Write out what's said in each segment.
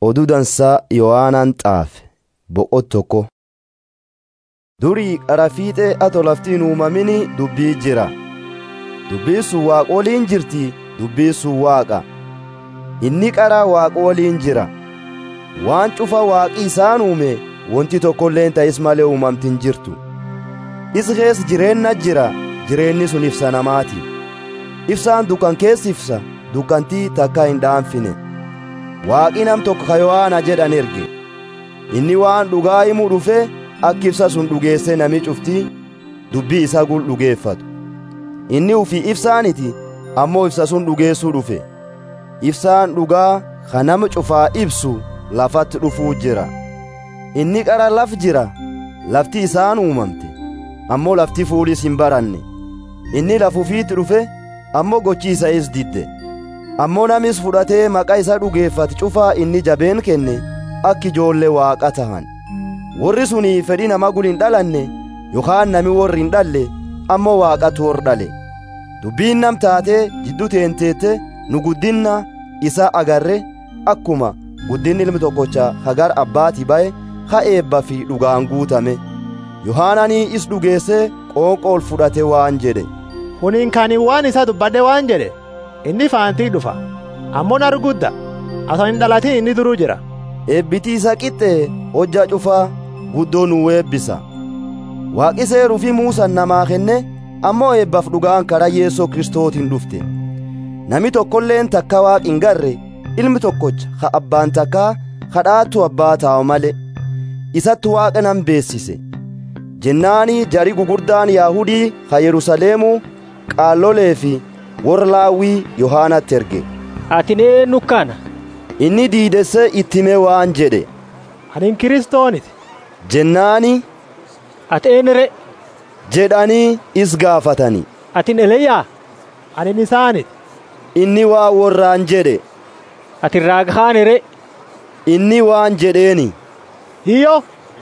oduu dansaa yohaanaan xaafe boqot tokko durii qara fiixee ato laftiin uumamini dubbii jira dubbii sun waaqa waliin jirti dubbii sun waaqa inni qara waaqa waliin jira waan cufa waaqi isaan uume wanti tokkolleen ta'is malee uumamtin jirtu isa keessa jireenna jira jireenni sun ibsa namaati ibsaan dukkan keessa ibsa dukkantii takka hin dhaanfine waaqi nam tokko ka yohaana jedhan erge inni waan dhugaa himuu dhufe akka ibsa sun dhugeesse nami cufti dubbii isa gul dhugeeffatu inni ufii ibsaaniti ammoo ibsa sun dhugeessuu dhufe ibsaan dhugaa ka nama cufaa ibsu lafatti dhufuu jira inni qara laf jira lafti isaan uumamte ammoo lafti fuulis hin baranne inni lafufiitti dhufe ammoo gochi isa is didde ammoo namis fudhatee maqaa isa dhugeeffate cufaa inni jabeen kenne akka ijoollee waaqa tahan warri suni fedhii nama gul hin dhalanne yookaan nami warri hin dhalle ammoo waaqatu hor dhale dubbiin nam taatee jidduu teenteette nu guddinna isa agarre akkuma guddinni ilmi tokkocha hagar abbaati ba'e ha eebba fi dhugaan guutame yohaananii is dhugeesse qoonqool fudhate waan jedhe kuniin kaanii waan isa dubbadhe waan jedhe inni faantii dhufa ammoo argudda asan hin dhalatin inni duruu jira eebbitii isa qixxee hojja cufaa guddoo nuu eebbisa waaqi seeruu fi muusan namaa kenne ammoo eebbaaf dhugaan karaa yeessoo kristootiin dhufte nami tokkolleen takka waaq hin garre ilmi tokkocha ha abbaan takkaa kadhaattu abbaa taa'u male isatti waaqa nan beessise jennaanii jari gugurdaan yaahudii ha yerusaleemuu qaallolee fi warra laawwii yohaanatti erge ati eenyu kana inni diidesse ittime waan jedhe anin kiristooniti jennaani ati eenyure jedhanii is gaafatani atin eliyaa anin isaaniti inni waa warraan jedhe ati raaghaanire inni waan jedheeni hiyyo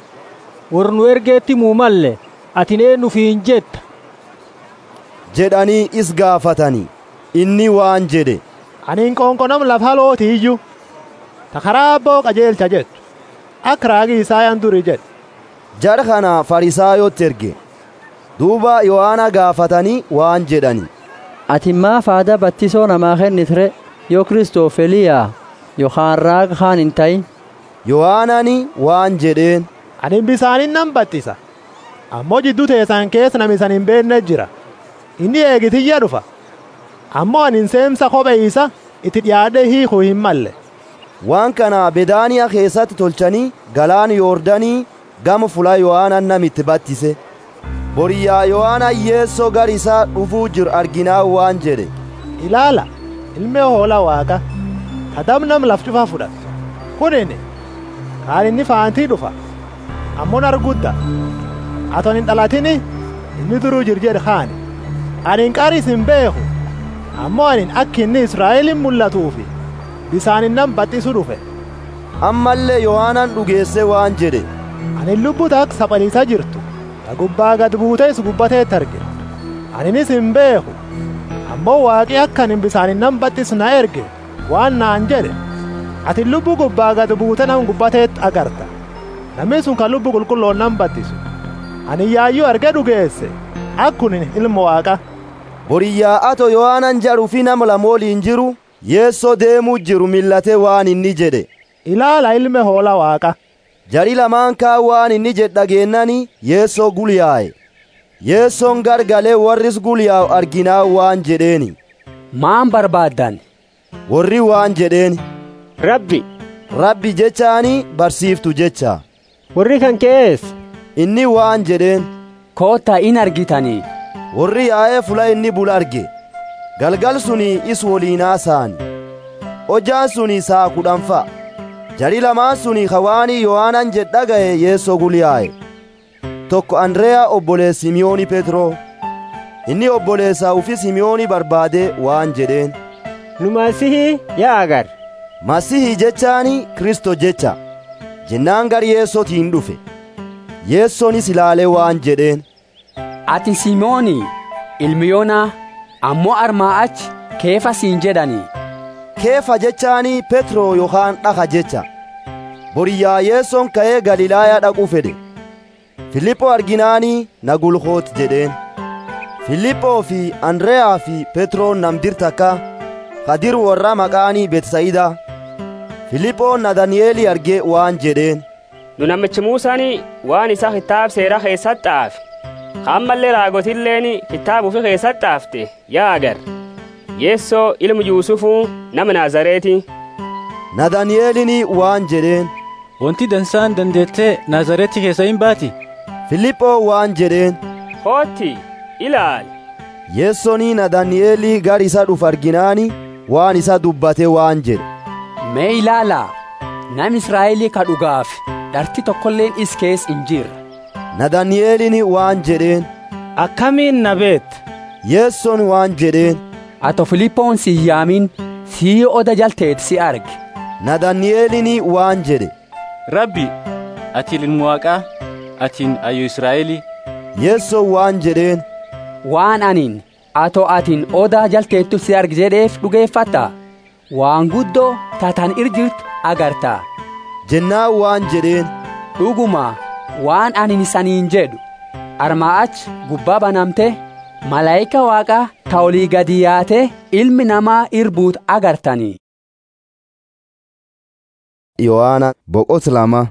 warra nu ergeetti muumalle ati eenyu fiin jetta jedhanii is gaafatani inni waan jedhe anin qoonqonam lafa looti iyyuu ta karaa abboo qajeelcha jettu akka raagi isaayaan duri jedhe jara kana farisaayotti erge duuba yohaana gaafatanii waan jedhani ati maaf aada battisoo namaa kennitire yoo kristoof eliyaa yookaan raaga kaan hin ta'in yohaanani waan jedheen anin bisaanin nan battisa ammoo jidduu teessan keessa nami isan hin beekne jira inni eegitiyya dhufa ammoo anin seensa kophee isa itti dhiyaadhee hiikuu hin malle waan kana bedaaniyaa keessatti tolchanii galaan yoordanii gama fulaa yohaanan namitti battise boriyyaa yohaana yeessoo gar isaa dhufuu jiru arginaa waan jedhe ilaala ilmee hoolaa waaqa tadam nam laf cufa fudhatu kunini kaan inni faantii dhufa ammoon argudda aton hin dhalatini inni duruu jir jedhe kaani anin qaris hin beeku ammoo anin akki inni israa'elin mul'atuufi bisaanin nan baxxisu dhufe ammallee yohaanan dhugeesse waan jedhe anin lubbuta akka saphaliisa jirtu ta gubbaa gad buutees gubbateetti arge aninis hin beeku ammoo waaqi akka anin bisaanin nan baxxisu na erge waan naan jedhe ati lubbu gubbaa gad buute nam gubbateetti agarta namni sun kan lubbu qulqulloon nan baxxisu ani yaayyuu arge dhugeesse akkunin ilma waaqa boriyyaa ato yohaanan jedhu fi nama lamooliin jiru yeessoo deemuu jiru millatee waan inni jedhe ilaala ilme hoola waaqa jari lamaan kaa waan inni jedhe dhageennani yeessoo gulyaa'e yeessoon gargalee warris gulyaa'u arginaa waan jedheeni maan barbaaddan warri waan jedheeni rabbi rabbi jechaani barsiiftu jecha warri kan keessa inni waan jedheen koottaa in argitanii warri yaa'ee fula inni bul arge galgal suni is woliinaa saani hojjaan suni saa kudhanfa jari lamaan suni hawaanii yohaanan jedhaga'e yeessoo gulyaa'e tokko andreyaa obboleessa simiyooni petroo inni obboleessaa ufi simiyooni barbaade waan jedheen nu masihii yaa agar masihii jechaani kristo jecha jennaan gar yeessootiin dhufe yeessoonis ilaalee waan jedheen ati simooni ilmi yoonaa ammoo armaa achi keefa siin jedhanii keefa jechaanii petroo yookaan dhaka jecha boriyyaa yeessoon ka'ee galilaayaa dhaquu fedhe filiphoo arginaanii na gulkoot jedheen filiphoo fi andreyaa fi petroon namdir takka kadir warra maqaanii betsayidaa filiphoon nadani'eeli argee waan jedheen nu namichi muusaan waan isa kitaab seera keessatti xaafe ammallee raagotilleen kitaaba ufi keessatti xaafte yaa agar yeessoo ilmu yuusufuu nama naazareeti nadani'eelini waan jedheen wanti dansaan dandeettee naazareetti keessa hin baati filiphoo waan jedheen kootti ilaali yeessonii nadani'eelii gar isa dhuf arginaani waan isa dubbate waan jedhe mee ilaalaa nam israa'elii ka dhugaaf dharti tokkolleen is kees hin jirre nadani'eelini waan jedheen akkamiin na beet yeesson waan jedheen ato filiphoon si yaamin sii oda jalteet si arge nadani'eelini waan jedhe rabbi ati ilmu waaqaa atiin ayyu israa'elii yeesson waan jedheen waan anin ato atin oda jalteettu si arge jedheef dhugeeffatta waan guddoo tatan irjirtu agarta jennaan waan jedheen dhuguma waan anin isaniin jedhu armaa ach gubbaa banamte malaayika waaqaa ta olii gadi yaate ilmi namaa irbuut agartanii yohaana boqot lama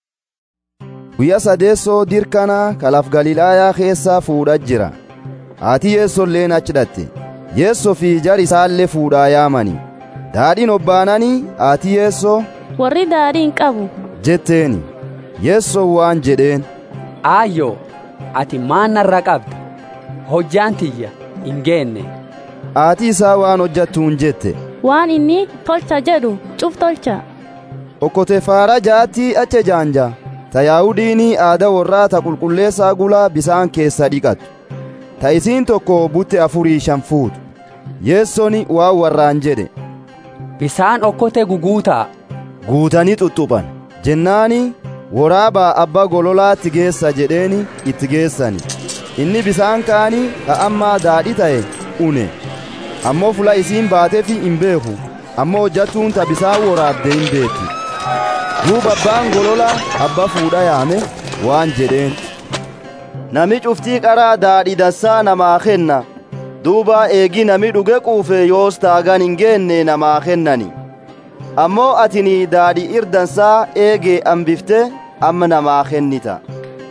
guyya sadeessoo dirkana kalaf galilaayaa keessaa fuudha jira haati yeessolleen achi dhatte yeessoo fi jar isaallee fuudhaa yaamani daadhiin obbaananii haati yeessoo warri daadhiin qabu jetteeni yeessoo waan jedheen aayyo ati maan narra qabda hojjaan tiyya hin geenne haati isaa waan hojjattuun jette waan inni tolcha jedhu cuf tolcha okkote faara jaatti ache jaanja ta yaahudiinii aada warraa ta qulqulleessaa gulaa bisaan keessa dhiqattu ta isiin tokko butte afurii shan fuutu yeessoni waan warraan jedhe bisaan okkote guguutaa guutanii xuxxuphan jennaani waraabaa abbaa gololaatti geessa jedheeni itti geessani inni bisaan kaanii ka ammaa daadhi ta'e une ammoo fula isiin baateefi hin beeku ammoo hojjattuun ta bisaan waraabde hin beekti duuba abbaan golola abba fuudha yaame waan jedheen nami cuftii qaraa daadhi dassaa namaa kenna duuba eegi nami dhuge quufe yoos taagan hin geenne namaa kennani ammoo atini daadhi irdansaa eegee ambifte amma namaa kennita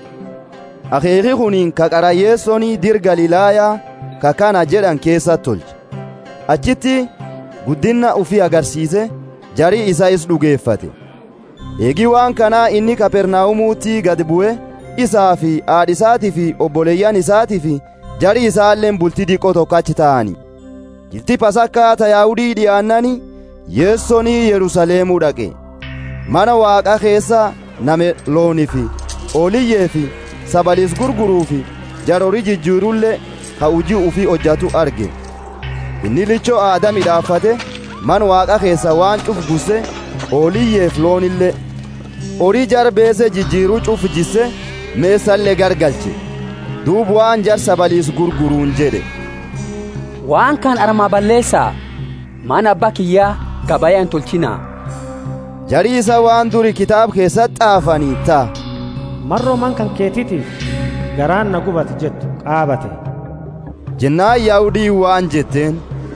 akeeki kuniin ka qarayyeessonii dir galilaayaa ka kana jedhan keessa tolche achitti guddinna ufii agarsiise jarii isa is dhugeeffate eegi waan kanaa inni kapernaa'umuutti gad bu'e isaa fi haadhisaatii fi obboleeyyan isaatii fi jarii isaalleen bultii diqqoo tokko achi ta'ani jilti pasakkaa ta yaahudii dhi'aannani yeessonii yerusaleemuu dhaqe mana waaqa keessa name loonii fi ooliyyee fi sabaliis gurguruu fi jarorii jijjiirullee ka hujii ufii hojjatu arge inni lichoo aada midhaafate man waaqa keessa waan cuf gusse ooliyyeef loonillee horii jarbeese jijjiiruu cuf jisse meessallee gargalche duub waan jar sabaliis gurguruun jedhe waan kan armaa balleessaa mana abbaa kiyyaa gabayaan tolchinaa jarii isa waan duri kitaab keessatti xaafanii ta'a marroo man kan keetiitiif garaan na gubate jettu qaabate jennaan yaa'udii waan jetteen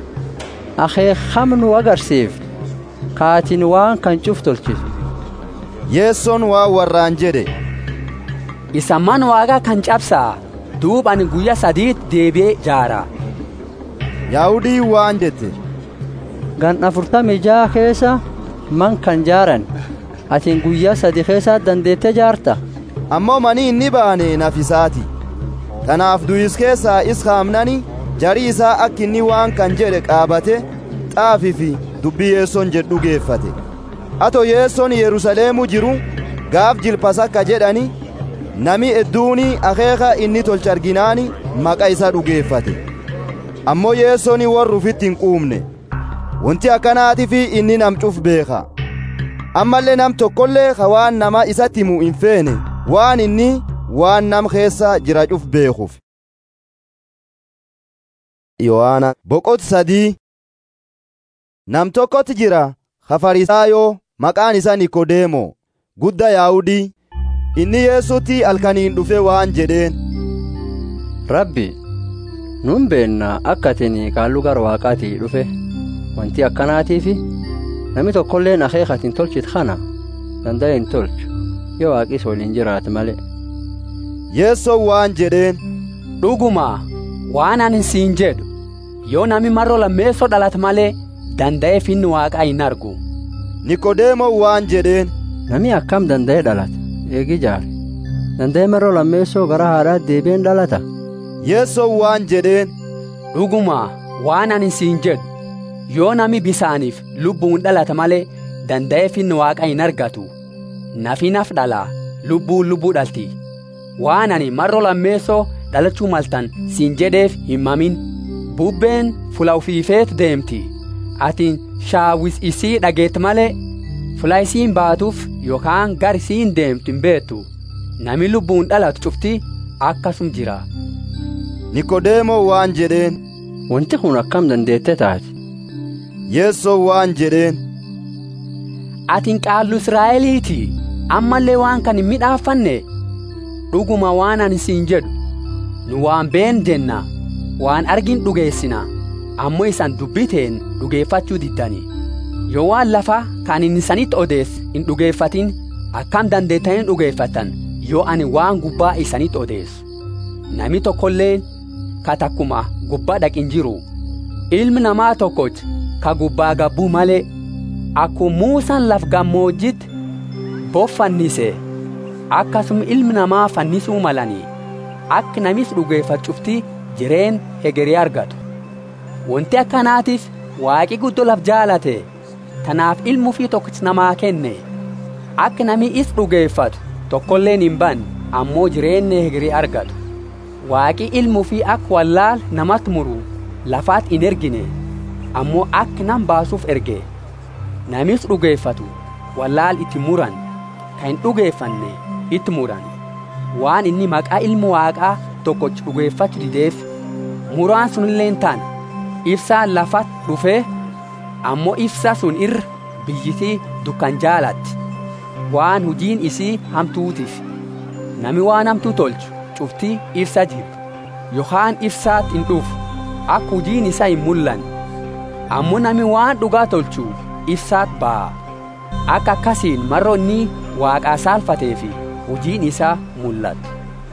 akeekamnu agarsiif kaatin waan kan cuf tolchisu yeessoon waan warraan jedhe isa man waaqa kan cabsaa duub ani guyya sadiit deebi'ee jaaraa yaa'udii waan jette gan afurtami jaa keessa man kan jaaran atin guyyaa sadi keessa dandeette jaarta ammoo manii inni baane nafisaati tanaaf duyis keessaa is kaamnani jarii isaa akka inni waan kan jedhe qaabate xaafii fi dubbii yeessoon jedhu geeffate ato yeessoon yerusaleemu jiru gaaf jilpasakka jedhani nami edduuni akeeka inni tolcha arginaani maqa isa dhugeeffate ammoo yeessoon warra ufitti hin quumne wanti akkanaatiif inni nam cuf beeka ammallee nam tokkollee ka waan nama isatti himu hin feene waan inni waan nam keessa jira cuf beekuuf yohaana boqot sadii nam tokkotti jira ka farisaayoo maqaan isaa nikodeemo gudda yaa'udii inni yeessutti halkaniin dhufe waan jedheen rabbi nun beenna akka atin qaalluu gara waaqaatii dhufe wanti akkanaatiifi namni tokkolleen akeekatin tolchit kana danda'e hin tolchu yoo waaqis waliin jiraate malee yeessoon waan jedheen dhuguma waan ani siin jedhu yoo nami marro lammeessoo dhalat malee danda'ee finni waaqaa hin argu niqodeemoon waan jedheen nami akkam danda'ee dhalata eegi jaare danda'ee marro lammeessoo gara haadhaa deebi'een dhalata yeessoon waan jedheen dhuguma waan ani siin jedhu yoo nami bisaaniif lubbuun dhalata malee danda'ee finni waaqa hin argatu nafi naf dhala lubbuun lubbuu dhalti waan ani marro lammeessoo dhalachuu maltan siin jedheef hin mamin bubbeen fula ufiifeet deemti atin shaawis isii dhageet malee fula isiin baatuuf yookaan gar isiin deemtu hin beektu nami lubbuun dhalatu cufti akkasum jira niqodeemoo waan jedheen wanti kun akkam dandeette taate yeessoon waan jedheen atin qaallu israa'eliiti ammallee waan kan hin midhaafanne dhuguma waan ani siin jedhu nu waan been jenna waan argin dhugeessina ammoo isan dubbiteen dhugeeffachuu diddani yoo waan lafa kan inni isanitti odees hin dhugeeffatin akkam dandeettanii dhugeeffatan yoo ani waan gubbaa isanitti odeessu nami tokkolleen ka takkuma gubbaa dhaqin jiru ilmi namaa tokkoch ka gubbaa gabbuu malee akkuma muusaan laf gammoojjitti boffannise akkasuma ilmi namaa fannisuu malanii akka namis dhugeeffachufti jireen hegerii argatu wanti akkanaatiif waaqi guddoo laf jaalate tanaaf ilmuu fi tokkichi namaa kenne akka nami is dhugeeffatu tokkolleen hin banne ammoo jireenya hegerii argatu waaqi ilmuu fi akka wallaal namatti muru lafaat hin ergine ammoo akka nam baasuuf erge namis dhugeeffatu wallaal itti muran kan hin dhugeeffanne itti muran waan inni maqaa ilmu waaqaa tokkochi dhugeeffachuu dideef muraan sunilleen taana ibsaan lafat dhufee ammoo ibsa sun irra biyyitii dukkan jaalatti waan hujiin isii hamtuutiif nami waan hamtuu tolchu cuftii ibsa jibbu yookaan ibsaat hin dhufu akka hujiin isaa hin mul'an ammoo nami waan dhugaa tolchu ibsaat ba'a akka akkasiin marro inni waaqaa saalfatee fi hujiin isaa mul'atu.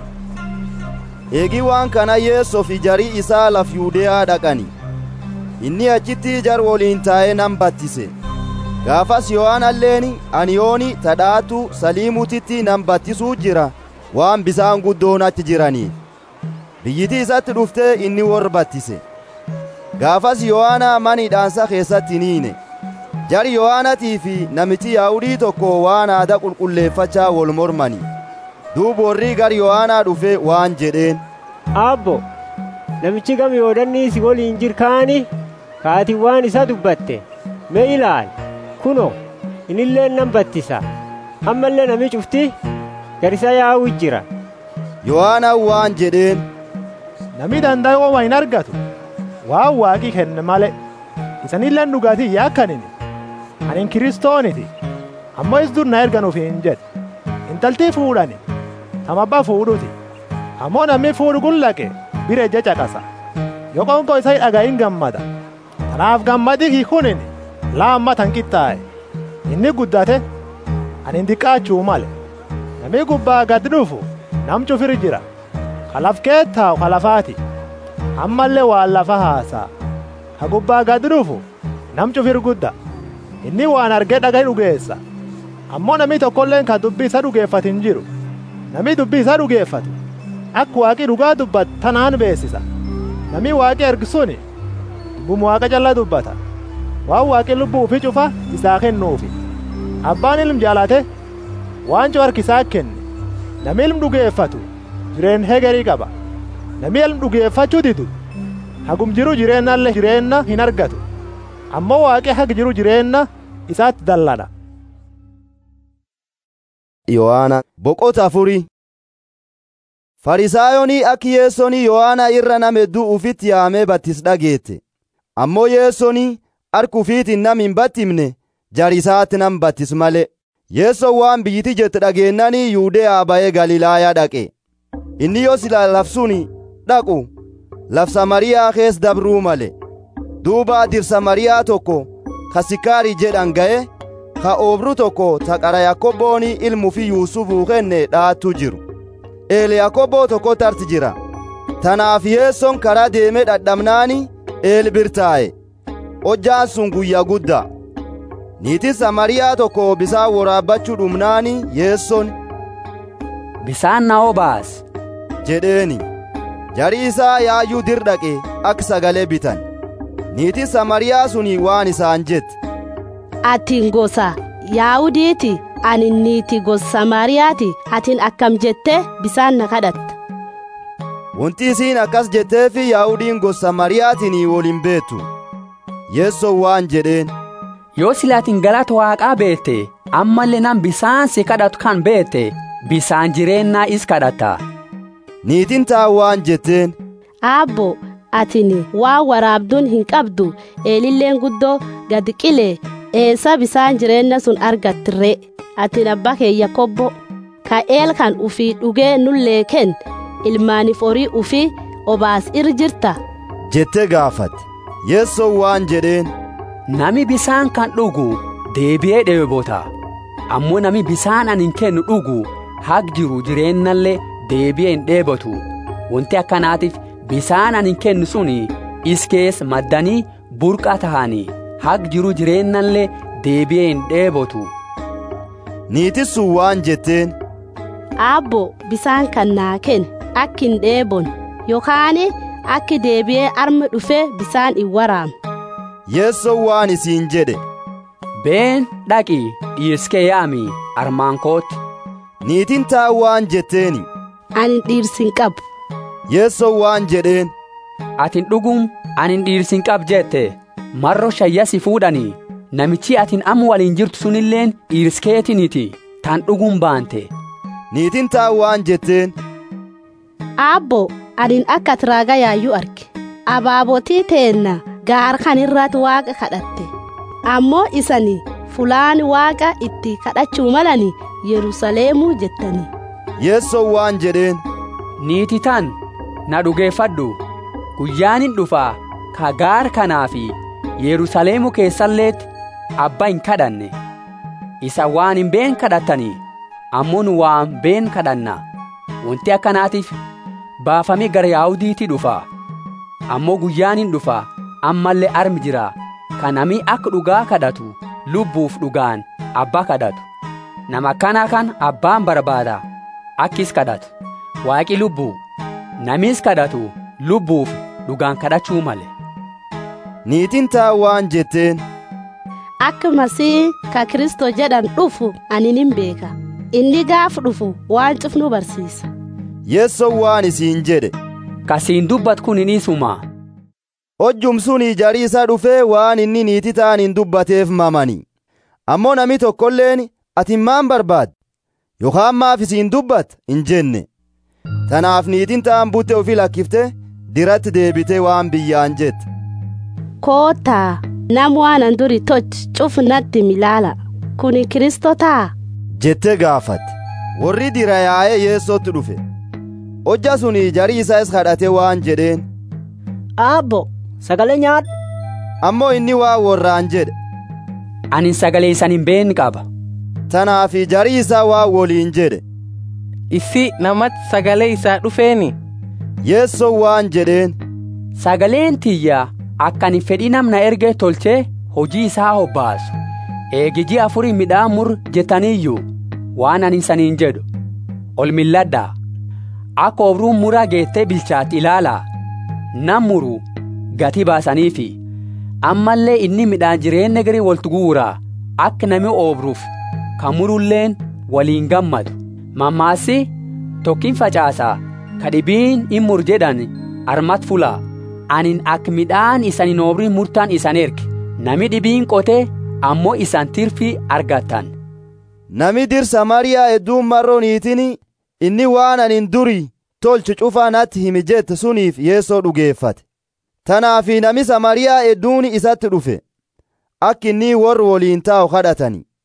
eegi waan kana yeessoof jarii isaa laf yuudeyaa dhaqani inni achitti jar woliin taa'ee nan battise gaafas yohaanalleen aniyooni tadhaatu saliimutitti nan battisuu jira waan bisaan guddoon achi jiraniif biyyitii isatti dhuftee inni warra battise gaafas yohaana manidhaansa keessatti niine jari yohaanatii fi namichi yaa'udii tokko waan aada qulqulleeffachaa wol mormani duuba warri gar yohaanaa dhufe waan jedheen abbo namichi gam yoodannii si woliin jirkaani kaati waan isa dubbatte mee ilaal kuno inilleen nan battisa ammallee nami cufti gar isa yaa'u jira yohaanaan waan jedheen Nami danda'e oma hin argatu waan waaqii kenne male isanilleen dhugaatii yaakkanini anin kiristooniti ammoo is dur na erganuuf hin jedhe intaltii fuudhani tamabbaa fuudhuti ammoo namni fuudhu gullaqe bira ija caqasa yoo qonkoo isa dhagayin gammada tanaaf gammadi kii kunini laammatan qixxaa'e inni guddate anin diqqaachuu male namni gubbaa gad dhufu nam cufir jira kalaf keettaa'u kalafaati ammallee waan lafa haasaa ka gubbaa gad dhufu nam cufir gudda inni waan argee dhaga'e dhugeessa ammoo namni tokkolleen ka dubbii isa dhugeeffatu hin jiru namni dubbii isa dhugeeffatu akka waaqii dhugaa dubbatu tanaan beessisa namni waaqii ergisuni dubbuma waaqa calla dubbata waan waaqii lubbuu ufi cufa isaa kennuufi abbaan ilm jaalate waan cu harkisaa kenne namni ilm dhugeeffatu jireen hegerii qaba namni ilm dhugeeffachuu didu hagum jiru jireennallee jireenna hin argatu ammoo waaqii hag jiru jireenna isaatti dallana yohaana boqota afurii farisaayonii akki yeessonii yohaana irra nam hedduu ufitti yaamee battis dhageette ammoo yeessonii harka ufiitiin nam hin battimne jarisaatti nam battis male yeessoon waan biyyiti jette dhageennanii yuudeyaa ba'ee galilaayaa dhaqe inni yoo sila lafsuni dhaqu laf samariyaa kees dabruu male duuba dirsa mariyaa tokko ka sikaarii jedhan ga'e ka oobru tokko ta qara yakkobbooni ilmuu fi yuusufuu kenne dhaattu jiru eele yakkobboo tokko tarti jira tanaaf yeessoon karaa deemee dhadhamnaani eel birtaa'e hojjaan sun guyyaa guddaa niitiin samariyaa tokko bisaan waraabbachuu dhumnaani yeessoon bisaan na obaas jedheeni jarii isaa yaayyuu dir dhaqe akka sagalee bitan niitiin samariyaa suni waan isaan jette atiin gosa yaahudiiti ani niiti gosa samariyaati atiin akkam jette bisaan na kadhatta wanti isiin akkas jetteefi yaahudiin gosa samariyaatiin woliin beettu yeessoon waan jedheen yoo silaatiin galata waaqaa beette ammallee nan bisaan si kadhatu kan beette bisaan jireennaa is kadhata niitiin taa waan jetteen aabbo atini waan waraabduun hin qabdu eelilleen guddoo gad qilee eessa bisaan jireenya sun argattirre atin abbaa keeyya kobbo ka eel kan ufii dhugee nullee ken ilmaaniif horii ufii obaas ir jirta jette gaafatte yeessoon waan jedheen nami bisaan kan dhugu deebi'ee dheebota ammoo nami bisaan anin kennu dhugu haq jiru jireennallee deebi'ee hin dheebotu wanti akkanaatiif bisaan anin kennu suni iskees maddanii burqa tahanii haq jiru jireennallee deebi'ee hin dheebotu niitiin sun waan jetteen aabbo bisaan kan naa ken akki hin dheebon yookaan akki deebi'ee arma dhufee bisaan hin waraam yeessoon waan isiin jedhe been dhaqi dhiirskee yaami armaan kootti niitiin taa waan jetteeni ani dhiirsin qabu yeessoon waan jedheen atin dhugum anin dhiirsin qab jette marro shayyasi fuudhanii namichi atin amma waliin jirtu sunilleen dhiirskeetiniti tan dhugum baante niitiin taa waan jetteen aabbo anin akka tiraaga yaayyuu arge abaabotii teenna gaar kan irratti waaqa kadhatte ammoo isani fulaan waaqa itti kadhachuu malani yerusaleemuu jettani yeessoon waan jedheen niiti tan na dhugeeffadhu guyyaanin dhufaa ka gaar kanaa fi yerusaleemu keessalleetti abba hin kadhanne isa waan hin been kadhattanii ammoo nu waan been kadhanna wanti akkanaatiif baafamee gara yaahudiitti dhufa ammoo guyyaanin dhufa ammallee armi jira ka nami akka dhugaa kadhatu lubbuuf dhugaan abbaa kadhatu nama akkanaa kan abbaan barbaada akkis kadhatu waaqi lubbuu namis kadhatu lubbuuf dhugaan kadhachuu male niitiin taa waan jetteen akka masii ka kristoo jedhan dhufu ani nin beeka inni gaaf dhufu waan cufnu barsiisa yeessoon waan isiin jedhe kasiin dubbat kun hin isuma hojjum suni jarii isaa dhufee waan inni niitii ta'an hin dubbateef mamani ammoo nami tokkolleen ati maan barbaad yookaan maaf isiin dubbat hin jenne tanaaf niitiin ta'an butte ofii lakkifte diratti deebite waan biyyaan jette koottaa nam waanan duri toch cuf natti milaala kuni kristoo taa jette gaafatte warri dira yaa'ee yeessootti dhufe hojja suni jarii isaas kadhate waan jedheen aabbo sagalee nyaadhu ammoo inni waa warraan jedhe anin sagalee isan hin been qaba tanaaf jarii isaa waa woliin jedhe issi namatti sagalee isaa dhufeeni yeessoon waan jedheen sagaleen tiyya akkan fedhii namna erge tolchee hojii isaa hobbaasu eegiji afurii midhaan mur jettaniiyyuu waan ani saniin jedhu ol milladhaa akka obruun muraa geettee bilchaatti ilaalaa nam muru gatii baasaniifi ammallee inni midhaan jireenya garii waltu guuraa akka nami oobruuf kan murulleen waliin gammadu mammaassi tokkin facaasaa ka dhibiin in mur jedhan armat fulaa anin akka midhaan isan hin oobrin murtaan isan erge nami dhibiin qotee ammoo isan tirfii argattan nami dir samariyaa hedduun marroo niitiin inni waan anin duri tolchu cufaa natti himi jette suniif yeessoo dhugeeffate tanaafi nami samariyaa hedduun isatti dhufe akka inni warri woliin taa'u kadhatani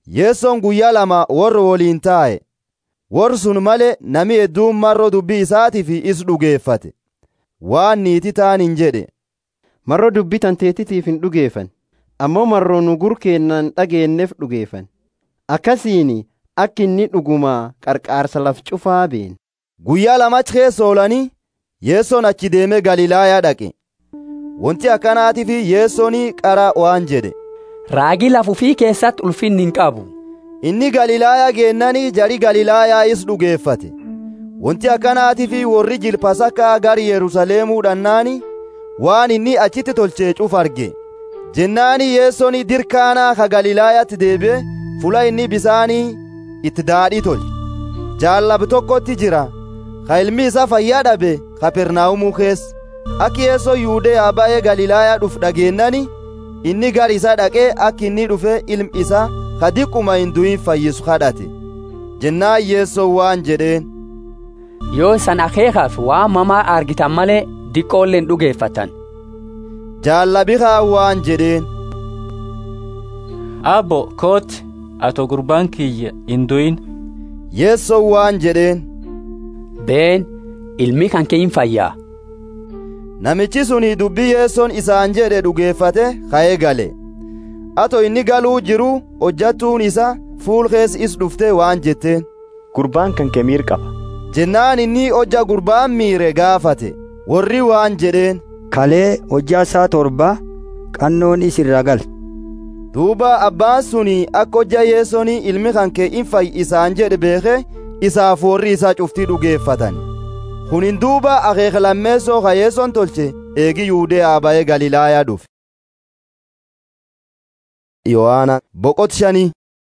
yeessoon guyyaa lama warra woliin taa'e warri sun malee nami hedduun marroo dubbii isaatiif is dhugeeffate waan niiti ta'an hin jedhe marroo dubbii tanteetitiif hin dhugeeffan ammoo marroo nu gurkeennan dhageenneef dhugeeffan akkasiin akka inni dhugumaa qarqaarsa laf cufaa been guyyaa lamach keessa oolanii yeessoon achi deemee galilaayaa dhaqe wanti akkanaatiif yeessoon qara waan jedhe raagii lafufii keessatti ulfinni hin qabu inni galilaayaa geennanii jari galilaayaa is dhugeeffate wanti akkanaatiif warri jilpasakkaa gar yerusaleemuu dhannaani waan inni achitti tolchee cuf arge jennaani yeessoon dirkaanaa ka galilaayaatti deebi'e fula inni bisaanii itti daadhii tolche jaallab tokkotti jira ka ilmi isaa fayyaa dhabe kapernaa'umuu keessa akki yeessoo yuudeyaa ba'ee galilaayaa dhuf dhageennani inni gar isaa dhaqee akki inni dhufe ilmi isaa ka diqquma hin du'in fayyisu kadhate jennaan yeessoo waan jedheen yoo isan akeekaaf waan mamaa argitan malee diqqoolleen dhugeeffatan jaallabihaa waan jedheen abbo kooti ato gurbaan kiyya hin du'in yeessoo waan jedheen been ilmi kan kee hin fayyaa namichi suni dubbii yeessoon isaan jedhe dhugeeffate ka'ee gale ato inni galuu jiru hojjattuun isa fuul keessa is dhufte waan jetteen gurbaan kan kee miir qaba jennaan inni hojja gurbaan miire gaafate warri waan jedheen kalee hojjaa isaa torba qannoon isirra gal duuba abbaan suni akka hojja yeessoon ilmi kan kee in fayyi isaan jedhe beeke isaaf warri isaa cuftii dhugeeffatan kunin duuba akeeka lammeessoo ka yeessoon tolche eegi yuudeyaa ba'ee galilaayaa dhufe yohaana boqot shanii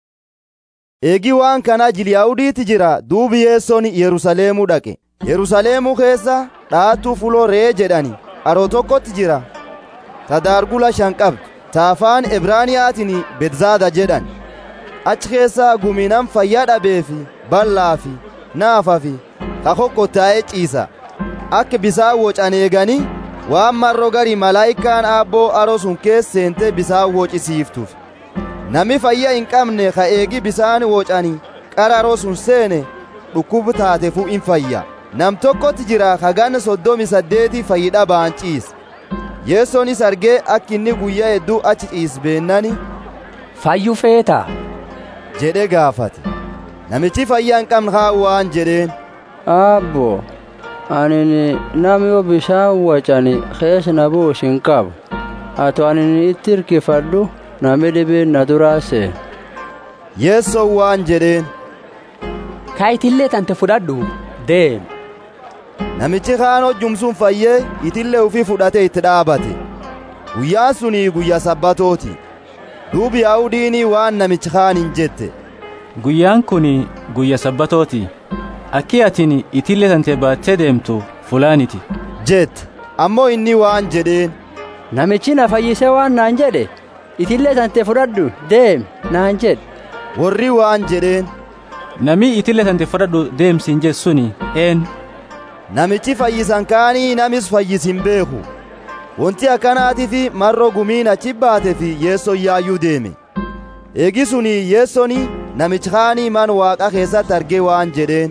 eegi waan kana jiliyaahudiitti jira duubi yeessoon yerusaleemuu dhaqe yerusaleemuu keessa dhaattuu fuloo ree jedhani aroo tokkotti jira tadaargula shan qabdu taafaan ebraaniyaatiin betzaada jedhan achi keessaa guminam fayyaa dhabeefi bal'aa fi naafa fi kakokkottaa'ee ciisa akka bisaan wocan eeganii waan marro gari malaayikaan aabboo aroo sun keessa seente bisaan wocisiiftuuf nami fayya hin qabne ka eegi bisaan wocani qararoo sun seene dhukkubu taatefu in fayya nam tokkotti jira ka ganna soddomi saddeeti fayyidha baan ciisa yeessoonis argee akka inni guyyaa hedduu achi ciis beennani fayyu feeta jedhe gaafate namichi fayyaa hin qabne haa waan jedheen abbo anini nam yoo bishaan wacani keessa na buus hin qabu ato anini itti hirkifadhu nami dhibeen na duraa seen yeessoo waan jedheen kaayitillee tante fudhadhu deem namichi kaan hojjumsuun fayyee itillee ufii fudhate itti dhaabate guyyaan sunii guyya sabbatooti duubi yaa'udiinii waan namichi kaan hin jette guyyaan kun guyya sabbatooti akki atin itillee tante baattee deemtu fulaaniti jette ammoo inni waan jedheen namichi na fayyise waan naan jedhe itillee tante fudhadhu deem naan jedhe warri waan jedheen nami itillee tante fudhadhu deemsiin jessuni een namichi fayyisan kaanii namis fayyisin beeku wanti akkanaatiif marro gumiin achi baate fi yeessoon yaayyuu deeme eegi suni yeessoni namichi kaanii man waaqa keessatti argee waan jedheen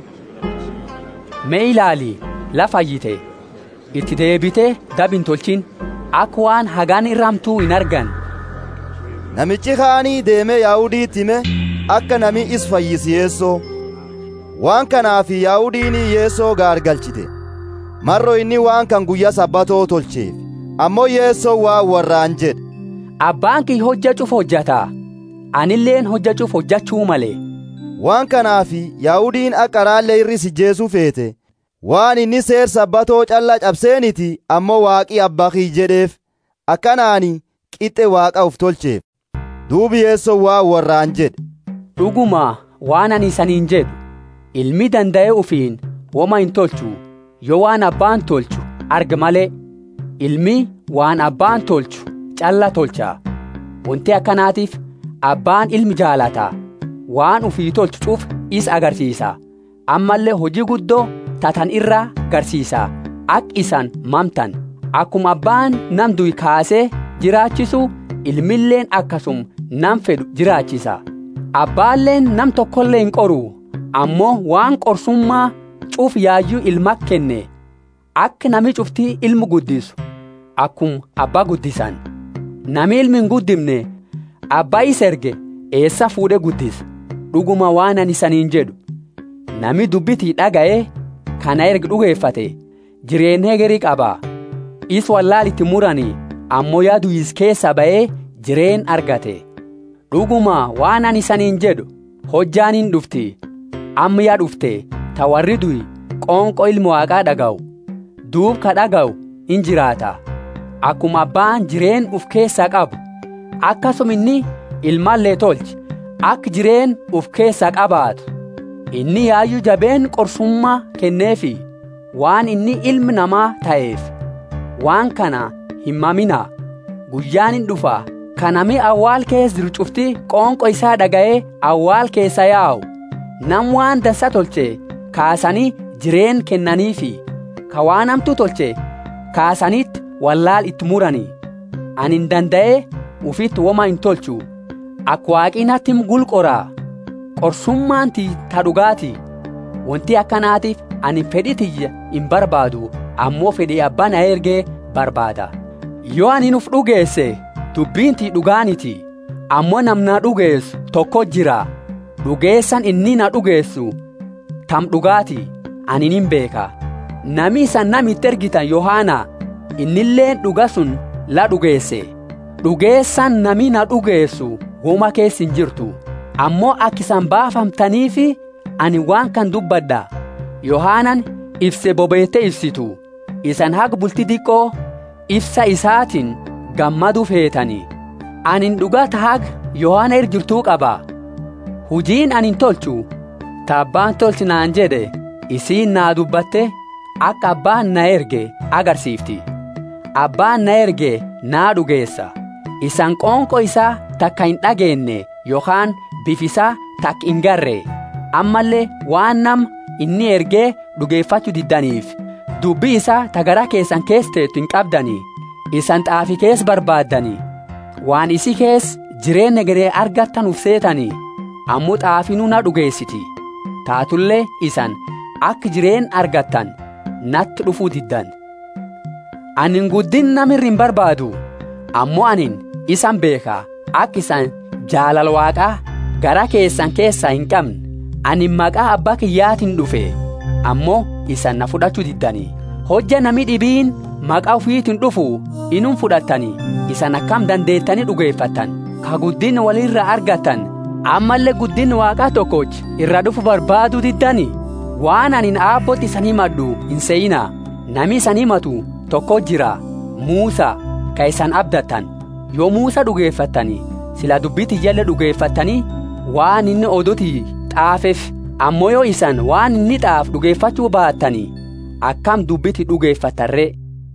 mee ilaali la fayyite itti deebite dabin tolchin akka waan hagaan irramtuu hin argan namichi kaanii deemee yaahudiitti hime akka nami is fayyisi yeessoo waan kanaaf yaahudiin yeessoo gaargalchite marro inni waan kan guyyaa sabbatoo tolcheef ammoo yeessoo waan warraan jedhe abbaan kii hojja cuf hojjata anilleen hojja cuf hojjachuu malee waan kanaaf yaahudiin akka raallee irri sijjeesuu feete waan inni seer sabbatoo calla cabseeniti ammoo waaqii abbaa kii jedheef akkanaani qixxe waaqa uf tolcheef duubi yeessoo waan warraan jedhe dhuguma waan ani isaniin jedhu ilmi danda'e ufiin woma hin tolchu yoo waan abbaan tolchu arga malee ilmi waan abbaan tolchu calla tolcha wanti akkanaatiif abbaan ilmi jaalata waan ufii tolchu cuuf is agarsiisa ammallee hojii guddoo tatan irraa garsiisa ak isan mamtan akkuma abbaan nam du'i kaasee jiraachisu ilmilleen akkasum nam fedhu jiraachisa abbaalleen nam tokkollee hin qoru ammoo waan qorsummaa cuuf yaayyuu ilma kenne akka nami cuftii ilmu guddisu akkum abbaa guddisan nami ilmi hin guddimne abbaa isa erge eessa fuudhe guddisa dhuguma waan ani saniin jedhu nami dubbitii dhaga'ee kana erga dhugeeffate jireenya hegerii qaba is wallaalitti muranii ammoo yaadu is keessa ba'ee jireen argate dhuguma waan ani saniin jedhu hojjaan hin dhufti amma yaa dhufte ta warri du'i qoonqoo ilma waaqaa dhaga'u duub ka dhaga'u in jiraata akkuma abbaan jireen uf keessaa qabu akkasuma inni ilmaallee tolchi akka jireen uf keessaa qabaatu inni yaayyuu jabeen qorsummaa kenneefi waan inni ilmi namaa ta'eef waan kana hin maminaa guyyaan hin dhufa kanami awwaal keessa jiru cufti qoonqo isaa dhaga'ee awwaal keessa yaa'u nam waan dansa tolche kaasanii jireen kennaniifi ka waan hamtuu tolche kaasanitti wallaal itti muranii ani hin danda'ee ufitti woma hin tolchu akka waaqinatti gulqoraa qorsummaanti ta dhugaati wanti akkanaatiif ani fedhi tiyya hin barbaadu ammoo fedhii abbaa na ergee barbaada yoo ani nuuf dhugeesse dubbiinti dhugaaniti ammoo namna dhugeessu tokko jira dhugeessan inni na dhugeessu tam dhugaati ani nin beeka nami isan namitti ergitan yohaana innilleen dhuga sun la dhugeesse dhugeessan nami na dhugeessu woma keessa hin jirtu ammoo akkisan baafamtaniifi ani waan kan dubbadha yohaanan ibse bobeette ibsitu isan haga bulti diqqoo ibsa isaatiin gammadu feetani anin dhugata haga yohaana ergirtuu qaba hujiin anin tolchu ta abbaan tolchi naan jedhe isiin naa dubbatte akka abbaan na erge agarsiifti abbaan na erge naa dhugeessa isan qoonqo isaa takka hin dhageenne yookaan bifisaa takka hin garre ammallee waan nam inni ergee dhugeeffachuu diddaniif dubbii isaa tagara keessan keessa teettu hin qabdanii isan xaafi kees barbaaddanii waan isi kees jireenya garee argattan uf seetanii ammoo xaafinuu na dhugeessiti taatullee isan akka jireen argattan natti dhufuu diddan anin guddin namirri hin barbaadu ammoo anin isan beeka akka isan jaalala waaqaa gara keessan keessaa hin qabne ani maqaa abbaa kiyyaatiin dhufe ammoo isan na fudhachuu diddanii hojja nami dhibiin maqaa ufiitiin dhufu inun fudhattanii isan akkam dandeettanii dhugeeffattan ka guddin walirra argattan ammallee guddin waaqaa tokkoch irra dhufu barbaaduu diddanii waan anin aabbootti isan himadhu hin seeyinaa nami isan himatu tokko jira muusa ka isan abdattan yoo muusa dhugeeffattanii sila dubbiti jalla dhugeeffattanii waan inni oduti xaafeef ammoo yoo isan waan inni xaaf dhugeeffachuu baattanii akkam dubbiti dhugeeffattarree.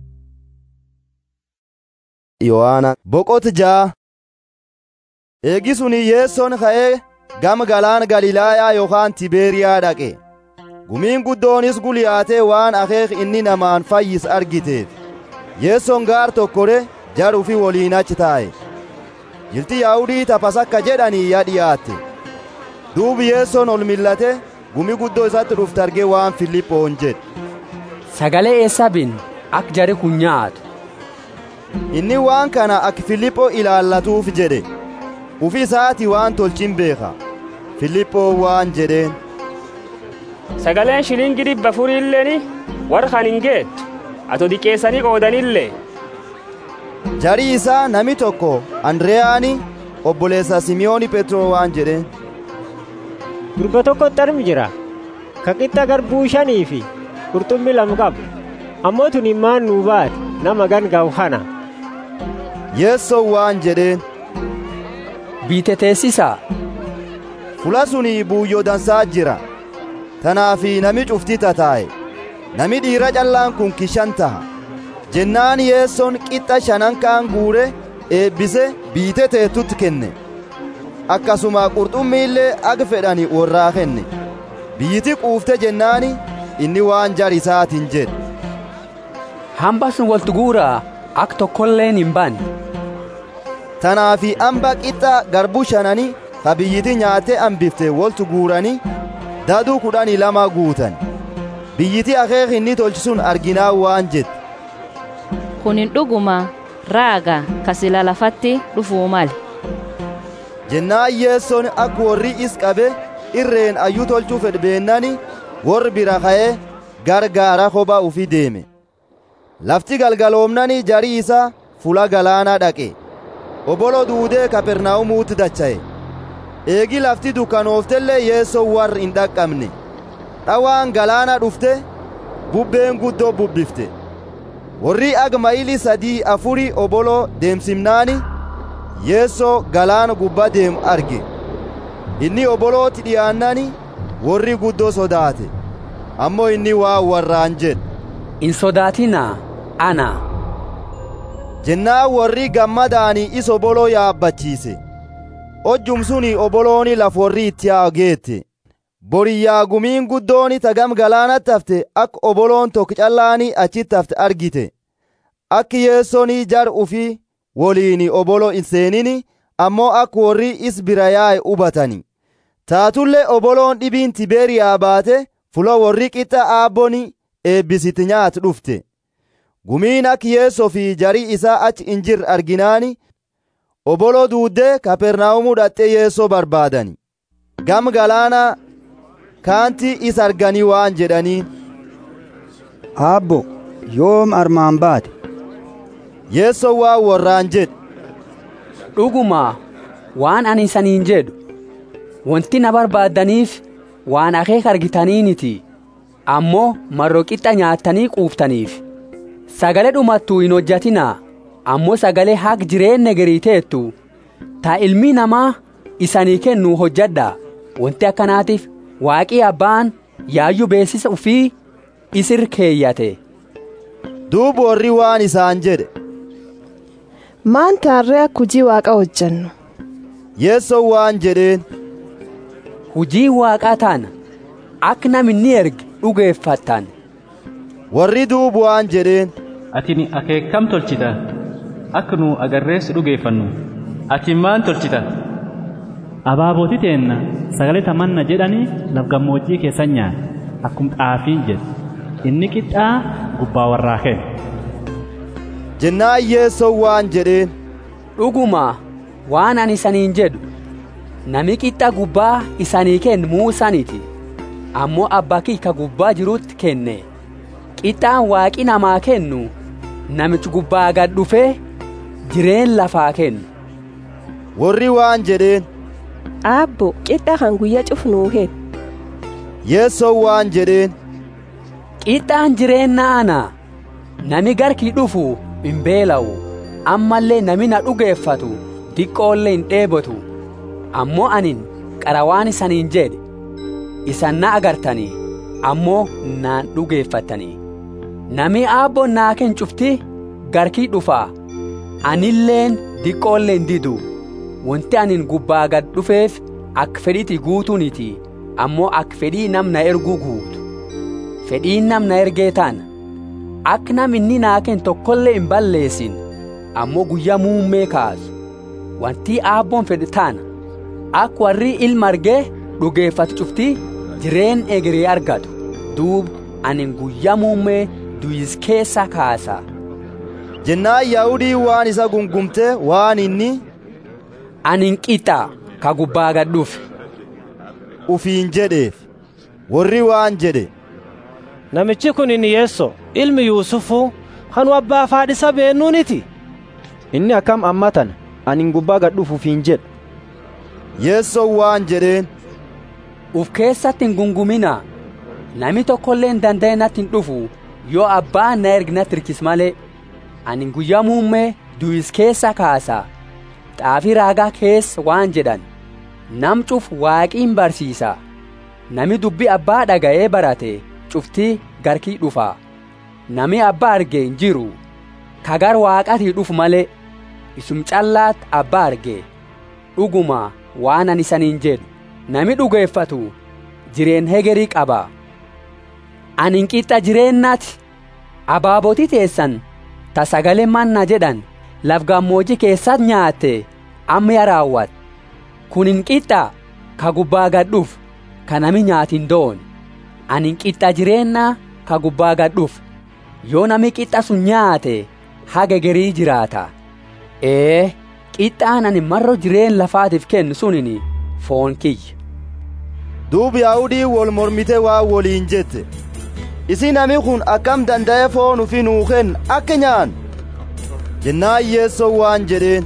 Yohaana boqot jaa eegisuni yeessoon ka'ee gama galaan Galilaayaa yookaan Tibeeriyaa dhaqe gumiin guddoonis guliyaatee waan akeek inni namaan fayyis argiteef yeessoon gaar tokkore jaruu fi waliin achi taa'e jilti yaa'udii tapasakka jedhanii yaa dhiyaatte duubi yeessoon ol millate gumi guddoo isatti dhufte argee waan Filiphoon jedhe sagalee eessa bin ak jari kun nyaatu inni waan kana ak Filiphoo ilaallatuuf jedhe ufi isaati waan tolchin beeka Filiphoo waan jedheen sagaleen shilingii dhibba furiilleeni warra kan hin geettu ato diqeessanii qoodanillee jarii isaa nami tokko andreyaani obboleessa simiyooni phetroo waan jedheen gurba tokkotti armi jira ka qixxa garbuu shanii fi qurxummii lama qabu ammoo tun immaan nuu baate nama gan ga'u kana yeessoo waan jedheen biite teessisaa fula suni buuyyoo dansaa jira tanaafi nami cufti tataa'e nami dhiira callaan kun kishan taha jennaan yeessoon qixxa shanan kaan guure eebbise biite teettutti kenne akkasuma qurxummiillee aga fedhani worraa kenne biyyiti quufte jennaani inni waan jar isaatiin jedhe hamba sun waltu guuraa ak tokkolleen hin banne tanaafi amba qixxa garbuu shanani ka biyyiti nyaatte hambifte woltu guurani daduu kudhanii lama guutan biyyiti akeek inni tolchisuun arginaa waan jette kunin dhuguma raaga kasila lafatti dhufuu male jennaa yeessoon akka warri is qabe irreen ayyuu tolchuu fedhbeennani warri bira ka'ee gargaara kophaa ufi deeme lafti galgaloomnani jarii isaa fula galaanaa dhaqe obolo duudee kapernaa'umuutti dacha'e eegi lafti dukkanooftellee yeessoo warri hin dhaqqabne dhawaan galaana dhufte bubbeen guddoo bubbifte warri ag mayili sadii afurii obolo deemsimnaani yeessoo galaana gubbaa deemu arge inni obolooti dhiyaannani warri guddoo sodaate ammoo inni waa warraan jedhe hin sodaatinaa ana jennaa warri gammadaanii is oboloo yaabbachiise hojjum suni obolooni laf warri itti yaageette boriyyaa gumiin guddooni tagam galaanatti hafte akka oboloon tokko callaanii achitti hafte argite akki yeessonii jar ufii woliini obolo hin seenini ammoo akka warri is bira yaa'e hubatani taatullee oboloon dhibiin tibeeriyaa baate fula warri qixa aabboni eebbisiti nyaatu dhufte gumiin akki yeessoo fi jarii isaa achi hin jirre arginaani obolo duuddee kapernaa'umuu dhaxxee yeessoo barbaadani gam galaanaa kaanti is arganii waan jedhaniin aabbo yoom armaan baate yeessoo waa warraan jedhe dhuguma waan ani isaniin jedhu wanti na barbaaddaniif waan akeeka argitaniiniti ammoo marroo qixxa nyaattanii quuftaniif sagalee dhumattuu hin hojjatinaa ammoo sagalee haq jireenya gariiteettu ta ilmi namaa isanii kennu hojjadha wanti akkanaatiif waaqii abbaan yaayyuu beeksisa ufii isir keeyyate duuba warri waan isaan jedhe maan taarree akka hujii waaqa hojjannu yeessoo waan jedheen hujii waaqaa taana akka namni erge dhugeeffattan warri duuba waan jedheen atini akeekkam tolchita akka nu agarreessu dhugeeffannu ati maan tolchita abaabootii teenna sagalee tamanna jedhanii laf gammoojjii keessan nyaata akkum xaafiin jedhe inni qixxaa gubbaa warraa kenna jennaa yeessoo waan jedheen dhuguma waan ani isaniin jedhu nami qixxa gubbaa isanii kennu muusaniti ammoo abbaa kiyya gubbaa jirutti kenne qixxaan waaqi namaa kennu namichi gubbaa gad dhufee jireen lafaa kennu warri waan jedheen aabbo qixxa kan guyya cufnuu kennu yeessoo waan jedheen qixxaan jireenna ana nami garkii dhufu hin beela'u ammallee nami na dhugeeffatu diqqoollee hin dheebotu ammoo anin qara waan isaniin jedhe isan na agartanii ammoo naan dhugeeffattanii nami aabboon naa ken cufti garkii dhufaa anilleen diqqoollee hin didu wanti anin gubbaa gad dhufeef akka fedhiiti guutuuniti ammoo akka fedhii namna erguu guutu fedhiin namna ergee taana akka nam inni naa ken tokkollee hin balleessin ammoo guyyaa muummee kaasu wanti aabboon fedhe taana akka warri ilma argee dhugeeffatu cufti jireen egeree argatu duub anin guyyaa muummee duyis keessa kaasa jennaa yaa'udii waan isa gungumte waan inni anin qixa ka gubbaa gad dhufe ufiin jedheef warri waan jedhe namichi kun inni yeesso ilmi yuusufuu hanu abbaa faadhisa beennuuniti inni akkam ammatan anin gubbaa gad dhufu ufiin jedha yeessoo waan jedheen uf keessatti hin gungumina nami tokkollee hin danda'e natti hin dhufu yoo abbaan na ergi natti hirkis malee ani guyyaa muummee duyis keessa kaasa xaafii raagaa keessa waan jedhan nam cuf waaqiin barsiisa nami dubbi abbaa dhaga'ee barate cuftii garkii dhufa nami abbaa arge hin jiru kagar waaqatii dhufu malee isum callaat abbaa arge dhuguma waan ani isaniin jedhu nami dhugeeffatu jireen hegerii qaba anin qixxa jireennaati abaabotii teessan ta sagalee manna jedhan laf gammoojii keessat nyaatte amma ya raawwat kun hin qixxa ka gubbaa gad dhufu ka nami nyaatin doone ani qixxa jireennaa ka gubbaa gad dhufu yoo nami qixxa sun nyaate haga garii jiraata ee qixxaan ani marro jireen lafaatiif kennu sunini foon kiyya duubi yaa'udii wol mormite waa woliin jette isi nami kun akkam danda'e foon ufi nuu kenna akka nyaan jennaan yeessoo waan jedheen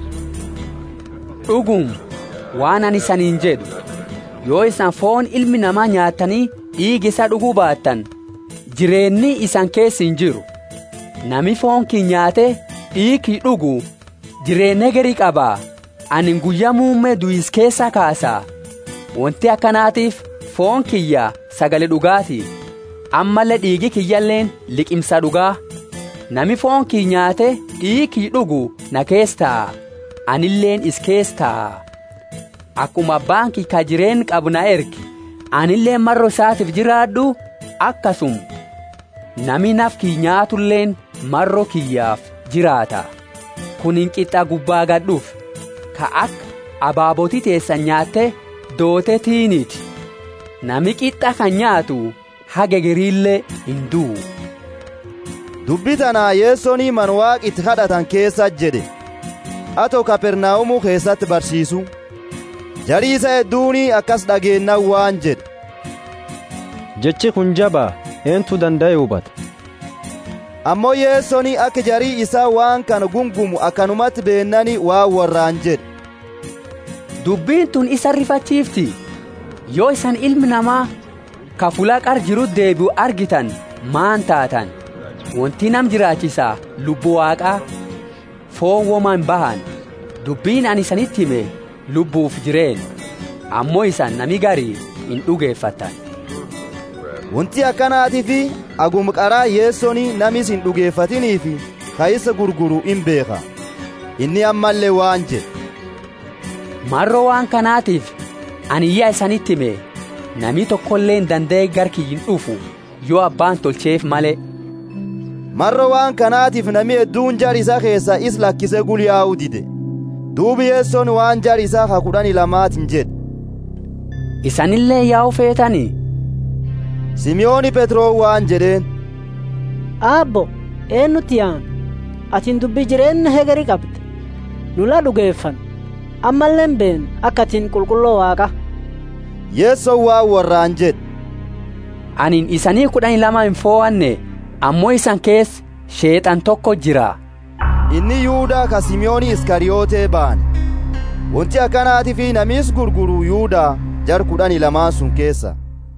dhugum waan ani saniin jedhu yoo isan foon ilmi namaa nyaatanii dhiigi isa dhuguu baattan jireenni isan keessa hin jiru nami foon kii nyaate dhiigi dhugu jireenya garii qabaa ani guyyaa muummee du'is keessa kaasaa wanti akkanaatiif foon kiyya sagale dhugaati ammallee dhiigi kiyyalleen liqimsa dhugaa nami foon kii nyaate dhiigi dhugu na keessaa anilleen is keessaa akkuma abbaan kii ka jireen qabu na ergi anilleen marro isaatiif jiraadhu akkasum nami naf kii nyaatulleen marro kiyyaaf jiraata kun hin qixxa gubbaa gadhuuf ka akka abaabotii teessan nyaatte doote tiiniiti nami qixxa kan nyaatu haga gariillee hin du'u. dubbi tanaa yeessonii man waaqitti kadhatan keessa jedhe atoo kapernaa'umuu keessatti barsiisu jarii isa hedduunii akkas dhageennan waan jedhe jechi kun jabaa eentu danda'e hubata ammoo yeessonii akka jarii isaa waan kana gungumu akkanumatti beennani waan warraan jedhe dubbiin tun isa rifachiifti yoo isan ilmi namaa ka fuula qar jiru deebi'u argitan maan taatan wanti nam jiraachisaa lubbuu waaqaa foon woman bahan dubbiin ani isanitti hime lubbuuf jireen ammoo isan nami garii hin dhugeeffattan wanti akkanaatii fi agum qaraa yeessonii namis hin dhugeeffatinii fi ka isa gurguru in beeka inni ammallee waan jedhe marro waan kanaatiif ani iyya isanitti hime nami tokkolleen danda'e garkii hin dhufu yoo abbaan tolcheef malee marro waan kanaatiif nami hedduun jar isa keessa is lakkise gulyaa'u dide duubi yeessoon waan jar isaa ka kudhani lamaatin jedhe isanillee yaa'u feetanii simiyooni petroo waan jedheen aabbo eennutti yaan atin dubbi jireenya hegeri qabde nula dhugeeffan ammalleen been akka atin qulqulloo waaqa yeessoon waan warraan jedhe anin isanii kudhani lama hin foo'anne ammoo isan keessa sheexan tokko jira inni yuudaa ka simiyooni iskariyootee baane wanti akkanaatii fi namiis gurguru yuudaa jar kudhani lamaan sun keessa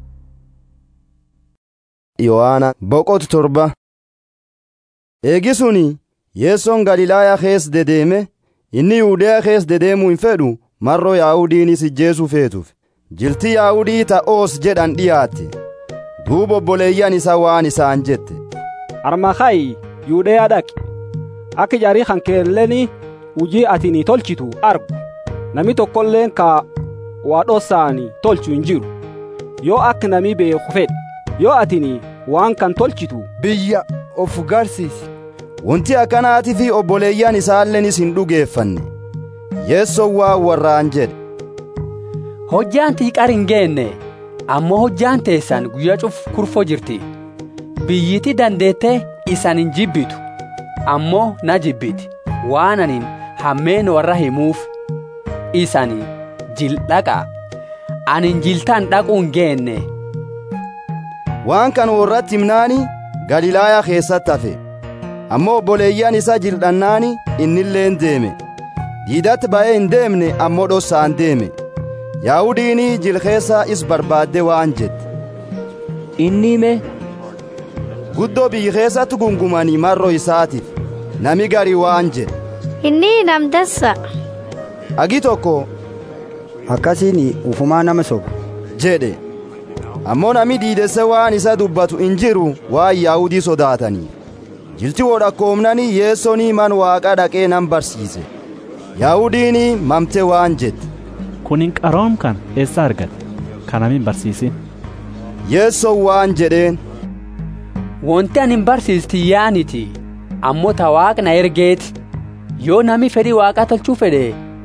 yohaana boqotu torba eegisuni yeessoon galilaayaa keessa dedeeme inni yuudeyaa keessa dedeemuu hin fedhu marroo yaahudiinis ijjeesuu feetuuf jilti yaahudii ta'oos jedhan dhiyaatte duuba obboleeyyan isa waan isaan jette armakayi yuudeyaa dhaqi akka jarii kan keelleni hujii atini tolchitu argu nami tokkolleen ka waa dhossaani tolchu hin jiru yoo akka nami beeku fedhe yoo atini waan kan tolchitu biyya of garsiisi wanti akkanaatii fi obboleeyyan isaallenis hin dhugeeffanne yeessoon waan warraan jedhe hojjaan tiiqar hin geenne ammoo hojjaan teessan guyyaa cuf kurfoo jirti biyyiti dandeettee isan hin jibbitu ammoo na jibbiti waan anin hammeen warra himuuf isani jildhaqa anin jiltaan dhaquu hin geenne waan kan warratti himnaani galilaayaa keessatti hafe ammoo obboleeyyan isa jildhannaani innilleen deeme diidatti ba'ee hin deemne ammoo dhossaan deeme yaahudiini jil keessa is barbaadde waan jette inni hime guddoo biyyi keessatti gungumanii marro isaatiif nami gari waan jedhe inni namdassa agi tokko akkasiin ufumaa nama soba jedhe ammoo nami diidesse waan isa dubbatu hin jiru waan yaahudii sodaatanii jilti wodhakkoomnanii yeessonii man waaqa dhaqee nan barsiise yaahudiini mamte waan jette kunin qaroom kan eessa argatte kanamin barsiisin yeessoon waan jedheen wanti anin barsiisti yaaniti ammoo ta waaqna ergeeti yoo nami fedhii waaqaa tolchuu fedhe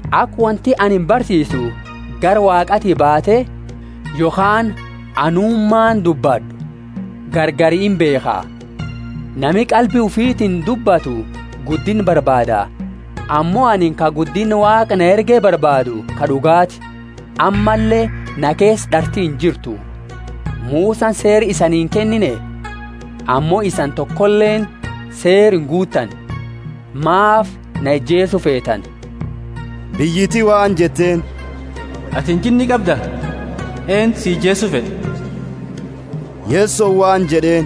akka wanti ani barsiisu gara waaqati baate yookaan anummaan dubbadhu gargariin beekaa nami qalbii ufiitiin dubbatu guddin barbaada ammoo ani ka guddin waaqa na ergee barbaadu ka dhugaati ammallee na keessa dhartiin jirtu muusaan seeri isaniin kennine ammoo isan tokkolleen seerin guutan maaf na ejjeesu feetan biyyitii waan jetteen atin jinni qabda een si ijjeesu fedhe yeessoo waan jedheen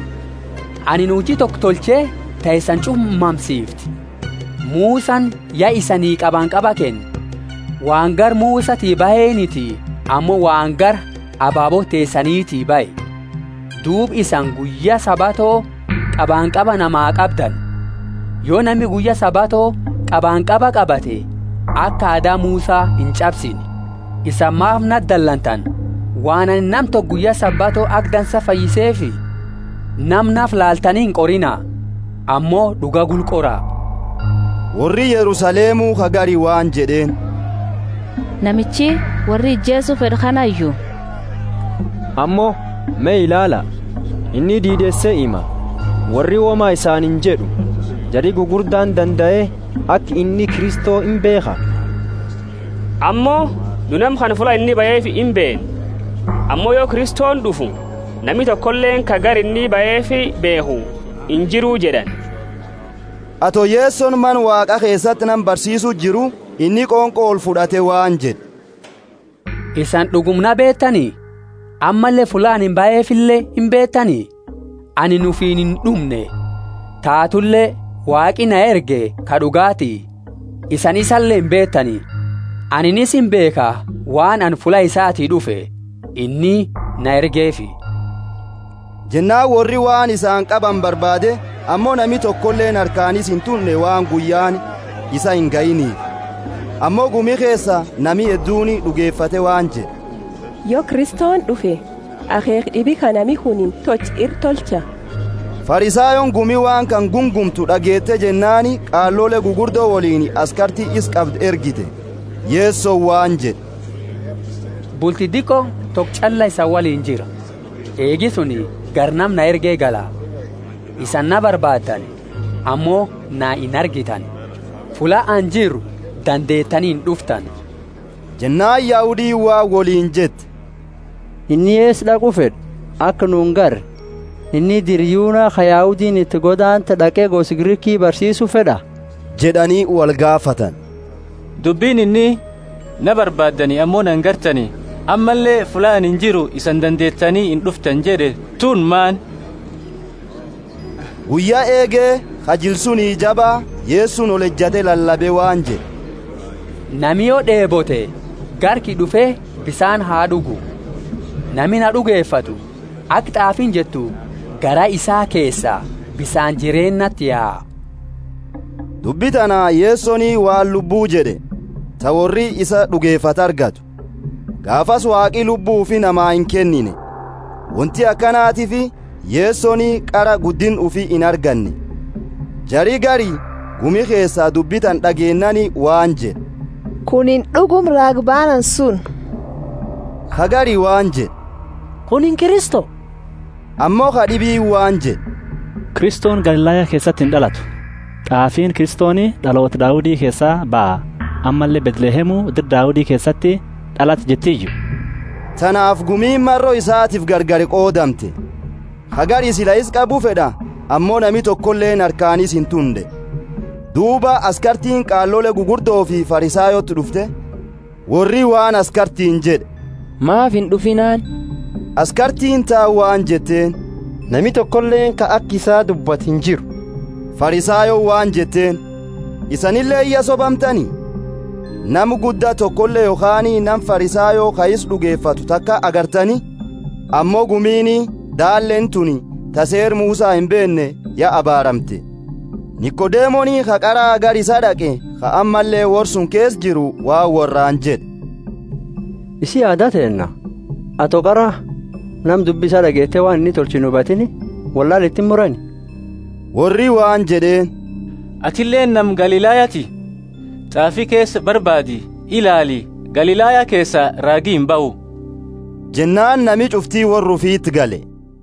ani nuuji tokko tolchee ta'isan cummamsiifti muusan yaa isanii qabaan qaba kenne waan gar muusatii baheenitii ammoo waan gar abaaboo teessaniitii bahe duub isan guyya sabatoo qabaan qaba namaa qabdan yoo namni guyya sabatoo qabaan qaba qabate akka aadaa muusaa hin cabsine isan maaf naddallantan waan ani nam tokko guyya sabatoo agdansa fayyiseefi namnaaf laaltanii hin qorinaa ammoo dhuga gulqoraa warri yerusaleemuu kagari waan jedheen namichi warri ijjeesu fedhu kanayyuu ammoo mee ilaala inni diidessee hima warri womaa isaanin jedhu jari gugurdaan danda'e akka inni kristoo hin beeka ammoo nu nam kan fula inni bayeef hin been ammoo yoo kristoon dhufu nami tokkolleen ka gar inni bayeef beeku hin jiruu jedhan ato yeessoon man waaqa keessatti nan barsiisu jiru inni qoonqoo ol fudhate waan jedhe isan dhugumna beettanii ammallee fulaan hin bayeefillee hin beettanii ani nufiin hin dhumne taatullee waaqi na erge ka dhugaatii isan isallee hin beettanii aninis hin beeka waan an fula isaatii dhufe inni na ergeefi jennaan warri waan isaan qaban barbaade ammoo nami tokkolleen harkaanis hin tunne waan guyyaan isa hin ga'iniif ammoo gumi keessa nami hedduuni dhugeeffate waan jedhe yoo kristoon dhufe akeek dhibi kanami hunin toch ir tolcha farisaayoon gumi waan kan gungumtu dhageette jennaani qaallole gugurdoo woliin askartii is qabd ergite yeessoo waan jedhe bulti dikko tok calla isa waliin jira eegi suni garnam na ergee gala isan na barbaaddan ammoo na hin argitan fula an jiru dandeettanii hin dhuftan jennaan yaa'udii waa woliin jette inni ees dhaqu fedhu akka nuun garre inni diryuuna kayaa'udiin itti godaanta dhaqee gosi giriikii barsiisu fedha jedhanii wal gaafatan dubbiin inni na barbaaddanii ammoo nan gartanii ammallee fulaan hin jiru isan dandeettanii hin dhuftan jedhe tun maan guyyaa eegee kajilsunii jabaa yeessuun ol ejjate lallabe waan jedhe nami yoo dheebote garki dhufee bisaan haa dhugu nami na dhugeeffatu akka xaafiin jettu gara isaa keessaa bisaan jireennatti yaa'a dubbi tanaa yeessonii waan lubbuu jedhe ta warri isa dhugeeffata argatu gaafas waaqii lubbuu fi namaa hin kennine wanti akkanaatiif yeessonii qara guddin ufi hin arganne jarii gari gumi keessaa dubbitan dhageennani waan jedhe kunin dhugum raagbaanan sun kagari waan jedhe kunin kiristo ammoo kadhibii waan jedhe kiristoon galilaaya keessatti hin dhalatu xaafiin kiristooni dhaloota daawudii keessaa ba'a ammallee betlehemuu dir daawudii keessatti dhalate jettiiyyu tanaaf gumiin marroo isaatiif gargari qoodamte kagari sila'is qabu fedha ammoo nami tokkolleen harkaanis hin tunde duuba askartiin qaallole gugurdoo fi farisaayotti dhufte warri waan askartiin jedhe maaf hin dhufinaan askartiin taa waan jetteen nami tokkolleen ka akki isaa dubbat hin jiru farisaayoo waan jetteen isanillee iyya sobamtanii nam guddaa tokkollee yookaanii nam farisaayoo kayis dhugeeffatu takka agartani ammoo gumiini daalleen tuni taseer muusaa hin beenne ya abaaramte niqodeemonii ka qaraa gar isa dhaqe ka ammallee worsun kees jiru waa warraan jedhe isi aadaa teenna ato qara nam dubbisaa dhageettee waan inni tolchi nu hubatini wallaal ittiin murani warri waan jedheen atilleen nam galilaayati xaafii keessa barbaadi ilaali galilaayaa keessa raagii hin ba'u jennaan nami cuftii warra ufiitti gale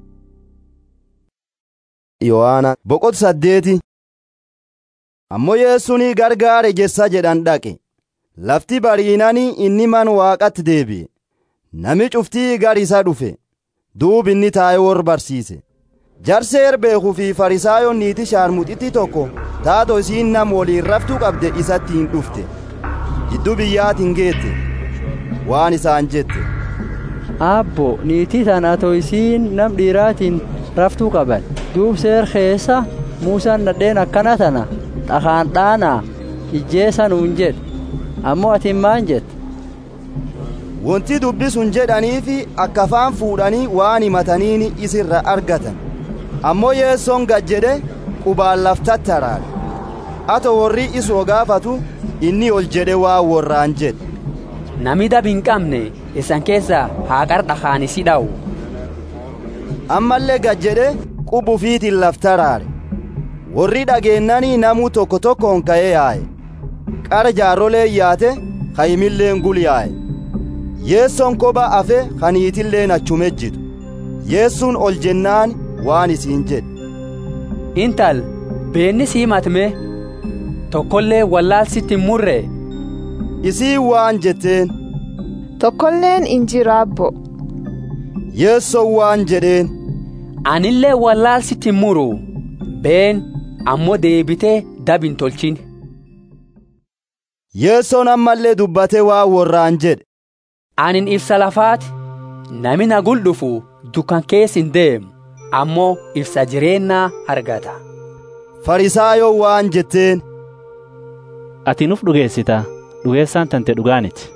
yohaana boqot saddeeti ammoo yeessuun gargaare jessa jedhan dhaqe lafti bariinanii inni man waaqatti deebi'e nami cuftii gar isa dhufe duub inni taa'ee wor barsiise jarseer beekuu fi farisaayoon niiti shaarmuxitti tokko taato isiin nam woliin raftuu qabde isatti hin dhufte jiddu biyyaatiin geette waan isaan jette Abbo niitii tanaatoo isiin nam dhiiraatiin raftuu qaban duub seer keessa muusaan nadheen akkana tana dhakaan dhaanaa ijjeessa nuun jedhe ammoo atiin maan jette Wanti dubbisuun jedhaniifi akka afaan fuudhanii waan himataniini isirra argatan. Ammoo yeessoon gad jedhe qubaan laftatti araare. Ato warri isoo gaafatu inni ol jedhe waan warraan jedhe. Nami dab hin qabne isan keessa haa qarxa kaanisi dha'u. Ammallee gad jedhe qubufiitiin lafta araare. Warri dhageennanii namuu tokko tokkoon ka'ee yaa'e. Qara jaarrolee yaate kayimilleen gul yaa'e. yeessoon koba afe kaniitilleen achume jitu yeessuun ol jennaan waan isiin jedhe Intal beenni sii matme tokkollee wallaalsitti hin murre. isii waan jetteen tokkolleen in jiru abbo yeessoon waan jedheen Anillee wallaalsitti hin muru been ammoo deebitee dab hin tolchin. yeessoon ammallee dubbatee waan warraan jedhe Anin ibsa lafaati nami na gul dhufu dukkan keessa hin deemu ammoo ibsa jireenyaa argata. Farisaayoo waan jetteen. Ati nuuf dhugeessita dhugeessaan tante dhugaaniti.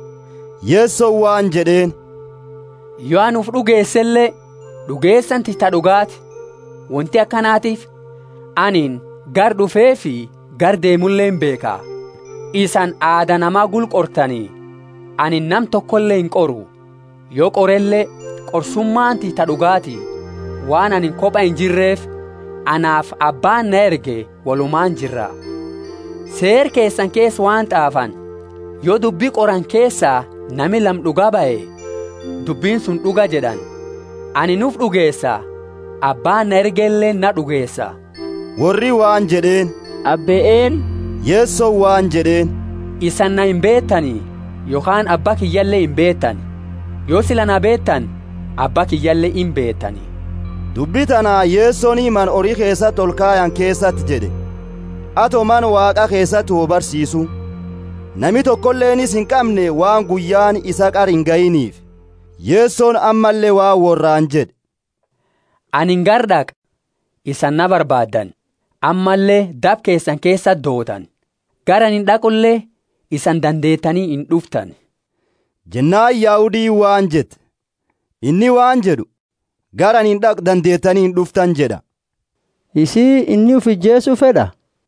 Yeessoo waan jedheen. Yoo anuuf dhugeessellee dhugeessanti ta dhugaati wanti akkanaatiif anin gar dhufee fi gar deemullee hin beeka isan aada namaa gul qortanii. ani nam tokkollee hin qoru yoo qorellee qorsummaanti ta dhugaati waan ani kopha hin jirreef anaaf abbaan na erge walumaan jirra seer keessan keessa waan xaafan yoo dubbii qoran keessaa nami lam dhugaa ba'e dubbiin sun dhuga jedhan ani nuuf dhugeessa abbaan na ergellee na dhugeessa warri waan jedheen abbe'een yeessoo waan jedheen isan na hin beettanii yookaan abbaa kiyyallee hin beettan yoo sila na beettan abbaa kiyyallee hin beettani. Dubbi tanaa yeessoon man horii keessatti ol kaayan keessatti jedhe ato man waaqa keessatti hoo barsiisu nami tokkolleenis hin qabne waan guyyaan isa qar hin ga'iniif yeessoon ammallee waan warraan jedhe. Ani hin gardaq isan na barbaaddan ammallee dab keessan keessa dootan garan hin dhaqullee isan dandeettanii hin dhuftan. Jennaan Yaa'udii waan jette inni waan jedhu garan hin dhaq dandeettanii hin dhuftan jedha. Isii inni uf ijjeessu fedha.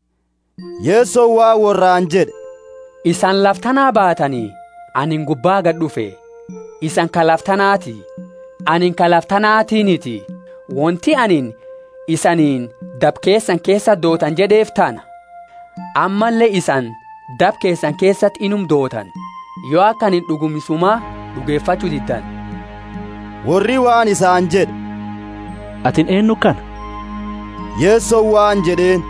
Yeessoo waa warraan jedhe. Isan laftanaa baatanii anin gubbaa gad dhufe isan ka laftanaati anin ka laftanaatiiniti wanti anin isaniin dab keessan keessa dootan jedheef tana ammallee isan dab keessan keessatti inum dootan yoo akkanin dhugumisumaa dhugeeffachuu diddan. Warri waan isaan jedhe. Atin eenyu kana? Yeessoo waan jedheen.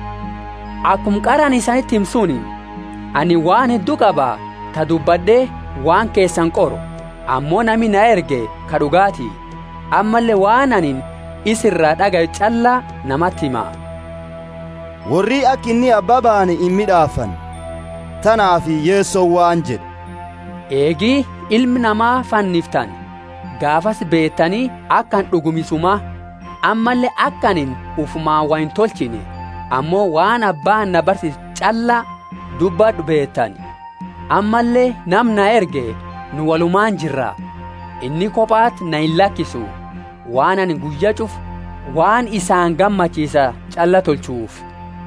Akkum qaraan isanitti himsuuni ani waan hedduu qaba ta dubbadhee waan keessan qoru ammoo nami na erge ka dhugaati ammallee waan anin isirraa dhagayu callaa namatti hima. Warri akka inni abbaa baane hin midhaafan. tanaaf yeessoo waan jedhe. Eegii ilmi namaa fanniftan gaafas beettanii akkan dhugumisumaa ammallee akkanin ufumaan waa hin tolchine ammoo waan abbaan na barsiisu callaa dubbadhu beettan ammallee nam na erge nu walumaan jirra inni kophaatti na hin lakkisu waan ani guyya cufu waan isaan gammachiisa calla tolchuuf.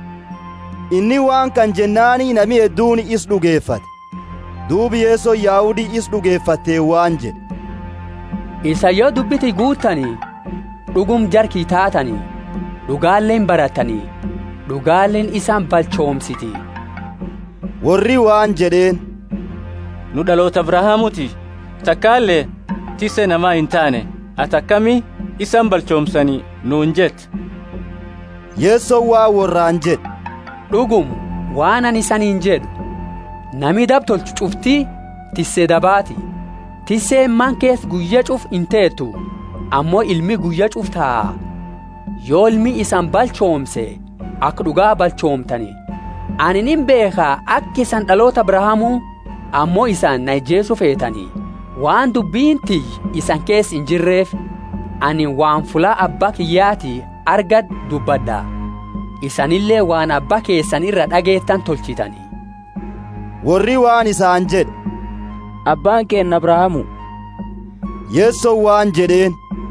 inni waan kan jennaanii nami hedduun is dhugeeffate duubi yeessoo yaa'udii is dhugeeffattee waan jedhe isa yoo dubbiti guuttanii dhugum jarkii taatanii dhugaalleen baratanii dhugaalleen isaan balchoomsiti warri waan jedheen nu dhaloota abrahaamuti takkaallee tisse namaa hin taane ati akkami isan balchoomsanii nuun jette yeessoon waa warraan jedhe dhugum waan ani isaniin jedhu nami dabtolchu cuftii tissee dabaati tisseen man kees guyya cuf hin teettu ammoo ilmi guyya cuf taa'a yoo ilmi isan balchoomse akka dhugaa balchoomtani ani nin beekaa akka isan dhaloota abrahaamuu ammoo isan na ijjeesu feetanii waan dubbiin tiyyi isan keessa hin jirreef ani waan fulaa abbaa kiyyaati arga dubbadha isanillee waan abbaa keessan irra dhageettan tolchitanii warri waan isaan jedhe abbaan keenna abrahaamu yeessoon waan jedheen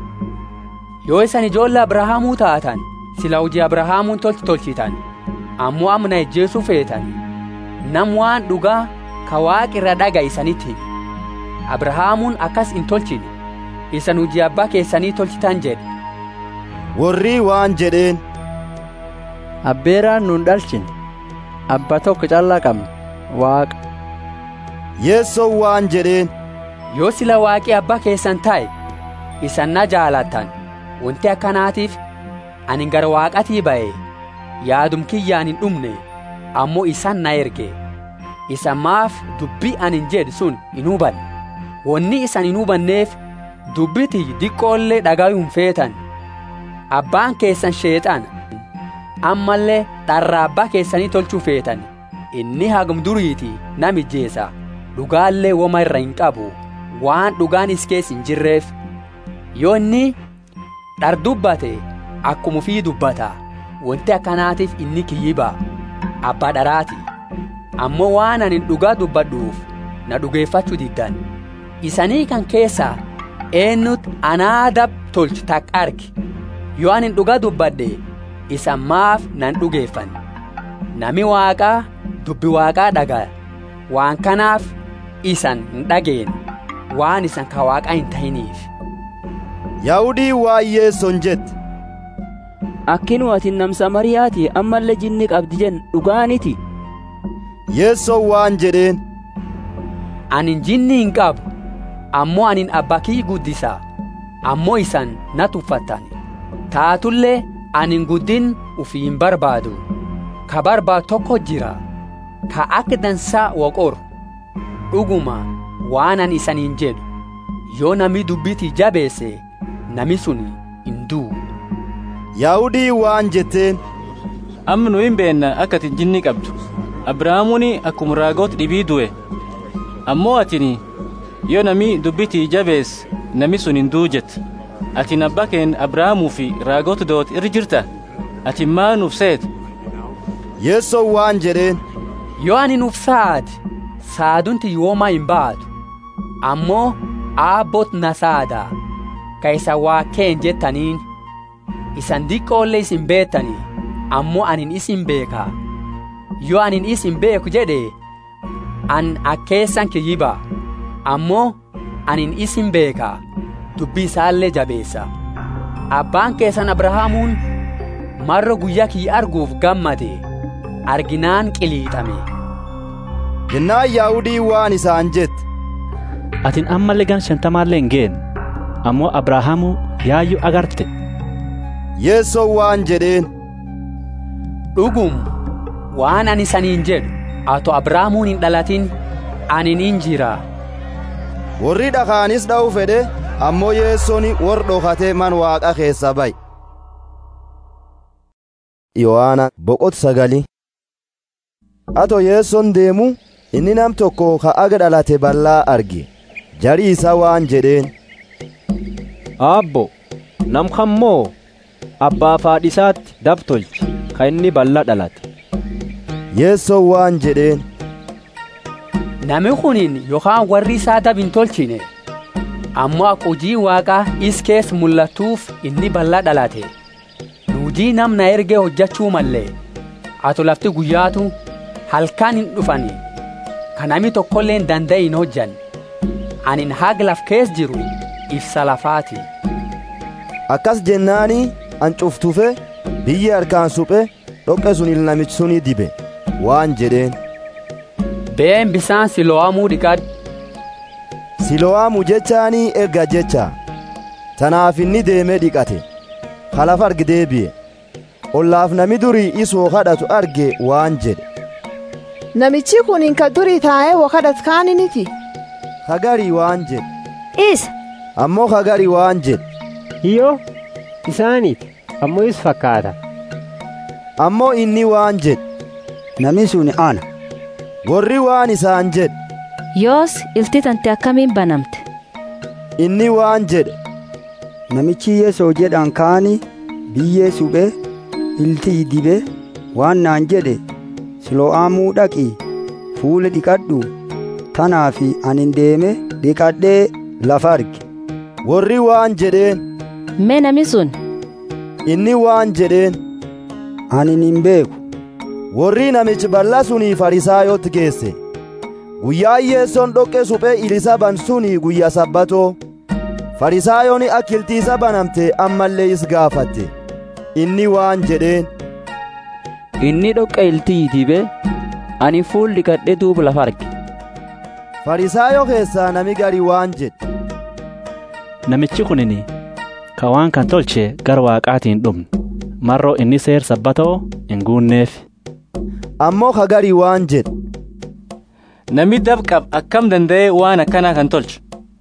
yoo isan ijoolle abrahaamuu taatan sila hojii abrahaamuun tolchi tolchitan ammoo amna ejjeesuu feetan nam waan dhugaa ka waaqirra dhaga isanitti abrahaamuun akkas hin tolchine isan hojii abbaa keessanii tolchitan jedhe warri waan jedheen abbeeraan nun dhalchine abba tokko callaa qabna waaqa yeessoon waan jedheen yoo sila waaqii abbaa keessan ta'e isan na jaalattan wanti akkanaatiif ani gara waaqatii ba'e yaadum kiyyaan hin dhumne ammoo isan na erge isan maaf dubbii ani jedhu sun hin hubanne wanni isan hin hubanneef dubbiti diqqoollee dhagayuun feetan abbaan keessan sheexan ammallee dharraa abbaa keessanii tolchuu feetan inni hagum duriiti namijjeesa dhugaallee woma irra hin qabu waan dhugaan is keessa hin jirreef yoo inni dhar dubbate akkuma ufii dubbata wanti akkanaatiif inni kiyyiba abbaa dharaati ammoo waan ani dhugaa dubbadhuuf na dhugeeffachuu diddan isanii kan keessaa eenyutu anaadab tolchu takka arge yoo ani dhugaa dubbadhe isan maaf nan dhugeeffan nami waaqaa dubbi waaqaa dhagaya waan kanaaf isan hin dhageen waan isan ka waaqaa hin ta'iniif yaa'udii waan yeessoon jette akkinu ati nam samariyaati ammallee jinni qabdi jen dhugaaniti yeessoon waan jedheen anin jinni hin qabu ammoo anin abbaa kii guddisa ammoo isan na tuffattan taatullee anin guddin ufii hin barbaadu ka barbaadu tokko jira ka akka dansaa waqoru dhuguma waan an isaniin jedhu yoo nami dubbitii jabeesse nami sun hin du'u yaa'udii waan jetteen amma nu hin beenna akka ati jinni qabdu abrahaamuuni akkuma raagoota dhibii du'e ammoo atini yoo nami dubbitii jabees nami sun hin du'u jette atin abbaa keen abrahaamuu fi raagoota doot irra jirta ati maa nuuf seet yeessoon waan jedheen yoo ani nuuf saad saadunti yoomaa hin baatu ammoo aabbot na saada ka isa waa keen jettaniin isan diqqoollee isin beettanii ammoo anin isin beeka yoo anin isin beeku jedhe an akkeessan kiyyiba ammoo anin isin beeka dubbii isaallee jabeessa abbaan keessan abrahaamuun marro guyyaa kiyya arguuf gammade arginaan qiliixame jennaan yaa'udii waan isaan jette atin ammallee gan shantamaallee hin geenne ammoo abrahaamu yaayyu agarte yeessoon waan jedheen dhugum waan ani saniin jedhu ato abrahaamuun hin dhalatin anin hin jira warri dhakaanis dha'u fedhe ammoo yeessoon wor dhokate man waaqa keessa bay yohaana boqot sagali ato yeessoon deemu inni nam tokko ka aga dhalate ballaa arge jarii isaa waan jedheen aabbo nam kammoo abbaa faadhisaatti dab tolchi ka inni balla dhalate yeessoon waan jedheen nami kunin yookaan warri isaa dab hin tolchine ammoo akka hojii waaqaa is keessa mul'atuuf inni balla dhalate hujii namna ergee hojjechuu mallee ato lafti guyyaatu halkan hin dhufani ka nami tokkollee hin danda'e hin hojjan anin haga laf kees jiru ibsa lafaati akkas jennaani an cuftufe biyyi harkaan suphe dhoqqe sun ilnamichi suni dibe waan jedheen been bisaan silo'aamuu dhiqadhu siloo'aamu jechaanii erga jecha tanaaf inni deemee dhiqate halafa arge deebi'e ollaaf nami durii isoo kadhatu arge waan jedhe Namichi kun ka durii taa'ee wakadhat kaaniniti. hagarii waan jedhe Isa. ammoo hagarii waan jedhe Hiyyoo isaaniiti ammoo is fakkaata. ammoo inni waan jedhe Nami sun ana. warri waan isaan jedhe yoos ilti tante akkamiin banamte inni waan jedhe Namichi Yeesoo jedhan kaani biyyee suphee iltii dibee waan naan jedhe Silo'aamuu dhaqii fuula dhiqadhu tanaafi anin deeme dhiqadhee lafa arge. warri waan jedheen mee nami sun inni waan jedheen Anin hin beeku. warri namichi bal'aa sunii farisaayotti geesse guyyaa yeessoon dhoqqee suphee ilisaban sunii guyya sabbatoo farisaayooni akkiltiisa banamte ammallee is gaafatte inni waan jedheen inni dhoqqa iltii dibee ani fuul dhiqadhe duuba lafa arge farisaayoo keessaa nami gari waan jedhe Namichi kunini ka waan kan tolche gara waaqaatiin dhumne marroo inni seer sabbatoo hin guunneef. ammoo ka gari waan jedhe Namni dabqab akkam danda'ee waan akkanaa kan tolchu.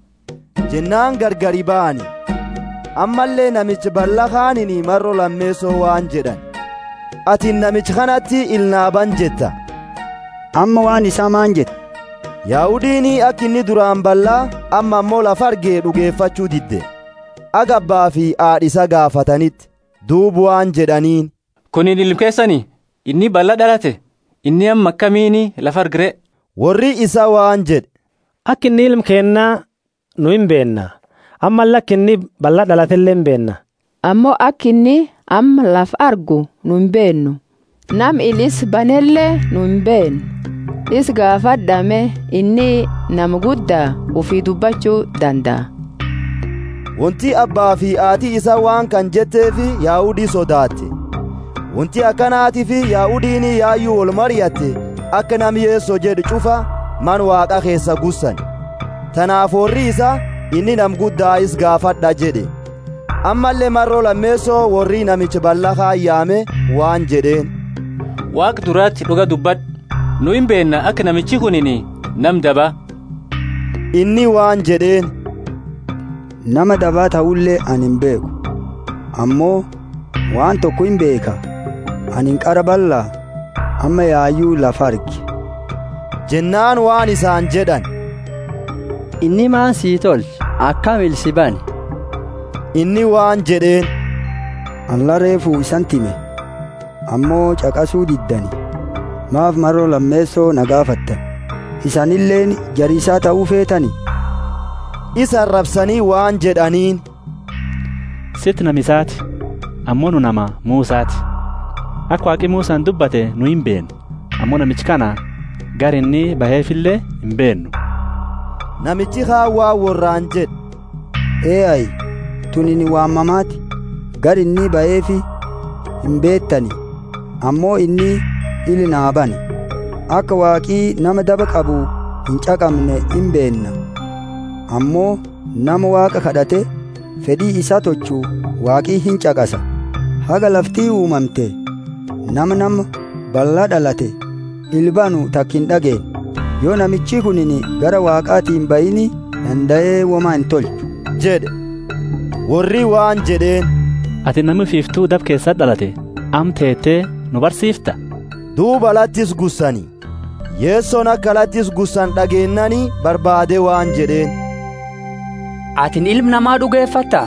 jennaan gargari ba'ani ammallee namichi bal'aa kaanini marro lammeessoo waan jedhan atin namichi kanatti ilnaaban jetta Amma waan isaa maan jette? Yaahudiinii akka inni duraan bal'aa amma ammoo lafa argee dhugeeffachuu didde aga abbaa fi haadhisa gaafatanitti duubu waan jedhaniin Kuniin ilkeessanii inni bal'aa dhalate inni amma akkamiini lafa argire. warri isa waan jedhe Akka inni ilma kennaa nu hin beenna. Amma lakki inni bal'aa dhalatellee hin beenna. Ammoo akka inni amma lafa argu nu hin beennu. Nam ilis banellee nu hin beennu. Is gaafadhame inni nama guddaa ufii dubbachuu danda'a. wanti abbaa fi haati isa waan kan jetteefi yaa'udii sodaatte wanti akkanaatiif yaahudiin yaayyuu wal mari'atte akka nam yeessoo jedhu cufa man waaqa keessa gussan tanaaf warri isa inni nam guddaa is gaafadha jedhe ammallee marroo lammeessoo warri namichi bal'aa kaayyaame waan jedheen Waaq duraatti dhuga dubbadhu. Nu hin beenna akka namichi kunini nam daba. inni waan jedheen Nama dabaa ta'ullee ani hin beeku. Ammoo waan tokko hin beeka. Ani hin qara bal'aa amma yaayyuu lafa arge. jennaan waan isaan jedhan inni maan sii tolche akkam ilsi bane inni waan jedheen Alla reefuu isan time. Ammoo caqasuu diddani. Maaf marroo lammeessoo na gaafattan. Isanilleen jariisaa ta'uu feetani. isa arrabsanii waan jedhaniin Sitti namisaati ammoo nu nama Muusaati. Akka waaqi Muusaan dubbate nu hin beennu ammoo namichi kana gar inni baheefillee hin beennu. namichi haawwaa warraan jedhe Eeyayi tunini waamamaati. Gar inni ba'eefi hin beettani. Ammoo inni ili naa bane. Akka waaqii nama daba qabu hin caqabne hin beenna. Ammoo nama waaqa kadhate fedhii isaa tochuu waaqii hin caqasa. Haga laftii uumamte nama nama bal'aa dhalate ilbanu takkin dhageen. Yoo namichi kunini gara waaqaatiin bayini danda'ee womaa hin tolchu. jedhe warri waan jedheen Ati namni fiiftuu dab keessa dhalate am teettee nu barsiifta. duuba lattis gussanii yeessoon akka lattis gussan dhageennanii barbaade waan jedheen atin ilma namaa dhugeeffatta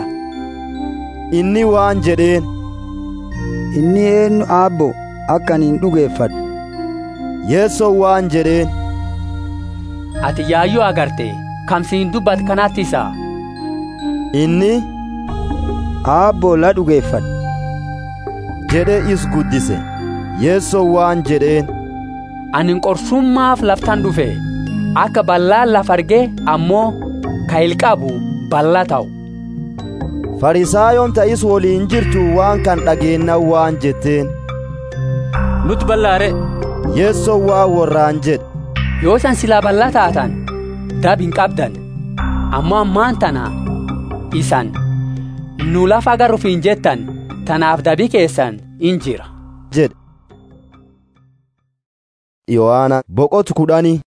inni waan jedheen Inni eenyu aabbo akka ani hin dhugeeffadhu. yeessoon waan jedheen ati yaayyuu agarte kamsiin dubbat kanatti isaa inni Aabbo la dhugeeffadhu. jedhe is guddise yeessoon waan jedheen anin qorsummaaf laftan dhufe akka ballaan laf arge ammoo ka ilqabu balla ta'u farisaayoon ta'is woliin jirtu waan kan dhageennan waan jetteen Nuti ballaare. yeessoon waan warraan jedhe yoo san silaa bal'aa taatan dab hin qabdan ammoo ammaan tana isan nu lafa agarruuf hin jettan tanaaf dabi keessan in jira jedhe yohaana boqotu kudhanii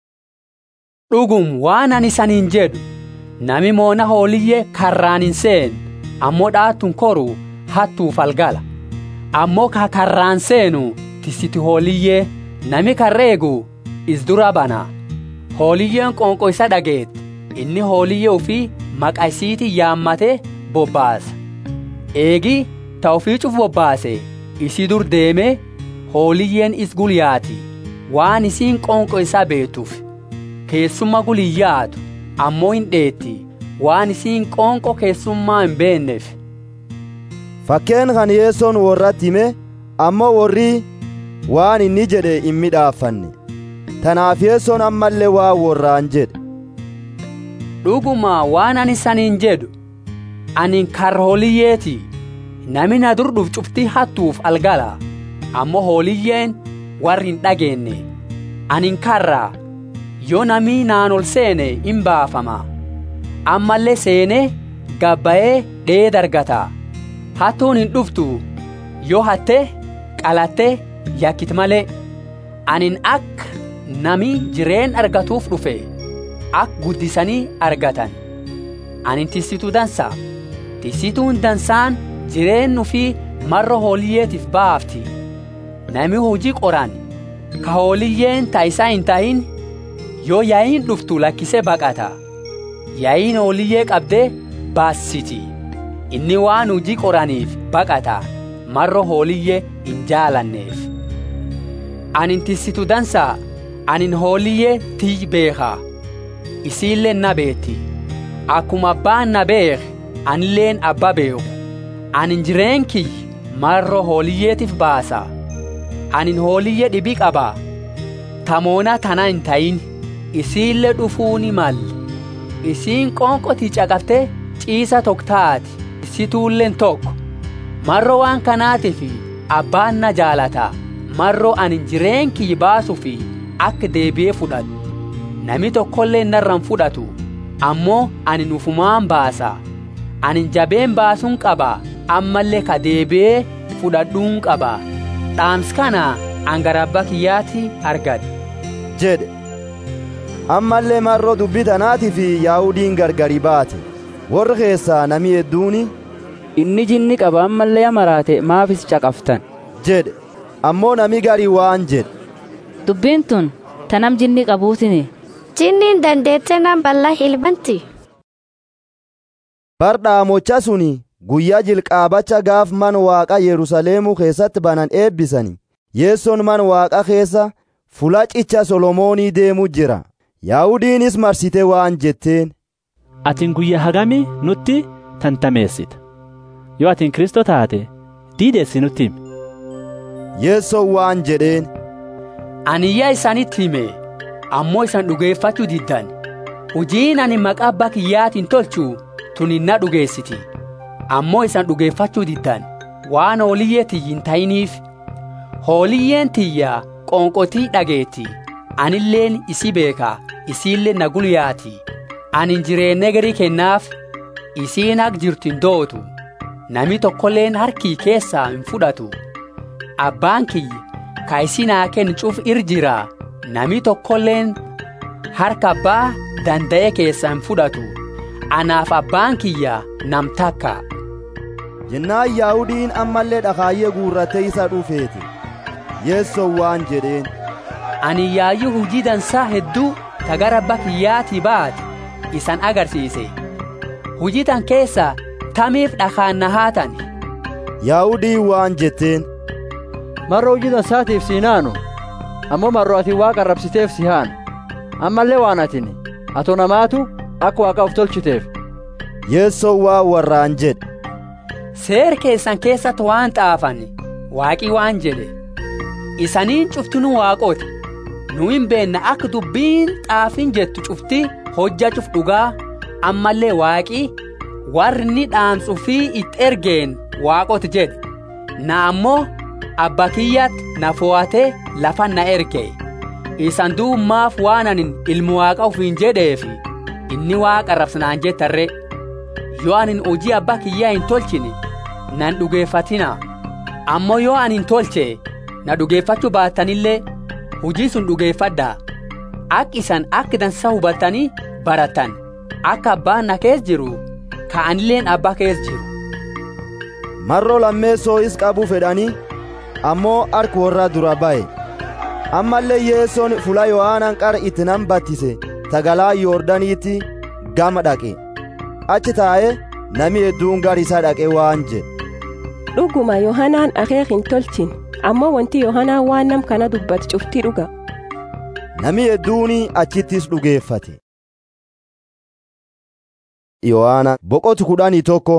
dhugum waan ani isaniin jedhu nami moona hooliyyee karraan hin seen ammoo dhaatun koru hattuuf algala ammoo ka karraan seenu tisiti hooliyyee nami karreegu is dura bana hooliyyeen qoonqo isa dhageet inni hooliyyee ufii maqa isiiti yaammate bobbaasa eegi ta ufii cuf bobbaase isi dur deeme hooliyyeen is gulyaati waan isiin qoonqo isaa beetuuf keessumma guliyyaatu ammoo hin dheetti waan isiin qoonqo keessummaa hin beenneef fakkeen kan yeessoon warratti hime ammoo warri waan inni jedhe hin midhaaffanne tanaaf yeessoon ammallee waa warraan jedhe dhuguma waan ani saniin jedhu anin karra hooliyyeeti nami na dur dhuf cuftii hattuuf algala ammoo hooliyyeen warri hin dhageenye anin karra yoo namii naan ol seene in baafama ammallee seene gabbayee dhee dargata hattuun hin dhuftu yoo hatte qalatte yakkit malee anin akka nami jireen argatuuf dhufe ak guddisanii argatan anin tissituu dansa tissituun dansaan jireennu fi marra hooliyyeetiif baafti nami hojii qoran ka hooliyyeen taayisaa hin tahin yoo yaa'iin dhuftu lakkisee baqata yaa'iin hooliyyee qabdee baassiti inni waan hojii qoraniif baqata marra hooliyyee hin jaalanneef anin tissitu dansaa anin hooliyyee tiy beekaa isiillee na beetti akkuma abbaan na beek anilleen abba beeku anin jireen kiyy marra hooliyyeetiif baasa anin hooliyyee dhibii qaba tamoona tana hin tayin isiillee dhufuuni mal isiin qoonqotii caqaftee ciisa tokkaati isituulleen tokko marro waan kanaatiif abbaan na jaalata marro anin jireen kiyy baasuu fi akka deebi'ee fudhatu nami tokkollee narraan fudhatu ammoo anin ufumaan baasa anin jabeen baasuun qaba ammallee ka deebi'ee fudhadhuun qaba dhaams kana angarabba kiyyaatti argadhe jedhe ammallee marroo dubbii tanaatii fi yaahudiin gargari baate warri keessaa nami hedduuni inni jinni qaba ammallee maraate maafis caqaftan jedhe ammoo nami garii waan jedhe dubbiin tun tanam jinni qabuutini jinniin dandeette nan balla hilbanti bar dhaamocha suni guyyaa jilqaabacha gaaf man waaqa yerusaleemuu keessatti banan eebbisani yeessoon man waaqa keessa fulacicha solomoonii deemu jira yaahudiinis marsite waan jetteen atin guyyaa hagamii nutti tantameessita yoo atin kristoo taate diideessi nutti himi yeessoon waan jedheen aniyyaa isanitti hime ammoo isan dhugeeffachuu diddan hojiin ani maqaa abbaa kiyyaatiin tolchu tunin na dhugeessiti ammoo isan dhugeeffachuu diddan waan hooliyyee tiyyin ta'iniif hooliyyeen tiyya qoonqotii dhageetti anilleen isi beeka isiillee na gulyaati anin jireenya garii kennaaf isiin ak jirtu hin dootu nami tokkolleen harkii keessaa hin fudhatu abbaan kiyya ka isinaa kencuuf ir jira nami tokkolleen harka abbaa danda'e keessaa hin fudhatu anaaf abbaan kiyya nam takka jennaan yaahudiin ammallee dhakaayyee guurratee isa dhufeeti yeessoon waan jedheen ani yaayyuu hujii dansaa hedduu ta gara abbaa kiyyaatii baate isan agarsiise hujii tan keessa tamiif dhakaan na haatan yaahudii waan jetteen marro hujii dansaatiif siinaanu ammoo marro ati waaqa arrabsiteef si haanu ammallee waan atini ato namaatu akka waaqa of tolchiteef yeessoon waan warraan jedhe seer keessan keessatti waan xaafan waaqii waan jedhe isaniin cuftinuu waaqooti nu hin beenna akka dubbiin xaafin jettu cufti hojja cuf dhugaa ammallee waaqii warri ni dhaamsu fi itti ergeen waaqoti jedhe na ammoo abba kiyyatti na fo'atee lafa na erge isan duummaaf waan anin ilmu waaqa ufiin jedheefi inni waaqa rabsanaan jettarre yoo anin hojii abbaa kiyyaa hin tolchine nan dhugeeffatina ammoo yoo anin tolche na dhugeeffachuu baattanillee hojii sun dhugeeffadhaa akka isan akka dansa hubattanii baratan akka abbaan na kees jiru ka'anilleen abbaa kees jiru. marroo lammeessoo is qabuu fedhanii ammoo harki warra dura ba'e ammallee yeessoon fula yohaanaan qara itti nan battise tagalaa yoordaniitti gama dhaqe achi taa'ee nami hedduun gar isaa dhaqe waan jedhe dhuguma yohanaan akeek hin tolchin ammoo wanti yohanaan waan nam kana dubbate cuftii dhuga nami hedduuni achittis dhugeeffate yohaana boqotu kudhanii tokko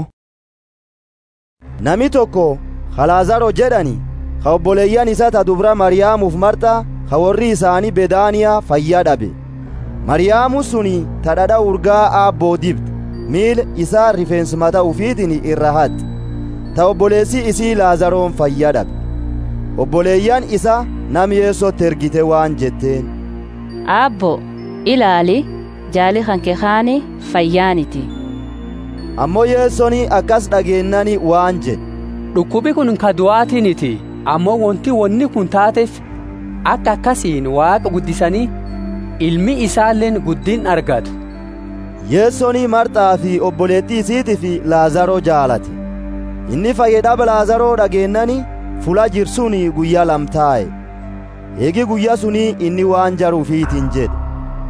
nami tokko halaazaro jedhani ka obboleeyyan isa ta dubra mariyaamuuf marxa ka warri isaanii bedaaniyaa fayyaa dhabe mariyaamu suni ta dhadha urgaa aabboo dibde miil isaa rifeensmata ufiitin irra haxxe ta obboleessi isii laazaroon fayyaa dhabe obboleeyyan isa nam yeessotti ergite waan jetteen aabbo ilaali jaali hanke kaani fayyaaniti ammoo yeessoni akkas dhageennani waan jedhe dhukkubi kun ka du'aatiniti ammoo wanti wanni kun taateef akka akkasiin waaqa guddisanii ilmi isaalleen guddin argatu yeessoni marxaa fi obboleettii isiitii fi laazaroo jaalate inni fayyadhaba laazaroo dhageennani fula jirsuni guyyaa lamtaa'e eegi guyyaa suni inni waan jaruufiitiin jedhe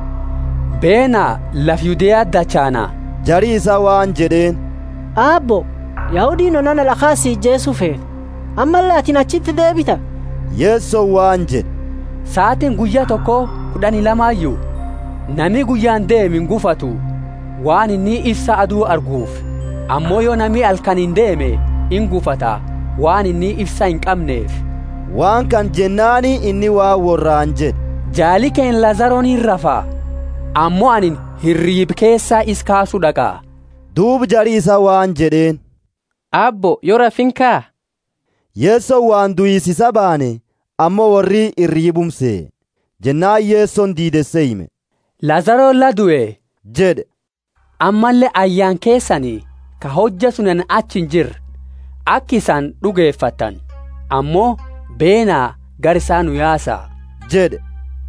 beenaa laf yudeyaa dachaana jarii isaa waan jedheen aabbo yahudiin onana lakaasii jeesuu feete ammallee atin achitti deebita yeessoo waan jedhe sa'aatiin guyyaa tokko kudhanii lamaayyuu nami guyyaan deemin gufatu waan inni ibsa aduu arguuf ammoo yoo nami halkan hin deeme in gufata waan inni ibsa hin qabneef waan kan jennaani inni waan worraan jedhe jaali keen lazaroon hin rafaa ammoo anin hirriib keessaa is kaasuu dhaqaa duub jarii isa waan jedheen abbo yoo rafinkaa yeessoo waan du'isiisa baane ammoo warri irriibumsee jennaan yeessoon diidesse hime lazaroon la du'e jedhe ammallee ayyaan keessanii ka hojja sunan achi hin jirre akka isaan dhugeeffatan ammoo beenaa gar isaa nu yaasa jedhe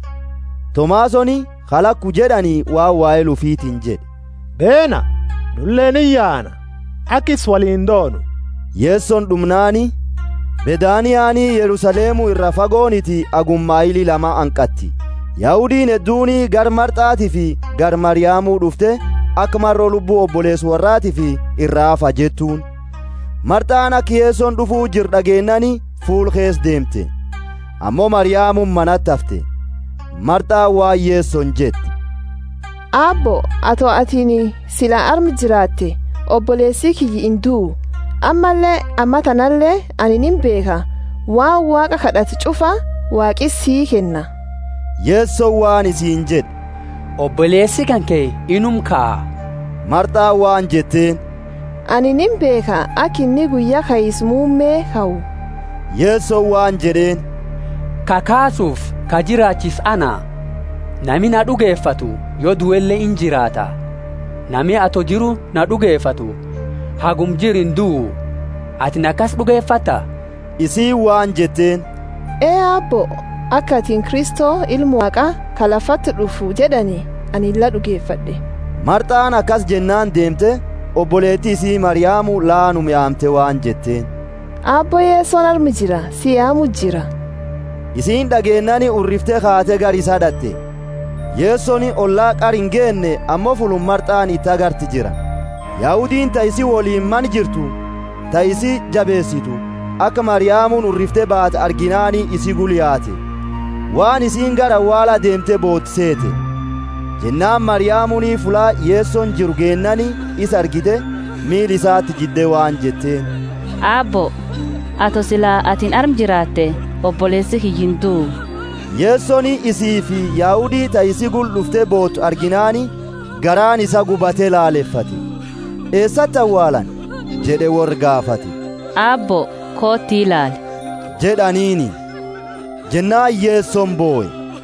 tomaasoni halakku jedhanii waan waa'ee lufiitiin jedhe beena nulleen in yaana akkis waliin doonu yeessoon dhumnaani bedaaniyaanii yerusaleemu irra fagooniti agummaayilii lama anqatti yahudiin hedduuni gar marxaatii fi gar mariyaamuu dhufte akka marroo lubbuu obboleessu warraatii fi irraa hafa jettuun marxaan akka yeessoon dhufuu jir dhageennani fuul kees deemte ammoo mariyaamuun manatti hafte marxaan waan yeessoon jette aabbo atoo atini silaa armi jiraatte obboleessii kiyyi hin du'u ammallee amma tanallee ani nin beeka waan waaqa kadhatu cufa waaqis sii kenna yeessoon waan isiin jedhe obboleessi kan kee inum ka'a marxaa waan jetteen ani nin beeka akka inni guyyaa kayis muummee ka'u yeessoon waan jedheen kakaasuuf ka jiraachis ana nami na dhugeeffatu yoo du'ellee in jiraata nami ato jiru na dhugeeffatu hagum jirin du'u atin akkas dhugeeffatta isii waan jetteen ee aabbo akka atiin kristoo ilmu waaqa ka lafatti dhufu jedhani ani illa dhugeeffadhe marxaan akkas jennaan deemte obboleettii isii mariyaamu laanum yaamte waan jetteen aabbo yeessoon armi jira si yaamu jira isiin dhageennani urriftee kaate gar isaa dhatte yeessoni ollaa qar hin geenne ammoo fulun marxaan itti agarti jira yahudiin ta isi woliin man jirtu ta isi jabeessitu akka mariyaamuun urriftee baate arginaani isi guliyaate waan isiin gara awwaala deemte boottiseete jennaan mariyaamuunii fulaa yeessoon jiru geennani isa argite miil isaatti jidde waan jetteen aabbo ato silaa atin arm jiraatte obboleessi kiyyin du'u yeessoni isii fi yaahudii ta isi gul dhufte bootu arginaani garaan isa gubatee laaleffate eessatti awwaalan jedhe wor gaafate aabbo kootti ilaali jedhaniini jennaan yeesson booye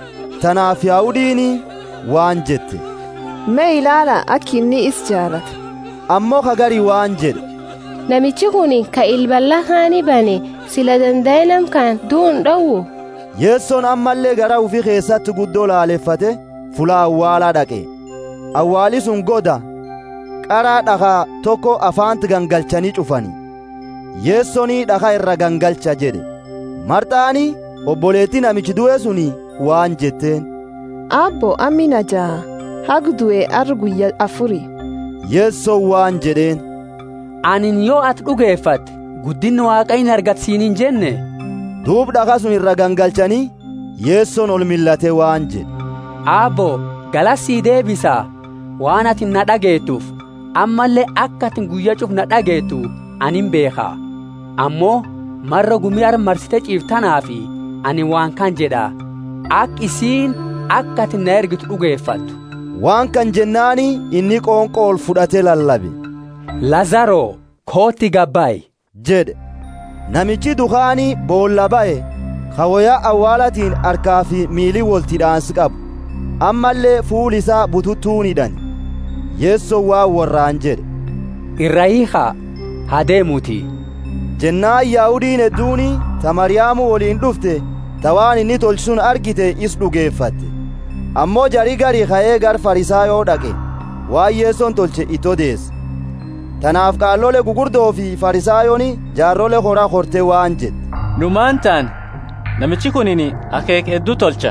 tanaaf yaahudiini waan jette mee ilaala akki inni is jaalata ammoo kagarii waan jedhe namichi kun ka ilballa kaani bane sila danda'e nam kan du'uun dhowwu yeessoon ammallee gara ufi keessatti guddoo laaleffate fula awwaalaa dhaqe awwaali sun goda qaraa dhakaa tokko afaanti gangalchanii cufani yeessonii dhakaa irra gangalcha jedhe marxaani obboleettii namichi du'e suni waan jetteen abbo ammi na jaa hag du'e ar guyya afuri yeessoon waan jedheen anin yoo ati dhugeeffatte guddinni waaqa hin argatisiinin jenne duub dhakaa sun irra gangalchanii yeessoon ol millatee waan jedhe aabbo galassii deebisaa waan ati na dhageettuuf ammallee akka ati guyya cuf na dhageettu anin beekaa ammoo marra gumii armarsite ciiftanaafi ani waan kan jedha ak isiin akka ati na ergitu dhugeeffattu waan kan jennaani inni qoonqoo ol fudhatee lallabe lazaroo kootti gabbaayi jedhe namichi dukaanii boolla ba'e kawoyaa awwaalatiin harkaa fi miilii woltidhaansi qabu ammallee fuul isaa bututtuunidhan yeessoon waan warraan jedhe irra hiikaa haa deemuutii jennaan yaahudiin hedduuni ta mariyaamu woliin dhufte ta waan inni tolchisuun argite is dhugeeffatte ammoo jarii garii ka'ee gar farisaayoo dhaqe waan yeessoon tolche itti odeesse tanaaf qaallole gugurdoo fi farisaayooni jaarrole horaa horte waan jedhe numaan taan namichi kunin akeek hedduu tolcha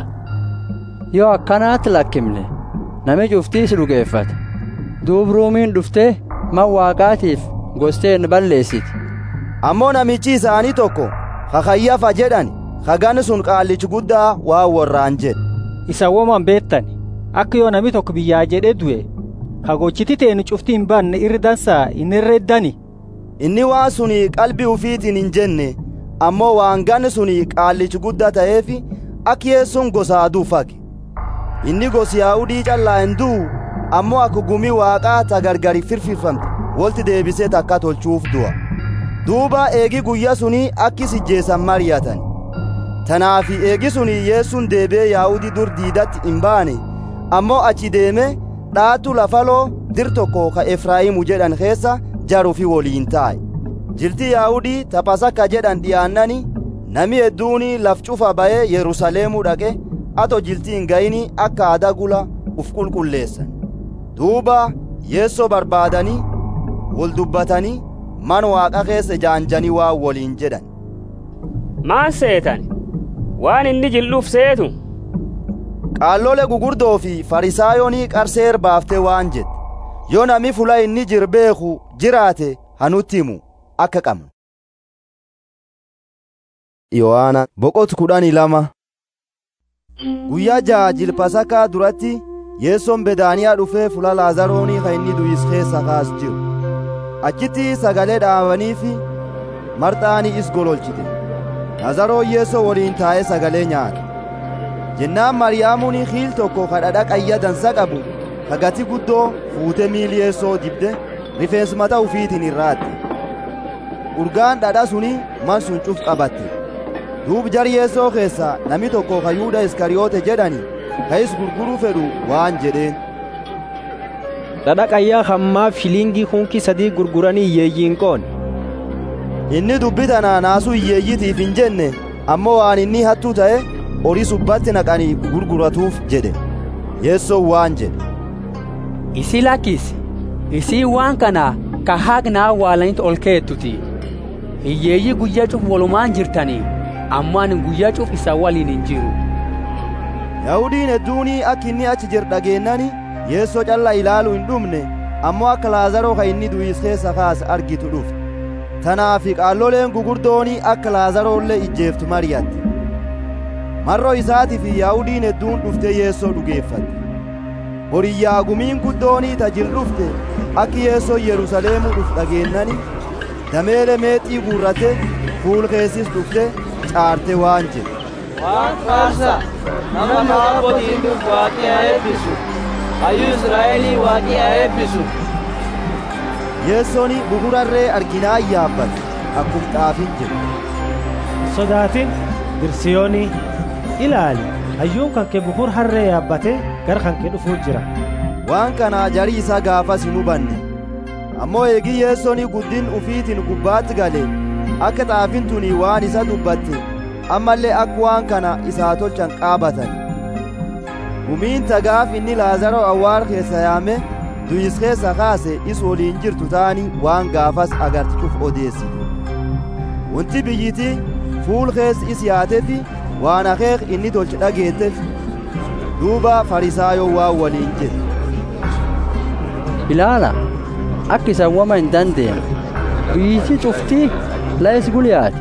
yoo akkanaatti lakkimne nami cuftiis dhugeeffate duub ruumiin dhuftee man waaqaatiif gosteen balleessiti ammoo namichi isaanii tokko kakayyafa jedhan kagan sun qaallichi guddaa waan warraan jedhe isa woman beettan akka yoo nami tokko biyyaa jedhe du'e kagochiti teenu cufti hin banne irri dansaa inni irreeddani inni waan suni qalbii ufiitiin hin jenne ammoo waan gan suni qaallichi guddaa ta'eefi akka yeessuun gosaa duufage inni gosi yaa'udii callaa hin du'u ammoo akka gumii waaqaa ta gargari firfirfamte wolti deebisee takka tolchuuf du'a duuba eegi guyya suni akkis ijjeessan mariyatan tanaafi eegi suni yeessuun deebee yaa'udii dur diidatti hin baane ammoo achi deeme dhaatu lafaloo dir tokko ka efraayimu jedhan keessa jarufi woliin taa'e jilti yaa'udii tapasakka jedhan dhiyaannani nami hedduuni laf cufa ba'ee yerusaleemuu dhaqe ato jilti hin ga'ini akka adagula uf qulqulleessan duuba yeessoo barbaadanii wol dubbatanii man waaqa keessa jaanjanii waan woliin jedhan maan seetan waan inni jil'uuf seetu qaallole gugurdoo fi farisaayoonii qarseer baaftee waan jedhe yoo nami fula inni jir beeku jiraate hanutti himu akka qabnu yohaana boqotu kudhanii lama guyyaa ja'a jilpasakaa duratti yeessoon bedaaniyaa dhufee fula laazaroonii ka inni du'is keessa kaas jiru achitti sagalee dhaabaniifi marxaanii is gololchite laazaroon yeessoo waliin taa'ee sagalee nyaate jennaan mariyaamuun hiil tokko ka dhadha qayya dansa qabu ka gati guddoo fuute miili yeessoo dibde rifeensi mataa ufiitiin irraatte urgaan dhadha suni man sun cuf qabatte duub jar yeessoo keessaa nami tokko ka yuuda iskariyoote jedhani ka is gurguruu fedhu waan jedheen dhadha qayyaa hammaaf shiliingii hunki sadii gurguranii hiyyeeyyiin qoon inni dubbi tanaa naasuu hiyyeeyyitiif hin jenne ammoo waan inni hattuu ta'e horii subbatti naqanii gurguratuuf jedhe yeessoon waan jedhe isii lakkisi isii waan kana ka haqnaa awwaalanitti ol keettuti hiyyeeyyii guyyaa cuf walumaan jirtanii ammoo ani guyyaa cuf isa waliin hin jiru yahudiin hedduunii akka inni achi jir dhageennani yeessoo calla ilaalu hin dhumne ammoo akka laazaroo ka inni du'is keessa kaas argitu dhufte tanaafi qaalloleen gugurdoonii akka laazaroollee ijjeeftu mariyatte marroo isaatii fi yahudiin hedduun dhufte yeessoo dhugeeffatte horiyyaa gumiin guddoonii tajil dhufte akki yeessoo yerusaleemuu dhuf dhageennani dameele meexii guurrate fuul keessis dhufte caarte waan jedhe waan faarsa nama naabbotiin dhuf waaqii haa eebbisu hayyuu israa'elii waaqii haa eebbisu yeessooni buburarree arginaa yaabbate akkum xaafin jedhe sodaatin dirsiyooni ilaali hayyuun kan kee bukur harree yaabbatee gara kan kee dhufuu jira waan kanaa jarii isaa gaafas hin hubanne ammoo eegii yeessoni guddin ufiitiin gubbaatti gale akka xaafin tuni waan isa dubbatte ammallee akka waan kana isaa tolchan qaabatan gumiin tagaaf inni laazaroo awwaal keessa yaame duyis keessa kaase is woliin jirtu taani waan gaafas agartichuuf odeessite wanti biyyiti fuul keessa is yaatefi waan akeek inni tolche dhageetteef duuba farisaayoo waan waliin jedhe ilaala akka isan wama hin dandeenye biyyiti cuftii la'is guliyaati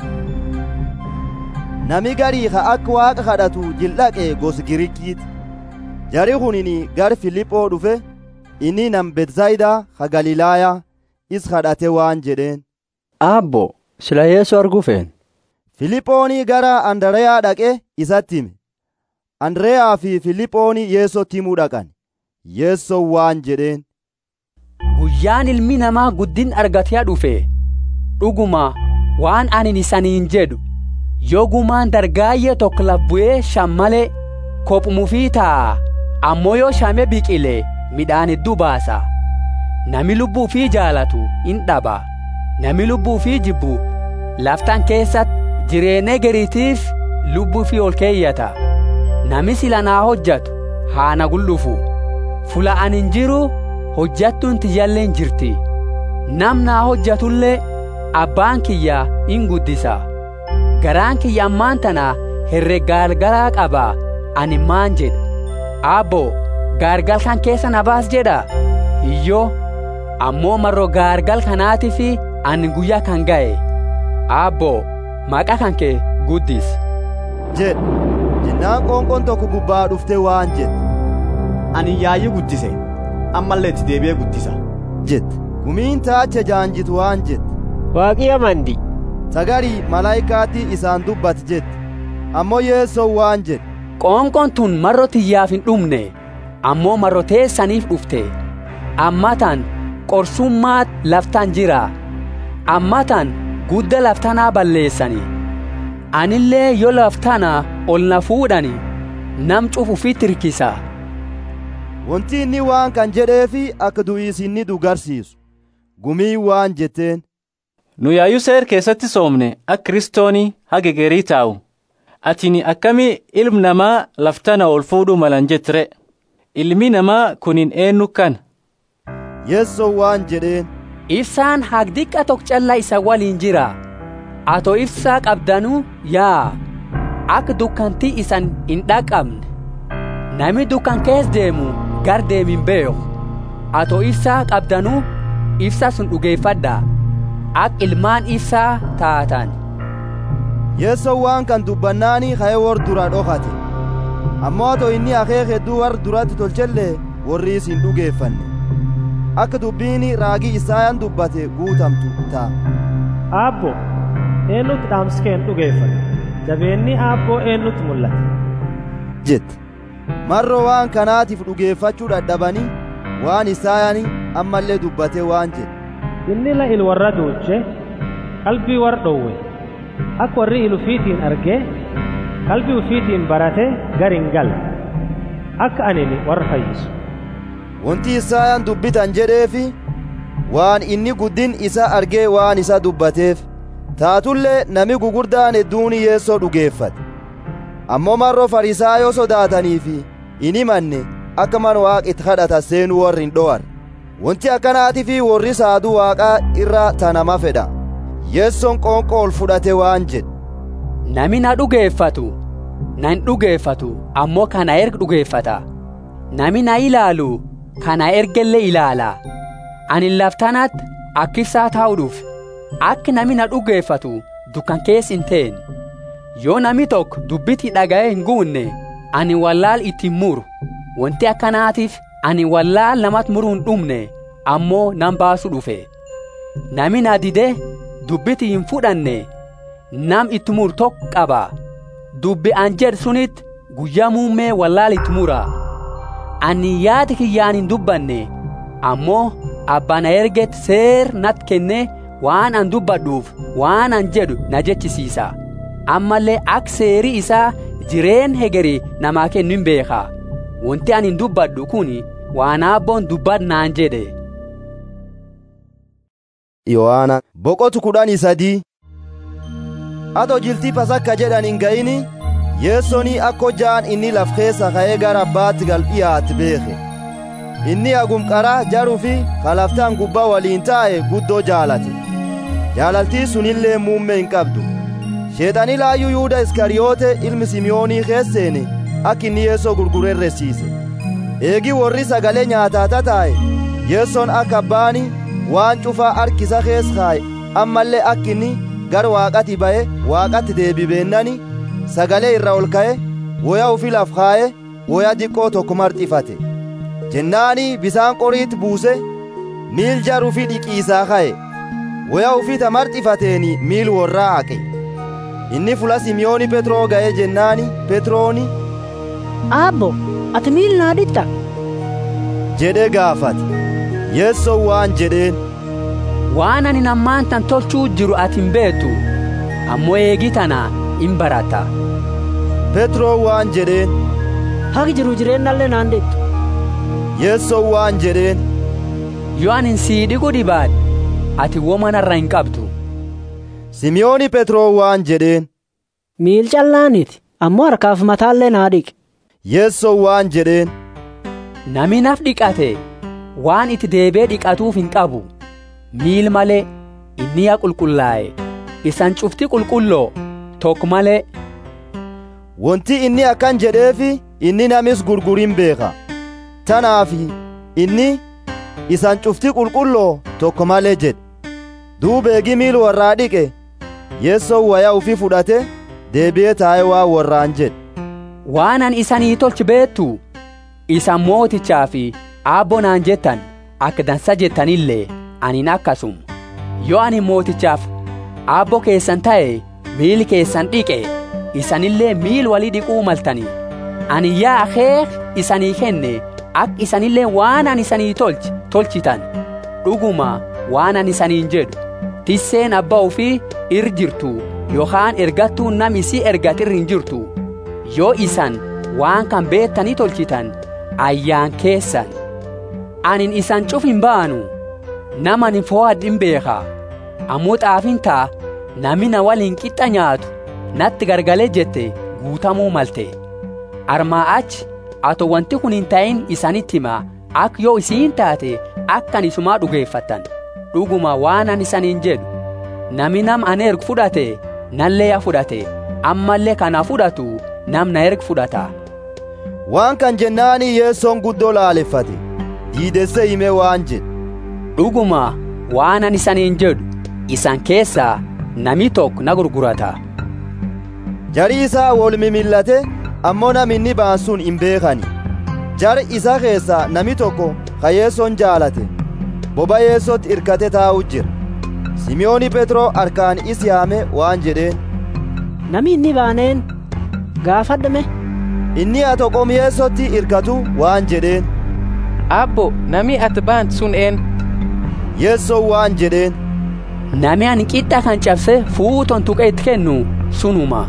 nami garii ka akka waaqa kadhatu jildhaqe gos girikiiti jari kunini gar filiphoo dhufe inni nam betsayidaa ka galilaayaa is kadhate waan jedheen aabbo sila yeesu arguu feen filiphoonii gara andreyaa dhaqe isatti hime andreyaa fi filiphoonii yeesotti himuu dhaqan yeessoo waan jedheen guyyaan ilmi namaa guddin argatee dhufe dhuguma waan anin isaniin jedhu yoo gumaan dargaayyee tokko labbu'ee shammale kophumufii taa'a ammoo yoo shame biqile midhaan hedduu baasa nami lubbuu fi jaalatu in dhaba nami lubbuu fi jibbu laftan keessatti jireenya gariitiif lubbuu fi ol keeyyata nami sila naa hojjatu haa na gullufu fula anin jiru hojjattuun tiyyalleen jirti nam naa hojjatullee abbaan kiyya in guddisa garaan kiyya ammaan tana herreg gaargaraa qaba ani maan jedha aabbo gaargal kan keessa na baas jedha hiyyoo ammoo marro gaargal kanaatiif ani guyyaa kan ga'e aabbo maqaa kan kee guddis jedhe jennaan qoonqoon tokko gubbaa dhufte waan jedhe ani yaayyi guddise ammallee itti deebi'ee guddisa jette gumiin taacha jaanjitu waan jette waaqii amandi sagarii malaayikaatti isaan dubbate jette ammoo yeessoo waan jedhe qoonqoon tun marro tiyyaaf hin dhumne ammoo marro teessaniif dhufte ammatan qorsummaat laftan jira ammatan gudda laftanaa balleessani anillee yoo laftana ol na fuudhani nam cufu fi tirkisa wanti inni waan kan jedheefi akka du'iis inni dugarsiisu gumii waan jetteen nu yaayyuu seer keessatti soomne akka kiristoonii haga geerii taa'u atini akkamii ilmi namaa laftana ol fuudhuu malan jettire ilmi namaa kunin eenyu kana yeessoo waan jedheen ibsaan hagdiqqa tok calla isa waliin jira ato ibsaa qabdanuu yaa akka dukkantii isan hin dhaqabne nami dukkan kees deemu gar deemin beeku ato ibsaa qabdanuu ibsa sun dhugeeffadha ak ilmaan ibsaa taatan yeessoo waan kan dubbannaanii ka'ee wor dura dhokate ammoo ato inni akeek hedduu war duratti tolchellee warri isin dhugeeffanne akka dubbiin raagii isaayaan dubbate guutamtu ta'a. Aabbo eenyutti dhaamskeen dhugeeffate jabeenni aabboo eenyutti mul'ate. jette marro waan kanaatiif dhugeeffachuu dadhabanii waan isaayaan ammallee dubbate waan jedhe. Inni la il warra duuche qalbii war dhowwe akka warri il ufiitiin argee qalbii ufiitiin barate gar hin galle akka anini warra fayyisu. wanti isaayaan dubbitan jedheefi waan inni guddin isa argee waan isa dubbateef taatullee nami gugurdaan hedduun yeessoo dhugeeffate ammoo marroo farisaayoo sodaataniifi hin himanne akka man waaq itti kadhata seenuu warri hin dhowar wanti akkanaatii fi warri saaduu waaqaa irra tanama fedha yeessoon qoonqoo ol fudhate waan jedhe nami na dhugeeffatu na hin dhugeeffatu ammoo kana erga dhugeeffata nami na ilaalu kana ergellee ilaala ani laftanaatti akkibsaa taa'u dhufe akka nami na dhugeeffatu dukkan kees hin teen yoo nami tokko dubbiti dhaga'ee hin guunne ani wallaal ittiin muru wanti akkanaatiif ani wallaal namatti muruu hin dhumne ammoo nan baasu dhufe nami na dide dubbiti hin fudhanne nam itti muru tokko qaba dubbi an jedhu sunitti guyyaa muummee wallaal itti mura ani yaada kiyyaan hin dubbanne ammoo abbaan erget seer nat kenne waan an dubbadhuuf waan an jedhu na jechisiisa ammallee ak seerii isaa jireen hegeri namaa kennu hin beekaa wanti ani hin dubbadhu kun waan abboon dubbadnaan jedhe yohaana boqotu kudhanii sadii ato jiltii pasakka jedhan hin ga'ini yeessonii akko jaan inni laf keessa ka'ee gara abbaatti gal dhiyaate beeke inni hagum qaraa jaruu fi kalaftaan gubbaa waliin taa'e guddoo jaalate jaalaltii sunillee muummee hin qabdu sheexanii laayyuu yuuda iskariyoote ilmi simiyoonii keesseene akka inni yeessoo gurgurerresiise eegi warri sagalee nyaataa tataa'e yeessoon akka abbaani waan cufaa harkisa kees kaa'e ammallee akka inni gar waaqati ba'e waaqatti deebibeennani sagalee irra ol ka'e woya ufi laf kaa'e woya diqqoo tokko marxifate jennaani bisaan qoriitti buuse miil jaruu fi dhiqiisaa ka'e woya ufita marxifateeni miil worraa haqe inni fula simiyooni petroo ga'e jennaani petrooni aabbo ati miil naa dhiqxa jedhe gaafate yeessoon waan jedheen waan ani ammaan tan tolchuu jiru ati hin beektu ammoo eegi tana hin barata petroo waan jedheen haqi jiru jireennallee naan dhiqxu yeessoon waan jedheen yoo ani sii dhiqu dhibaadhe ati womanarra hin qabdu simiyooni petroo waan jedheen miil callaaniti ammoo harkaaf mataallee naa dhiqe yeessoon waan jedheen nami naf dhiqate waan itti deebee dhiqatuuf hin qabu miil malee inni yaa qulqullaa'e isan cufti qulqulloo tokko malee wanti inni akkan jedheefi inni namis gurgurin beeka tanaafi inni isan cufti qulqulloo tokko malee jedhe duubeegi miil warraa dhiqe yeessoon waya ufi fudhate deebi'ee taa'ee waa warraan jedhe waan an isanii tolchi beettu isan mootichaa fi aabbonaan jettan akka dansa jettanillee anin akkasum yoo ani mootichaaf aabbo keessan ta'e miil keessan dhiqe isanillee miil walii dhiquu maltanii ani yaa akeek isanii kenne akka isanillee waan an isanii tolchi tolchitan dhuguma waan an isaniin jedhu tisseen abbaa ofii ir jirtu yookaan ergattuu nam isii ergatirri hin jirtu yoo isan waan kan beettanii tolchitan ayyaan keessan anin isan cuf hin baanu nama ni fo'adh hin beeka ammoo xaafin taa nami na waliin qixxa nyaatu natti gargalee jette guutamuu malte armaa achi ato wanti kun hin ta'in isanitti himaa akka yoo isiin taate akkan isumaa dhugeeffattan dhuguma waan an isaniin jedhu nami nam an ergu fudhate nallee ya fudhate ammallee kana fudhatu nam na ergu fudhata waan kan jennaani yeessoon guddoo laaleffate diidesse hime waan jedhe dhuguma waan an isaniin jedhu isan keessaa nami tokko na gurgurata jari isaa wol mimillate ammoo nam inni ba'an sun hin beekani jari isa keessaa nami tokko ka yeessoon jaalate boba yeessootti irkate taa'u jira simiyooni petroo harkaan is yaame waan jedheen nami inni baaneen gaafadhame inni ato qom yeessootti irkatu waan jedheen abbo nami ati baant sun een yeessoon waan jedheen nami ani qixxa kan cabse fuuton tuqe itti kennu sunuma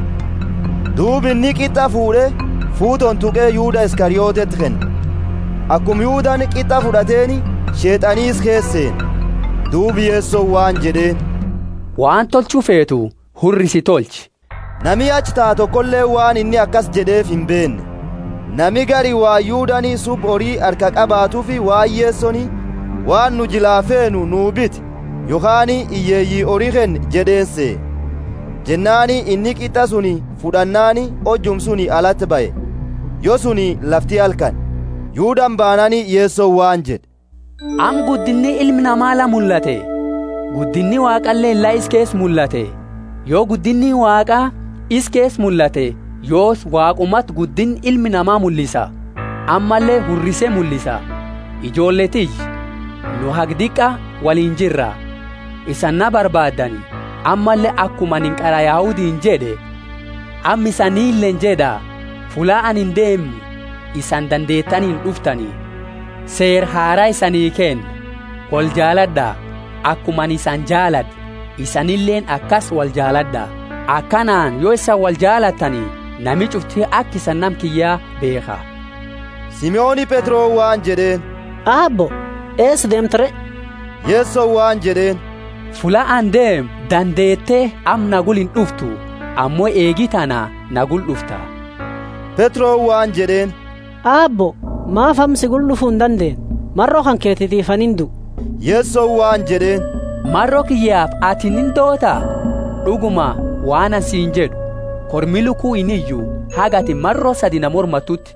duubi inni qixxa fuudhe fuuton tuqee yuuda iskariyootetti kenne akkum yuudaan qixxa fudhateeni sheexaniis keesseen duubi yeessoon waan jedheen waan tolchuu feetu hurrisi tolchi nami achi taa tokkollee waan inni akkas jedheef hin beenne nami gari waa yuudanii sub horii harka qabaatuufi waan yeessoni waan nu jilaafeenu nuu biti yookaan iyyeeyyii horii kenne jedheensee jennaani inni qixxa suni fudhannaani hojjum suni alatti ba'e yoo suni lafti halkan yuudan baanani yeessoon waan jedhe am guddinni ilmi namaa la mul'ate guddinni waaqallee illaa iskees mul'ate yoo guddinni waaqaa iskees mul'ate yoos waaqumat guddin ilmi namaa mul'isa ammallee hurrisee mul'isa ijoolletiyy nu hagdiqa waliin jirra isan na barbaaddani ammallee akkuma nin qara yaahudiin jedhe ammi isaniilleen jedha fulaa anin deemnu isan dandeettaniin dhuftanii seer haaraa isanii kenna wal jaaladhaa akkuman isan jaaladhe isanilleen akkas wal jaaladhaa akkanaan yoo isan wal jaalattanii nami cufti akka isan nam kiyyaa beeka simi'ooni phetroo waan jedheen aabbo ees deemtire yeessoo waan jedheen fula an deem dandeettee am nagul hin dhuftu ammoo eegi tana nagul dhufta phetroo waan jedheen aabbo maaf amsi gul dhufuu hin dandeen marroo kan keetitiifan hin du'u yeessoo waan jedheen marroo kiyyaaf ati nin doota dhuguma waan asiin jedhu kormi lukuu iniyyuu hagati marroo sadi na mormatutti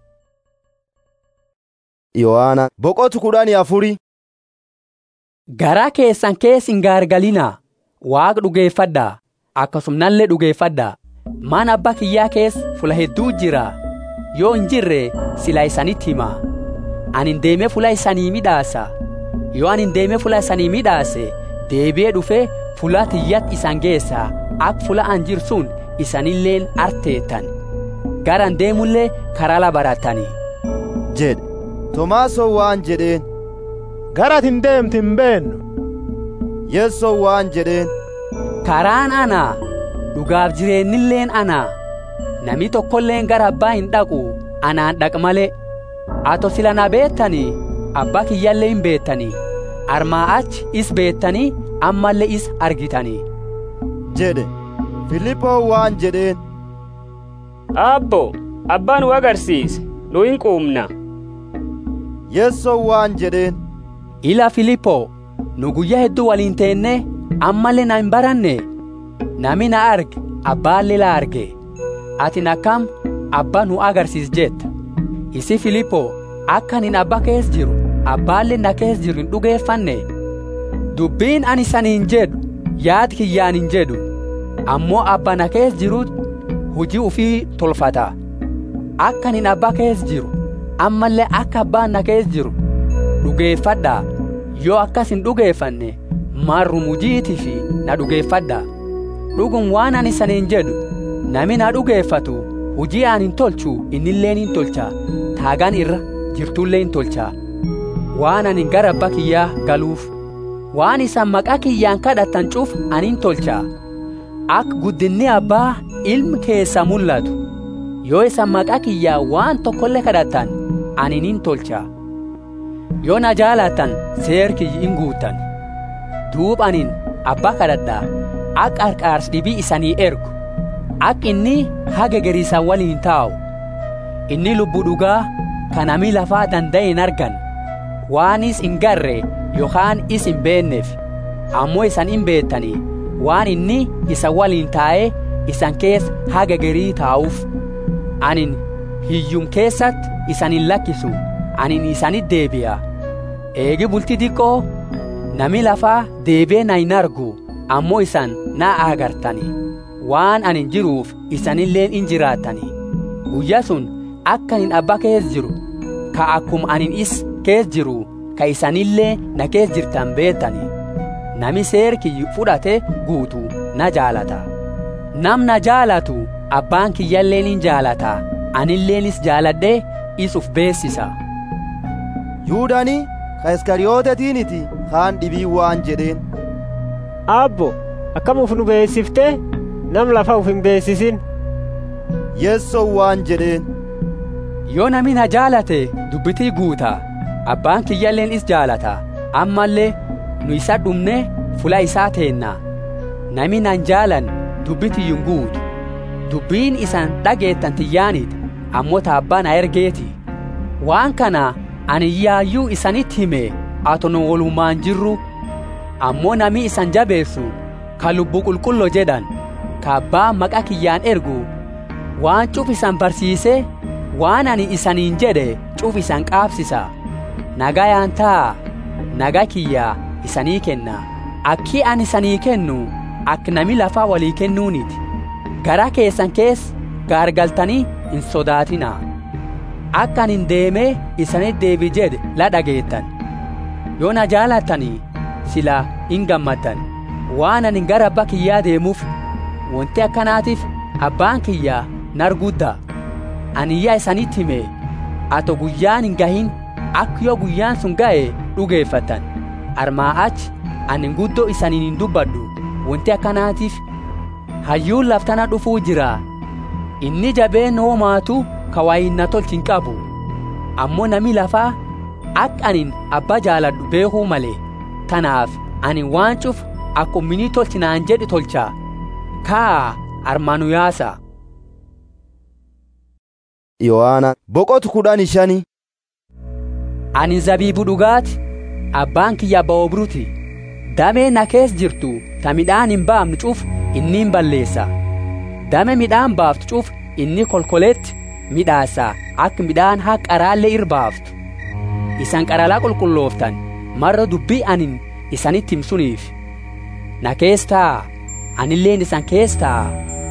yohaana boqotu kudhanii afuri garaa keessan kees hin gaargalinaa waaqa dhugeeffadhaa akkasumnallee dhugeeffadhaa mana abbaa kiyyaa kees fula hedduu jira yoo hin jirre sila isanitti himaa ani hin deemee fula isanii midhaasa yoo ani hin deemee fula isanii midhaase deebi'ee dhufee fula tiyyat isan geessaa ak fula an jirsun isanilleen arteettan garan deemullee karaa la barattanii jedhe tomaasoo waan jedheen garat hin deemti hin beennu yeessoo waan jedheen karaan anaa dhugaaf jireennilleen anaa nami tokkolleen gara abbaa hin dhaqu anaan dhaq malee ato sila na beettanii abbaa kiyyallee hin beettanii armaa achi is beettanii ammallee is argitanii jedhe filiphoo waan jedheen aabbo abbaa nu agarsiise nu hin quumna yeessoo waan jedheen ila filiphoo nu guyyaa hedduu waliin teenne ammallee na hin baranne nami na arge abbaallee la arge ati akkam abbaa nu agarsiis jetta isi filiphoo akka anin abbaa kees jiru abbaallee na kees jiru hin dhugeeffanne dubbiin ani saniin jedhu yaad kiyyaan hin jedhu ammoo abbaa na kees jiru hujii ufii tolfata akka anin abbaa kees jiru ammallee akka abbaan na kees jiru dhugeeffadhaa yoo akkas hin dhugeeffanne marrum hujiitii fi na dhugeeffadhaa dhugum waan ani saniin jedhu nami na dhugeeffatu hujii aan hin tolchu innilleen hin tolcha taagaan irra jirtullee hin tolcha waan ani gara abbaa kiyyaa galuuf waan isan maqaa kiyyaan kadhattan cuuf ani hin tolcha ak guddinni abbaa ilmi keessa mul'atu yoo isan maqaa kiyyaa waan tokkollee kadhattan ani hin tolcha yoo na jaalatan seer kiyyi hin guutan duub anin abbaa kadhadhaa ak qarqaars dhibii isanii ergu ak inni haga gariisan waliin taa'u inni lubbu dhugaa kanami lafaa danda'e hin argan waanis hin garre yookaan is hin beenneef ammoo isan hin beettanii waan inni isa waliin taa'ee isan kees haga garii taa'uuf anin hiyyum keessatti isan hin lakkisu anin isanit deebi'a eegi bulti diqqoo nami lafaa deebee na hin argu ammoo isan na agartanii waan anin jiruuf isanilleen in jiraattanii guyya sun akka anin abbaa kees jiru ka akkum anin is kees jiru ka isanillee na kees jirtan beettanii nami seer kiyyi fudhate guutu na jaalata nam na jaalatu abbaan kiyyalleen in jaalata anilleenis jaaladhee isuf beessisa yuudani ka iskariyooteetiiniti kaan dhibii waan jedheen aabbo akkam uf nu beessifte nam lafa uf hin beessisin yeessoo waan jedheen yoo nami na jaalate dubbitii guuta abbaan kiyyalleen is jaalata ammallee nu isa dhumne fula isaa teenna nami nan jaalan dubbitiyyun guutu dubbiin isan dhageettan tiyyaanit ammoo ta abbaa na ergeeti waan kana ani yaayyuu isanitti hime ato nu walumaan jirru ammoo nami isan jabeessu ka lubbu qulqullo jedhan ka abbaa maqa kiyyaan ergu waan cuf isan barsiise waan ani isaniin jedhe cuf isan qaabsisa nagayaan taa naga kiyyaa isanii kenna akki ani isanii kennu ak nami lafaa walii kennuuniti gara keessan kees gaargaltanii hin sodaatinaa akka anin deemee isanit deebi jedhe la dhageettan yoo na jaalattanii sila hin gammaddan waan anin gara abbaa kiyyaa deemuuf wanti akkanaatiif abbaan kiyyaa narguddaa aniyyaa isanitti hime ato guyyaan hin gahin akka yoo guyyaan sun ga'e dhugeeffattan armaa achi anin guddoo isaniin hin dubbadhu wanti akkanaatiif hayyuun laftana dhufuu jira inni jabeen hoomaatu ka waayinna tolchin qabu ammoo nami lafaa akka anin abba jaaladhu beekuu malee tanaaf ani waan cuf akkuma minii tolchinaan jedhi tolchaa kaa armaanu yaasa yohaana boqotu kudhan shani ani zabiibu dhugaati abbaan kiyya abba obruti damee na kees jirtu ta midhaan hin baafnu cuf inni hin balleessa dame midhaan baaftu cuf inni kolkoleetti midhaasa akka midhaan haa qaraallee irbaaftu isan qaralaa qulqullooftan marra dubbii anin isanitti himsuniif na keestaa anilleen isan keestaa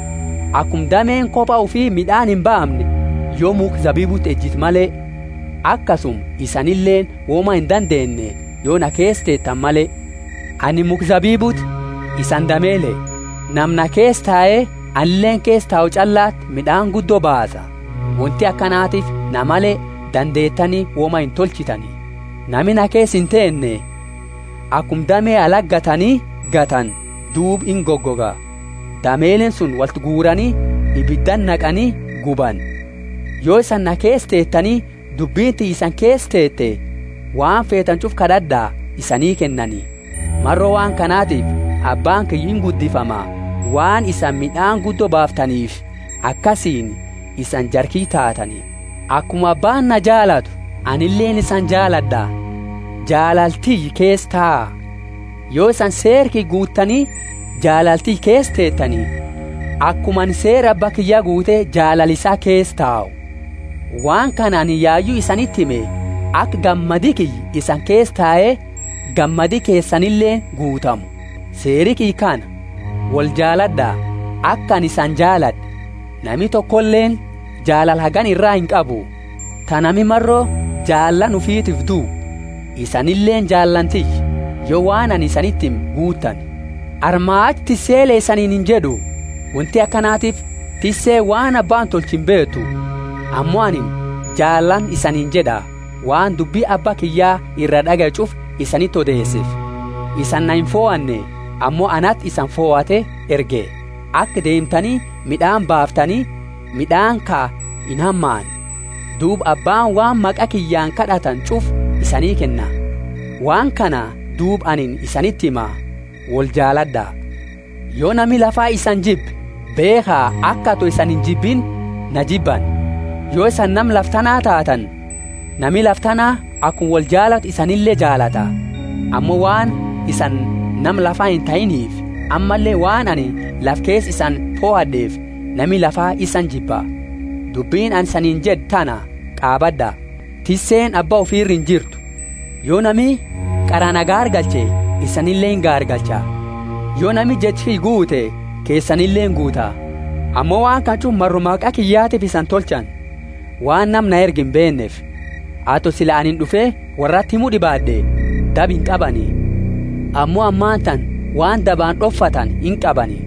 akkum dameen kophaa ufii midhaan hin baafne yoo muk zabiibutti ejjit malee akkasum isanilleen wooma hin dandeenye yoo na keesteettan malee ani muk zabiibutti isan dameele namna keestaa'ee anilleen keestaa'u callaatti midhaan guddoo baasa wanti akkanaatiif na malee dandeettanii wooma hin tolchitanii nami na kees hin teenne akkum damee alaggatanii gatan duub in goggoga dameelen sun walti guuranii ibiddan naqanii guban yoo isan na kees teettanii dubbiinti isan kees teette waan feetan cuf kadhadhaa isanii kennanii marroo waan kanaatiif abbaan kiyyin guddifama waan isan midhaan guddoo baaftaniif akkasiin isan jarkii taatanii akkuma abbaan na jaalatu anilleen isan jaaladha jaalaltii kees taa yoo isan seerkii guuttanii jaalaltii kees teettanii akkuman seera abba kiyya guute jaalalisaa kees taa'u waan kanaan yaayyuu isanitti hime akka gammadi kiyyi isan kees taa'ee gammadi keessanillee guutamu seeri kii kana wal jaaladhaa akkan isan jaaladhe nami tokkolleen jaalal hagan irraa hin qabu tanami marroo jaallan ufiitiif duu isanilleen jaallantiy yoo waan ani isanittim guutan armaach tisseelee isaniin hin jedhu wanti akkanaatiif tissee waan abbaan tolchin beetu ammoo anin jaallan isaniin jedha waan dubbii abba kiyyaa irra dhagacuuf isanitti odeesseef isan na hin foo'anne ammoo anat isan foo'ate erge akka deemtanii midhaan baaftanii midhaan kaa hin hammaan duub abbaan waan maqa kiyyaan kadhatan cuf isanii kenna waan kana duub anin isanitti hima wal jaaladhaa yoo nami lafaa isan jibbe beekaa akka atu isan hin jibbin na jibban yoo isan nam laftanaa taatan nami laftanaa akkuma wal jaalatu isanillee jaalata ammoo waan isan nam lafaa hin ta'iniif ammallee waan ani laf kees isan foo'adheef nami lafaa isan jibba dubbiin an saniin jed tana qaabadha tisseen abbaa ofiirri hin jirtu yoo nami qarana gaargalche isanillee hin gaargalcha yoo nami jechi guute keessanillee guuta ammoo waan kachuun marrumaaqaa kiyyaatiif isan tolchan waan namna ergi hin beenneef ato sila anin dhufee warratti himuu dhibaadhe dab hin qabani ammoo ammaan tan waan dabaan dhoffatan hin qabani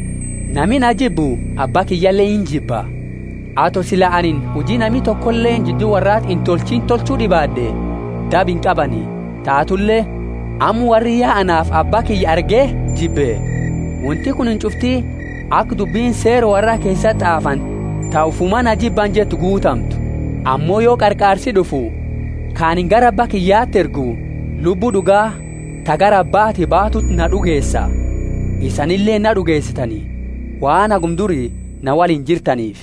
nami na jibbu abbaa kiyyallee hin jibba ato sila anin hujii nami tokkollee jidduu warraat hin tolchin tolchuu dhibaadhe dab hin qabani taatullee ammu warri yaa'anaaf abbaa kiyya argee jibbe wanti kun hin cuftii akka dubbiin seera warraa keessa xaafan taa'ufuma na jibban jettu guutamtu ammoo yoo qarqaarsi dhufu kaanin gara abbaa kiyyaatti ergu lubbuu dhugaa ta gara abbaati baatutti na dhugeessa isanillee na dhugeessitanii waan hagumdurii na waliin jirtaniif.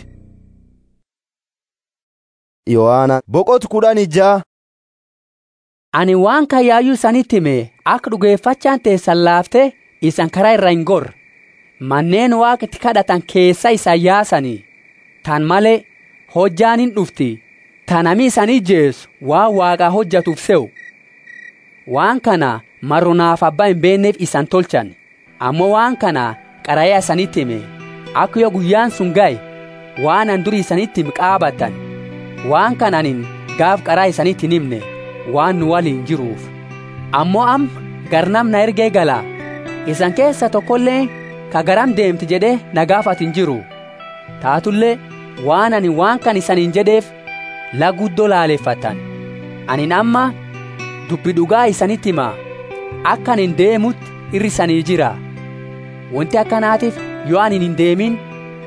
Yohaana boqotu kudhan ijaa. Ani waan kayyaayyuu isanitti hime akka dhugeeffachaan teessan laaftee isan karaa irra hin gorre manneen waaqa itti kadhatan keessa isan yaasanii tan malee hojjaan hin dhufti tanami isan ijjeessu waan waaqaa hojjatuuf se'u waan kana marrunaaf abbaa hin beenneef isan tolchan ammoo waan kana qaraya isanitti hime akka yoo guyyaan sun ga'e waan an durii isanitti hime qaabatan waan kananin gaaf qaraa isanitti hin himne waan nu waliin jiruuf ammoo am garnam na ergee galaa isan keessa tokkollee ka garam deemti jedhee na gaafatu hin jiru taatullee waan ani waan kan isaniin jedheef laguddoo laaleeffatan anin amma dubbi dhugaa isanitti himaa akka anin deemutti irri isanii jira wanti akkanaatiif yoo anin hin deemin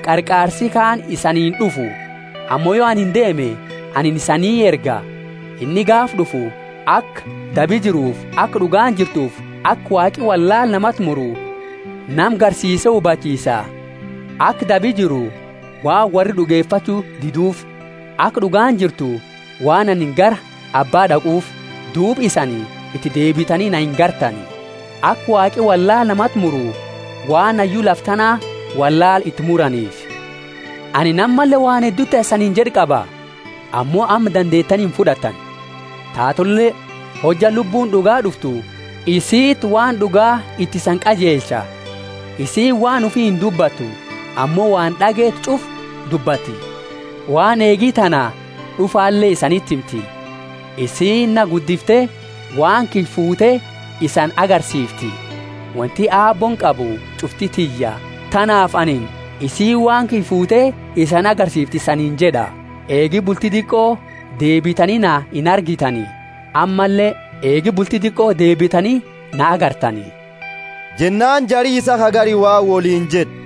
qarqaarsi kaan isaniin dhufu ammoo yoo ani hin deeme ani isanii erga inni gaaf dhufu akka dabi jiruuf akka dhugaan jirtuuf akka waaqi wallaal namatti muru nam garsiise hubachiisa akka dabi jiru waan warri dhugeeffachuu diduuf akka dhugaan jirtu waan ani gara abbaa dhaquuf duub isanii itti deebitanii na hin gartani akka waaqi wallaal namatti muru waan ayyuu laftanaa wallaal itti muraniif ani nammallee waan hedduutti isaniin jedhi qaba ammoo amma dandeettanii hin fudhatan taatullee hojja lubbuun dhugaa dhuftu isiit waan dhugaa itti isan qajeelcha isii waan ufii hin dubbattu ammoo waan dhageet cuf dubbatti waan eegii tana dhufaallee isanitti himti isiin na guddiftee waan kilfuutee isan agarsiifti wanti aabboon qabu cufti tiyya tanaaf anin isii waan kilfuutee isan agarsiifti saniin jedha eegi bulti diqqoo deebitanii na hin argitanii ammallee eegi bulti diqqoo deebitanii na agartanii jennaan jarii isa hagari waa woliin jedhe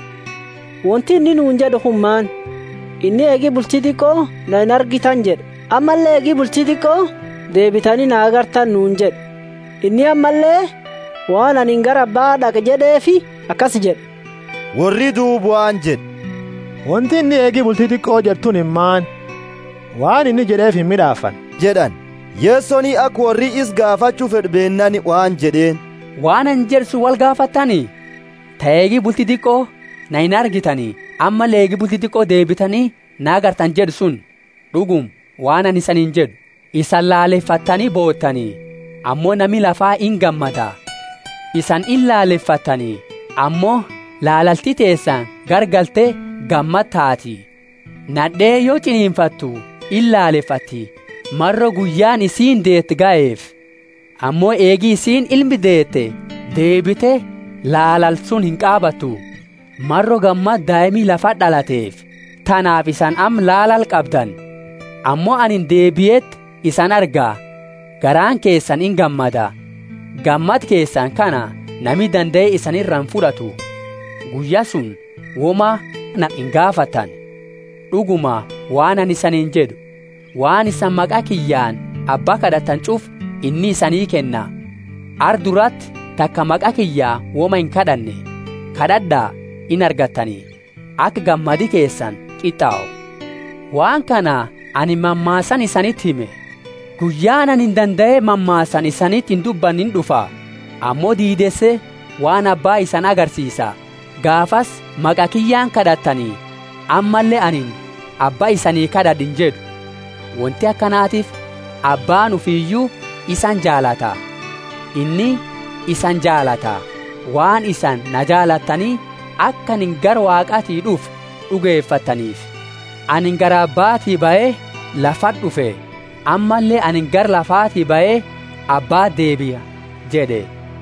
wanti inni nuun jedhu hummaan inni eegi bultii xiqqoo na hin argitan jedhe ammallee eegi bultii xiqqoo deebitanii na agartan nuun jedhe inni ammallee waan ani gara abbaa dhaqe jedheefi akkas jedhe warri duubu waan jedhe wanti inni eegi bultii xiqqoo jettuun himmaan waan inni jedheef hin midhaafan jedhan yeessonii akka warri is gaafachuu fedhbeennani waan jedheen waan an jedhu wal gaafattanii ta'eegi bultii xiqqoo na hin argitanii amma leegi bultii xiqqoo deebitanii na agartan jedhu sun dhugum waan ani isaniin jedhu isan laaleffattanii boottanii ammoo nami lafaa in gammada isan in laaleffattanii ammoo laalalti teessan gargaltee gammad taati nadhee yoo ciniinfattu in laaleffatti marro guyyaan isiin deette ga'eef ammoo eegii isiin ilmi deette deebite laalal sun hin qaabattu marro gammad daa'imii lafa dhalateef tanaaf isan am laalal qabdan ammoo anin deebi'eet isan argaa garaan keessan in gammada gammad keessan kana nami danda'e isanirraan fudhatu guyyaa sun woma na hin gaafatan dhuguma waan ani isaniin jedhu waan isan maqaa kiyyaan abbaa kadhatan cuf inni isanii kenna arduratti takka maqaa kiyyaa woma hin kadhanne kadhadhaa in argattanii akka gammadi keessan qixxaa'u waan kana ani mammaasan isanitti hime guyyaan ani hin danda'e mammaasan isanitti hin dubbannin dhufa ammoo diidesse waan abbaa isan agarsiisa gaafas maqaa kiyyaan kadhattanii ammallee anin abbaa isanii kadhadhin jedhu wanti akkanaatiif abbaan ufiiyyuu isan jaalata inni isan jaalata waan isan na jaalattanii akka anin gara waaqaatii dhufu dhugeeffattaniif anin gara abbaatii ba'ee lafat dhufe ammallee anin gara lafaatii ba'ee abbaa deebi'a jedhe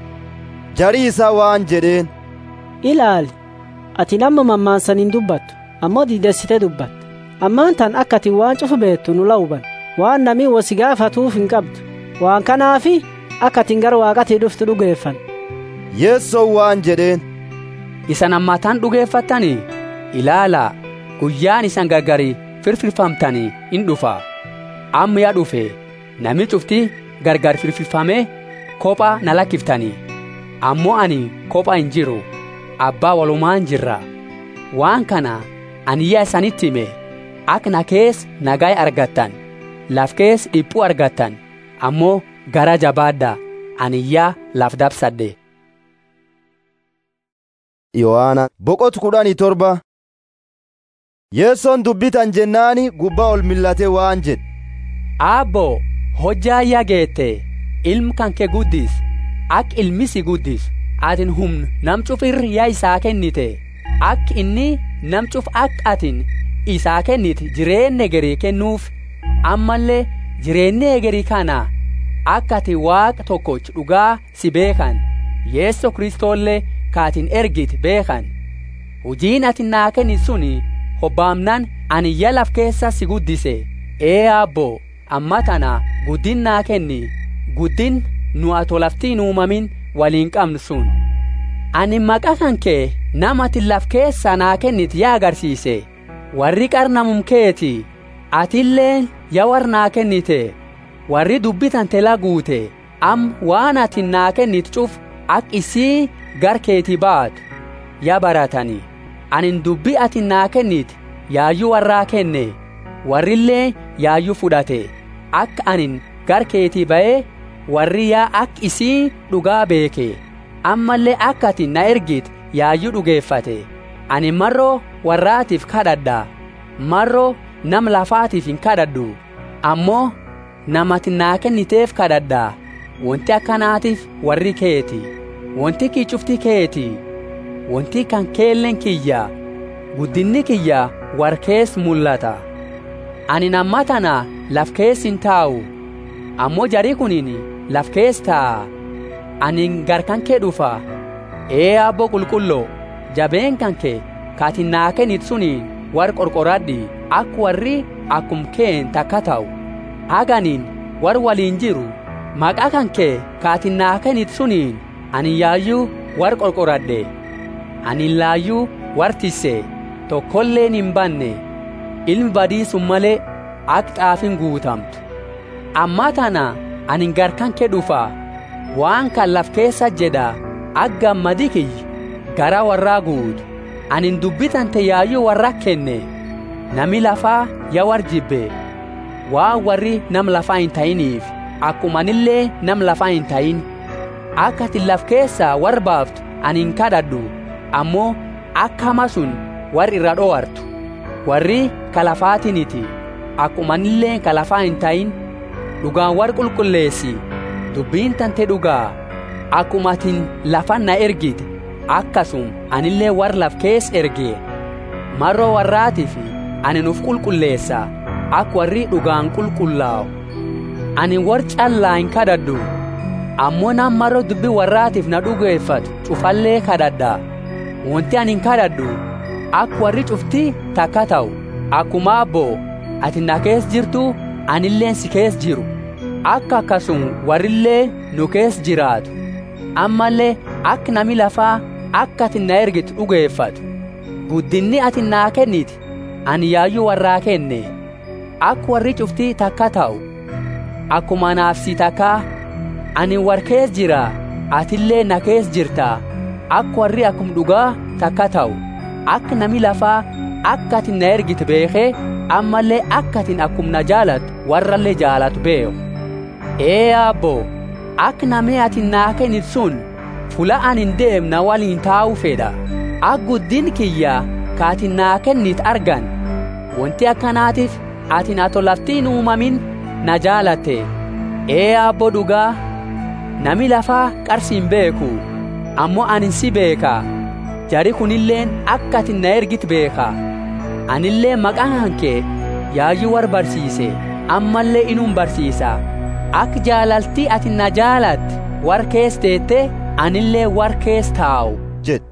jarii isaa waan jedheen ilaali ati nama mammaansan hin dubbattu ammoo diidessite dubbatte ammaan tan akka ati waan cufu beettu nu la'uban waan namii wasi gaafatuuf hin qabdu waan kanaafi akka atin gara waaqatii dhuftu dhugeeffan yeessoo waan jedheen isan ammataan dhugeeffattanii ilaalaa guyyaan isan gargari firfirfamtanii in dhufa amma yaa dhufe nami cufti gargar firfirfamee kophaa na lakkiftanii ammoo ani kophaa hin jiru abbaa walumaan jirra waan kana ani yaa isanitti hime akka na kees nagaa argattan laf kees dhiphuu argattan ammoo gara jabaadda ani yaa laf dabsadhe yohaana boqotu kudhanii torba yeessoon dubbitan jennaani gubbaa ol millatee waan jedhe aabbo hojjaa yaa geette ilm kan kee guddis ak ilmisi guddis atin humn nam cufir yaa isaa kennite ak inni nam cuf ak atin isaa kennit jireenya egerii kennuuf ammallee jireenya egerii kana akka ati waaqa tokkoch dhugaa si beekan yeesso kristoollee kaatin ergit beekan hujiin ati naa kenni suni hobbaamnan ani yaa laf keessa si guddise ee aabbo amma tana guddin naa kenni guddin nu ato laftiin uumamin waliin qabnu sun ani maqa kan kee namati laf keessa naa kennit yaa agarsiise warri qarnamum keeti atilleen yaa war naa kennite warri dubbitan tela guute am waan ati naa kennit cuf ak isii gar keeti baatu yaa baratani anin dubbi ati naa kennit yaayyuu warraa kenne warrillee yaayyuu fudhate akka anin gar keetii ba'ee warri yaa ak isii dhugaa beeke ammallee akka ati na ergit yaayyuu dhugeeffate ani marroo warraatiif kadhadha marroo nam lafaatiif hin kadhadhu ammoo namati naa kenniteef kadhadha wanti akkanaatiif warri keeti wanti kii cufti keeti wanti kan keellen kiyya guddinni kiyya war kees mul'ata ani namma tana laf kees hin taa'u ammoo jarii kunin laf kees taa'a ani garkan kee dhufa ee abbo qulqulloo jabeen kan kee kaati naa kennit suniin war qorqoradhi ak warri akkum keen takka ta'u haganiin war waliin jiru maqaa kan kee kaati naa kennit suniin ani yaayyuu war qorqoradhe ani laayyuu war tisse tokkolleen hin banne ilmi badiisun malee ak xaafin guutamtu amma tana ani garkan kee dhufa waan kan laf keessa jedha ak gammadi kiyya gara warraa guutu anin dubbitan te yaayyuu warra kenne nami lafaa ya war jibbe waan warri nam lafaa hin ta'iniif akkumanillee nam lafaa hin ta'in akka ati laf keessaa war baaftu ani hin kadhadhu ammoo akka hama sun war irra dhowartu warri kalafaatiniti akkumanillee kalafaa hin ta'in dhugaan war qulqulleessi dubbiin tante dhugaa akkuma atin lafan na ergite akkasum anillee war laf kees erge marroo warraatiif ani nuuf qulqulleessa ak warri dhugaan qulqullaa'u ani war callaa hin kadhadhu ammoo nam marroo dubbi warraatiif na dhugeeffatu cufallee kadhadha wanti ani hin kadhadhu ak warri cufti takka ta'u akkuma abboo ati na kees jirtu anilleen si kees jiru akka akkasum warrillee nu kees jiraatu ammallee akka nami lafaa akka ati na ergitu dhugeeffatu guddinni ati naa kenniti ani yaayyuu warraa kenne akka warri cuftii takka ta'u akkuma naaf si takkaa ani war kees jira atillee na kees jirta akka warri akkum dhugaa takka ta'u akka nami lafaa akka ati na ergite beekee ammallee akka atin akkum na jaalatu warrallee jaalatu beeku ee abbo ak namee ati naa kennit sun fula anin deemna waliin taa'uu fedha ak guddin kiyya kaati naa kennit argan wanti akkanaatiif atin ato laftiin uumamin na jaalatte ee abbo dhugaa nami lafaa qarsiin beeku ammoo anin si beeka jari kunilleen akka atin na ergit beeka anillee maqaan hankee yaayyuu war barsiise ammallee inuun barsiisa ak jaalaltii ati na jaalatte war kees teette anillee war kees taa'u jedhe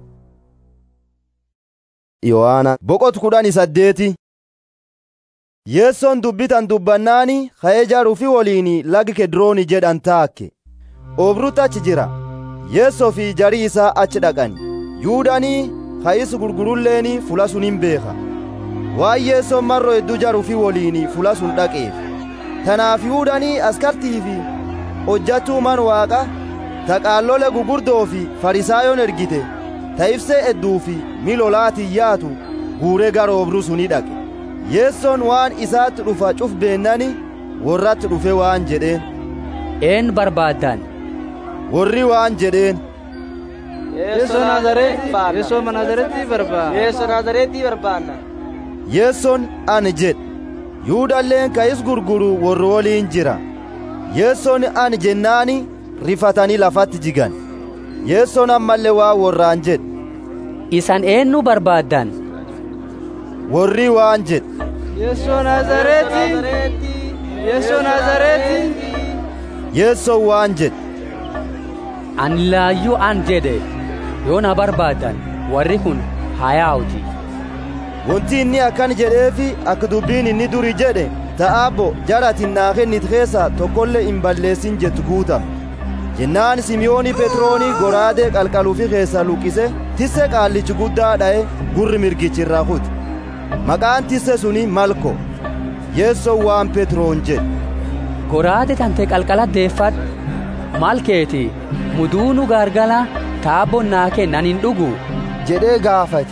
yohaana boqot kudhani saddeeti yeessoon dubbitan dubbannaani ka'ee jaaruufi woliin lagi kedrooni jedhan taakke oobrutti achi jira yeessoo fi jarii isaa achi dhaqani yuudanii ka'is gurgurulleeni fula sun hin beeka waan yeessoon marro hedduu jaruufi woliin fula sun dhaqeef tanaaf yuudanii askartii fi hojjattuu man waaqa ta qaallole gugurdoo fi farisaayoon ergite ta ibsee hedduu fi milolaatiin yaatu guuree gara obruu suni dhaqe yeessoon waan isaatti dhufa cuf beennani warratti dhufe waan jedheen een barbaaddan warri waan jedheen Yeesoo Nazareetii Yeesoo Nazareetii barbaanna. Yeesoo Nazareetii barbaanna. yeessoon ani jedhe yuudalleen ka'is gurguru warri woliin jira yeessoon ani jennaani rifatanii lafatti jigan yeessoon ammallee waa warraan jedhe isan eenyu barbaaddan warri waan jedhe Yeesoo Nazareetii. Yeesoo Nazareetii. yeessoon waan jedhe ani laayyuu an jedhe yoo na barbaaddan warri kun hayaawuti wanti inni akkan jedheefi akka dubbiin inni duri jedhe ta'aabbo jaratin naa kennit keessa tokkollee hin balleessin jettu guutame jennaan simiyooni petrooni goraadee qalqaluufi keessa luqqise tisse qaallichi guddaa dha'e gurri mirgichi irraa kute maqaan tisse suni malko yeessoon waan petroon jedhe goraade tante qalqala deeffadhu malkeeti muduunu gargala taabon naa kennan hin dhugu jedhee gaafate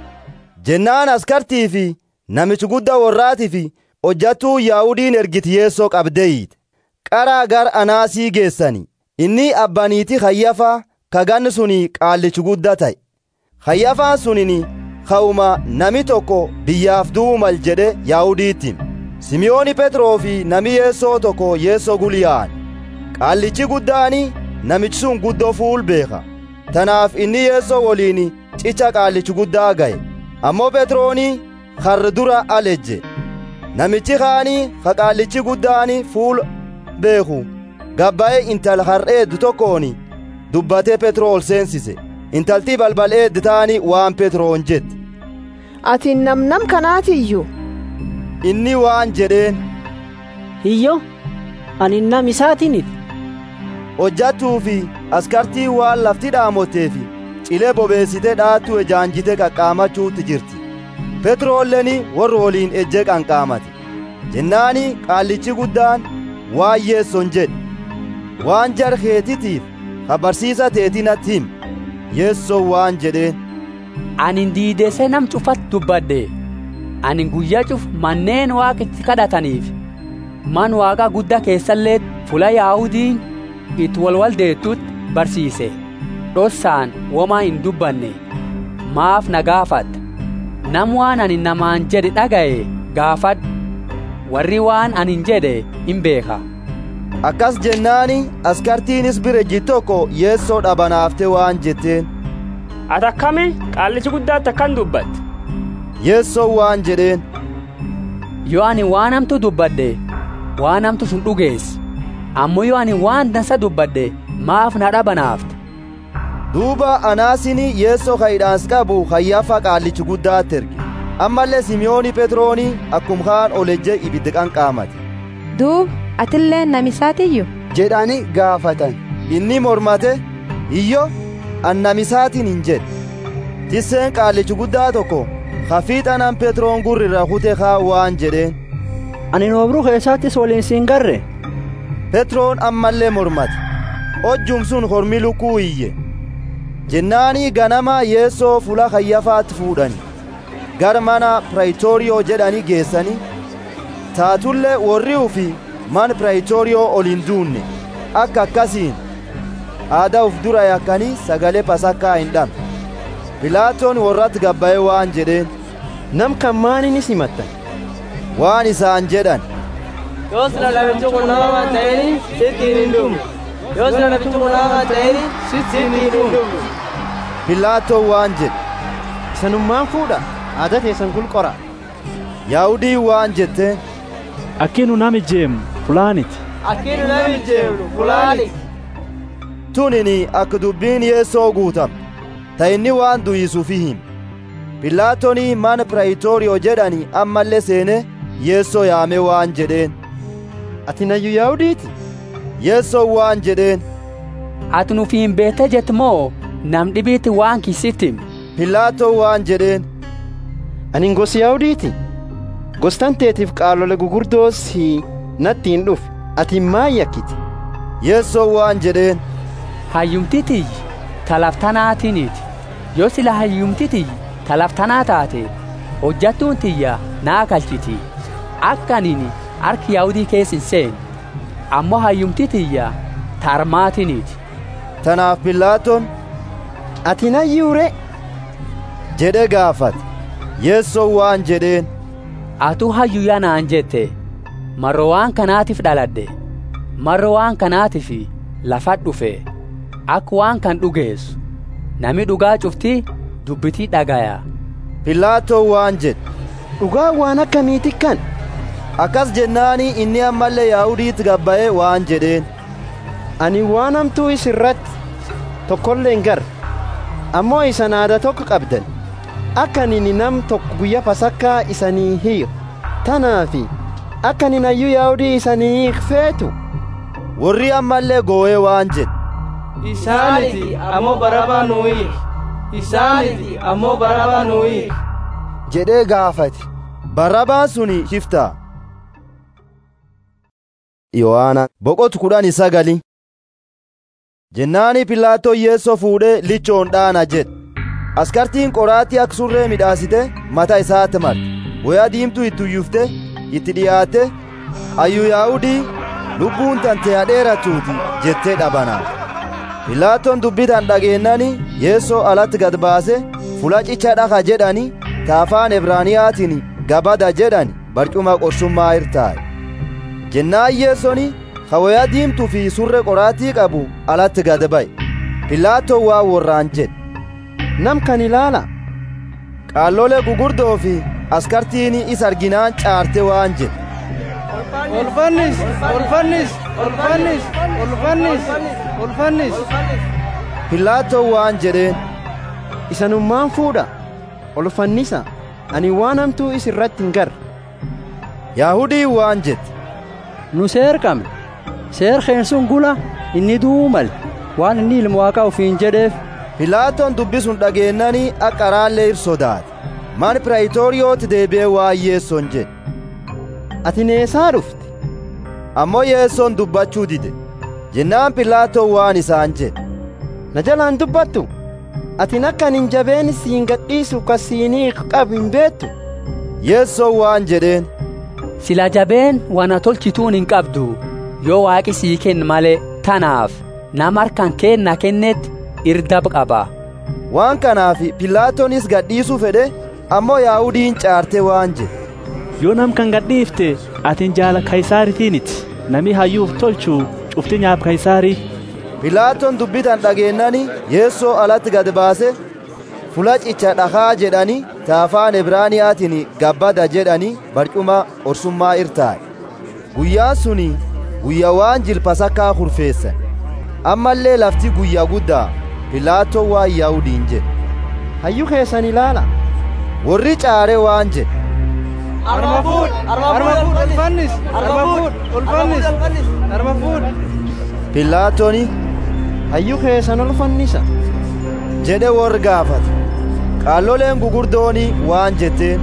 jennaan askartii fi namichi guddaa warraatii fi hojjattuu yaahudiin ergiti yeessoo qabdeeyite qaraa gar anaasii geessani inni abbaniiti hayyafaa kaganni suni qaallichi guddaa ta'e hayyafaan sunini ka'uma nami tokko biyyaaf du'u mal jedhe yaahudiittiin simiyooni petroo fi nami yeessoo tokko yeessoo guliyaan qaallichi guddaani namichi sun guddoo fuul beeka tanaaf inni yeessoo woliin cicha qaallichi guddaa ga'e ammoo petrooni har'a dura alejje namichi kaanii ka qaallichi guddaani fuul beeku gabba'e intal har'eeddu tokkooni dubbatee petroo ol seensise intaltii balbal eeddi taani waan petroon jette ati namnam kanaatiyyuu inni waan jedheen hiyyo ani nam isaatinit hojjattuu fi askartii waan lafti dhaamotee fi cilee bobeessite dhaattu ejaanjite qaqqaamachuutti jirti petroolleni warri woliin ejje qanqaamate jennaani qaallichi guddaan waan yeesson jedhe waan jar keetitiif ka barsiisa teetinatti him yeesson waan jedheen anin diidese nam cufat dubbadhe anin guyyaa cuf manneen waaqatti kadhataniif man waaqa guddaa keessallee fula yaahudiin itti walwaldeettutti barsiise dhossaan womaa hin dubbanne maaf na gaafadha nam waan ani namaan jedhe dhaga'e gaafadhu warri waan anin jedhe hin beeka akkas jennaani askartiinis birejji tokko yeessoo dhabanaafte waan jetteen ati akkami qaallichi guddaatti akkan dubbatte yeessoon waan jedheen yoo ani waan hamtu dubbadhe waan hamtu sun dhugeessi ammoo yoo ani waan dansa dubbadhe maaf na dhabanaafte duuba anaasini yeessoo kayidhaans qabu hayyafa qaallichi guddaatti erge ammallee simiyooni petrooni akkum kaan olejje ibiddi qanqaamate duub atillee namisaatiyyu jedhani gaafatan inni mormate iyyo an namisaatiin hin jedhe tisseen qaallichi guddaa tokko hafiixanan petroon gurrirra kute kaa waan jedheen ani noobruu keessaattis waliin siin garre petroon ammallee mormate hojjum sun hormi lukkuu iyye jennaanii ganama yeessoo fula hayyafaatti fuudhani gara mana piraayitoriyoo jedhani geessani taatullee warri ufi man piraayitoriyoo ol hin duunne akka akkasiin aadaa uf dura yakkanii sagalee pasakkaa hin dhabne pilaatoon warratti gabba'ee waan jedheen nam kan maaniinis himattan waan isaan jedhan yoos na namichi kun nama ta'ini sittiin hin dhumne yoos na namichi kun nama ta'ini sittiin hin dhumne pilaatoon waan jedhe isanummaan fuudha aadaa teessan kun qora yaa'udii waan jetteen akkinu nami jeemu fulaaniti akkinu nami jeemu fulaani tunini akka dubbiin yeessoo guutam ta inni waan du'isuufi him pilaatoonii mana piraayitoriyoo jedhani ammallee seene yeessoo yaame waan jedheen ati nayyu yaahudiiti yeessoo waan jedheen ati nufi hin beete jett moo nam dhibiitti waan kisittim pilaatoo waan jedheen anin gosi yaahudiiti gostan teetiif qaalole gugurdoos natti hin dhufe ati maal yakkiti yeessoo waan jedheen hayyumtitiyyi talaftanaatiniiti yoo sila hayyumtitiyyi talaftanaa taate hojjattuun tiyya naa kalchiti akka anini harki yaa'udii keessa hin seene ammoo hayyumtitiyya tarmaatiniiti tanaaf pilaatoon ati nayyuure jedhe gaafate yeessoo waan jedheen atuu hayyu yanaan jette marro waan kanaatiif dhaladhe marro waan kanaatiif lafa dhufe akka waan kan dhugeessu nami dhugaa cufti dubbitii dhagaya pilaatoo waan jedhe dhugaa waan akkamiiti kan akkas jennaanii inni ammallee yaahudiitti gabba'e waan jedheen ani waan hamtuu isirratti tokkollee hin garre ammoo isan aada tokko qabdan akka nini nam tokko guyya pasakkaa isanii hiiru tanaafi akka nin hayyuu yaa'udii isanii feetu warri ammallee goo'ee waan jedhe isaaniti ammoo barabaa nuyi isaaniti ammoo barabaa nuyi jedhee gaafate barabaan suni shiftaa yohaana boqotu kudhan sagali jennaani pilaatoo yeessoo fuudhee lichoon dhaana jedhe askartiin qoraatii akka surree midhaasite mata isaatti marte woyaa diimtuu itti uyyufte itti dhiyaatte ayyu yaa'udii lubbuun tante hadheeratuuti jettee dhabanaaf pilaatoon dubbitan dhageennani yeessoo alatti gad baase fulacicha dhaka jedhani taafaan ebraaniyaatiin gabada jedhani barcuma qorsummaa irtaa'e jennaan yeessoni kawoyaa diimtuu fi surre qoraatii qabu alatti gad ba'e pilaatoon waa worraan jedhe nam kan ilaala qaallolee gugurdoo fi askartiin isa arginaan caarte waan jedhe Olfannis, olfannis, olfannis, olfannis, olfannis. Pilaatoon waan jedheen. Isanummaan fuudha. Olfannisa. Ani waan hamtuu is irratti hin garre. Yaahudii waan jette. Nu seer qabne. Seer keensun gula inni duumal waan inni ilma waaqaa ofiin jedheef. Pilaatoon dubbisuun dhageennanii akka raallee ir sodaate. Man piraayitoriyooti deebi'ee waa yeessoon jedhe. Ati neesaa dhufte. Ammoo yeessoon dubbachuu dide. Jennaan Pilaatoon waan isaan jedhe. Na jalaan dubbattu. Atin akka hin jabeen siin gadhiisu ka siinii qabu hin beektu. Yeessoon waan jedheen. Sila jabeen wana tolchituun hin qabdu yoo waaqi sii kenna malee tanaaf nama harkaan kenna kennetti irdab qaba. Waan kanaaf Pilaatoonis gadhiisuu fedhe ammoo Yaahudiin caarte waan jedhe. yoo nam kan gadhiifte atin jaala kaysaaritiiniti nami hayyuuf tolchu cufti nyaaf kaysaarii pilaatoon dubbitan dhageennani yeessoo alatti gad baase fulacicha dhakaa jedhani taafaan ibraaniyaatiin gabbada jedhani barcuma orsummaa irtaa'e guyyaan suni guyya waan jilpasakkaa kurfeessan ammallee lafti guyyaa guddaa pilaatoon waan yaahudiin jedhe hayyuu keessan ilaala warri caare waan jedhe Arma fuud, arma fuud, ulfannis, arma fuud, ulfannis, arma fuud. Pilaatooni hayyuu keessan ulfannisa jedhe warri gaafate qaalloleen gugurdooni waan jetteen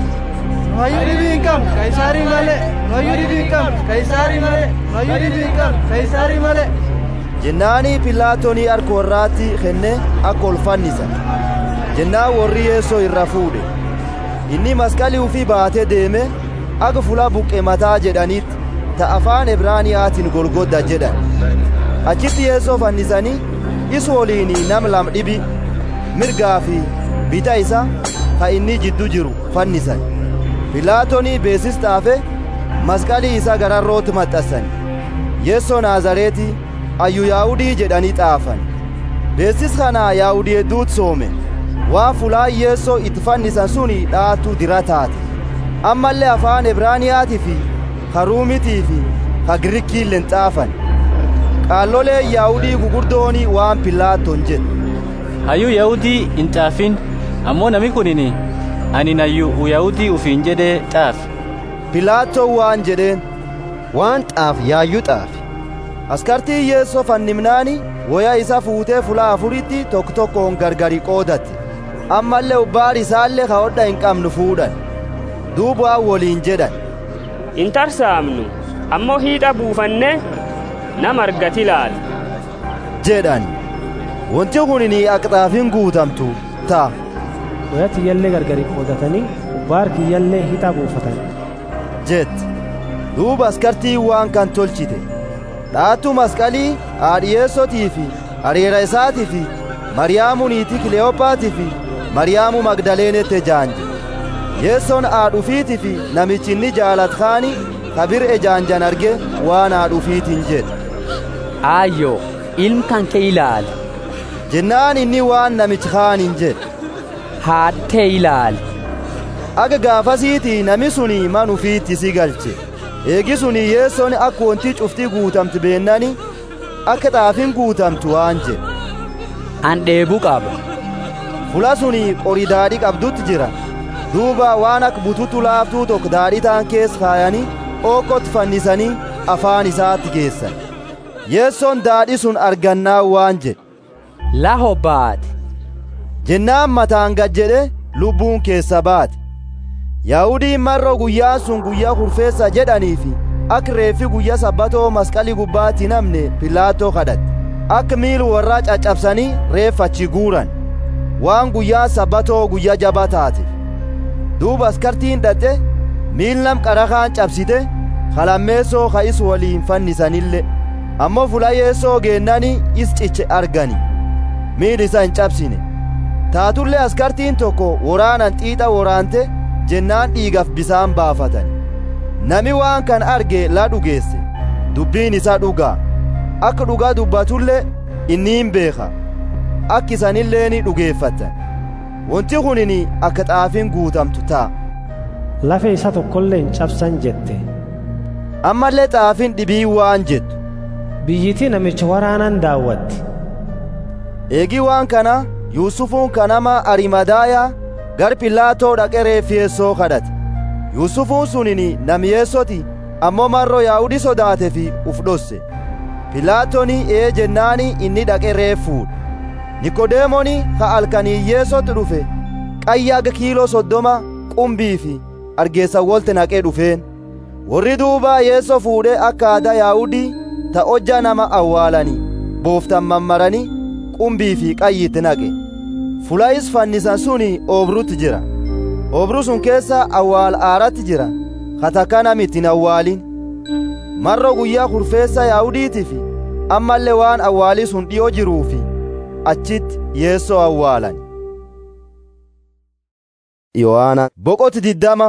Hayyuu dhibii hin qabnu, kaysaarii malee. Hayyuu dhibii hin qabnu, kaysaarii malee. Hayyuu dhibii hin qabnu, kaysaarii malee. jennaanii pilaatoonii harka warraatti kenne akka ulfannisa jennaan warri yeessoo irra fuudhe inni masqalii ufii baatee deeme akka fula buqqe mataa jedhanitti ta afaan ibraaniyaatiin golgodda jedhan achitti yeessoo fannisanii is woliin nam lam dhibi mirgaa fi bita isa ka inni jiddu jiru fannisan pilaatoonii beesis xaafe masqalii isa gararrootti maxxassan yeessoo naazareeti ayyu yaa'udii jedhanii xaafan beesis kanaa yaa'udii hedduut soome waan fulaa yeessoo itti fannisan suni dhaatu dira taate ammallee afaan ibraaniyaatii fi karuumitii fi ka girikiilleen xaafan qaallolee yaa'udii gugurdoonii waan pilaatoon jedhe hayyuu yaa'udii hin xaafin ammoo nami kunini ani nayyuu yaa'udii ufiin jedhee xaafi pilaatoon waan jedheen waan xaaf yaayyuu xaafi askartii yeessoo fannimnaani woya isa fuutee fulaa afuritti tokko tokkoon gargari qoodatte ammallee ubbaar isaallee ka hodha hin qabnu fuudhan duubaa woliin jedhan hin tarsaamnu ammoo hiixa buufanne nama argati ilaala jedhan wanti kunini aqxaafin guutamtu ta'a woya kiyyallee gargari qoodatanii ubbaar kiyyallee hixa buufatan jette duuba askartii waan kan tolchite dhaattu masqalii haadhiyeessotii fi hariira isaatii fi mariyaamu niitii kileyophaatii fi mariyaamu magdaleenette jaanje yeessoon haadhufiitii fi namichi inni jaalat kaani kabir ejaanjan arge waan haadhufiitiin jedhe aayyo ilm kan kee ilaali jennaan inni waan namichi kaaniin jedhe haadtee ilaali aga gaafasiitii nami suni man ufiitti si galche eegi suni yeessoon akka wontii cuftii guutamtu beennani akka xaafin guutamtu waan jedhe an dheebuu qaba fula suni qori daadhii qabdutti jira duuba waan akka bututu laaftuu tokko daadhii ta'an keessa kaayanii ooqqotti fannisanii afaan isaatti geessan yeessoon daadhi sun argannaa waan jedhe la hobbaate jennaan mataan gad jedhe lubbuun keessa baate yaahudiin marro guyyaan sun guyyaa kurfeessa jedhaniifi akka reeffi guyyaa sabbatoo masqalii gubbaatti namne pilaatoo kadhatte akka miilu warraa caccabsanii reeffachi guuran waan guyyaa sabbatoo guyyaa jabaa taateef duuba askartiin dhaqxe miil nam qarakaan cabsite kalammeessoo ka is waliin fannisanille ammoo fula yeessoo geennani is ciche argani miil isa hin cabsine taatullee askartiin tokko woraanan xiixa woraante jennaan dhiigaf bisaan baafatan nami waan kan arge la dhugeesse dubbiin isa dhugaa akka dhugaa dubbatullee inniin beeka akka isanillee ni dhugeeffatan wanti kunini akka xaafiin guutamtu ta'a lafe isa tokkollee hin cabsan jette ammallee xaafiin dhibii waan jettu biyyitii namicha waraanan daawwatti eegii waan kana yuusufuun kanama arimadaayaa gar pilaatoo dhaqe reeffiyeessoo kadhate yuusufuun sunini namiyeessoti ammoo marro yaa'udi sodaate fi uf dhosse pilaatoni ee jennaani inni dhaqe reeffuudha nikodeemoni ka alkaniyyeessotti dhufe qayyaaga kiiloo soddoma qumbii fi argeessa wolte naqee dhufeen warri duubaa yeesso fuudhee akka aadaa yaa'udii ta hojjaa nama awwaalanii booftan mammaranii qumbii fi qayyitti naqe fulayis fannisan suni oobrutti jira oobru sun keessa awwaal aaratti jira katakka namitti hin awwaalin marro guyyaa kurfeessa yaahudiitiif ammallee waan awwaalii sun dhi'oo jiruufi achitti yeessoo awwaalan yohaana boqoti diddama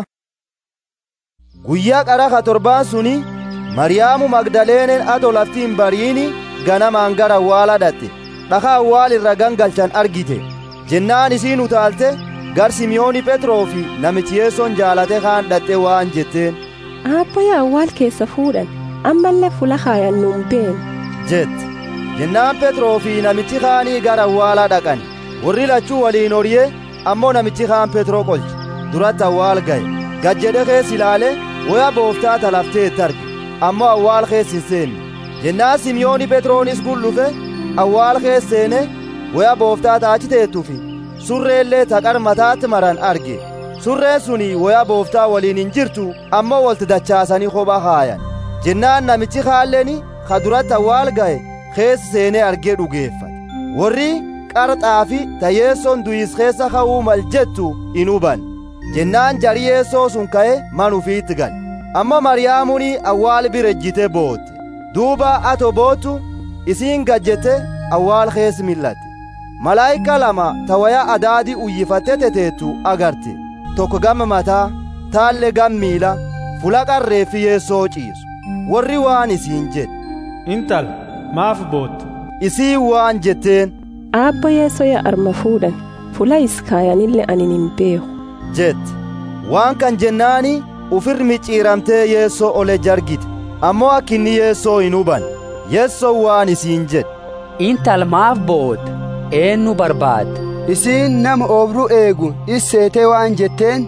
guyyaa qara ka torbaan suni mariyaamu magdaleenen ato laftiin bariini ganamaan gara awwaala dhatte dhaka awwaal irra gangalchan argite jennaan isiin utaalte gar simiyooni phetroo fi namichi yeessoon jaalate kaan dhatte waan jetteen aabbayya awwaal keessa fuudhan ammallee fula kaayan nuun been jette jennaan phetroo fi namichi kaanii gara awwaalaa dhaqan warri lachuu waliin horyee ammoo namichi kaan phetroo qolche duratti awwaal ga'e gad jedhe keessa ilaale woya booftaa talafteetti arge ammoo awwaal keessa hin seenne jennaan simiyooni phetroonis gullufe awwaal keessa seene woya booftaa taachi teettufi surreellee taqar mataatti maran arge surreen suni woya booftaa waliin hin jirtu ammoo walti dachaasanii kophaa kaayan jennaan namichi kaalleeni ka duratti awwaal ga'e keessa seenee argee dhugeeffate warri qarxaa fi tayeessoon duyis keessa ka'uu mal jettu in huban jennaan jariyeessoo sun ka'e man ufiitti gale ammoo mariyaamuuni awwaal bira ejjite bootte duuba ato boottu isiin gajjette awwaal keessa millatte malaayika lama tawaya adaadi uyyifatte teteettu agarte tokko gama mataa taalle gam miila fula qarreeffi yeessoo ciisu warri waan isiin jedhe intal maaf bootte isii waan jetteen aabba yeessoo ya arma fuudhan fula iskaayanille anin hin beeku jette waan kan jennaani ufir micciiramtee yeessoo ole jargite ammoo akkinni yeessoo hin huban yeessoo waan isiin jedhe intal maaf bootte eenyu barbaadde isiin nama oobru eegu isseetee waan jetteen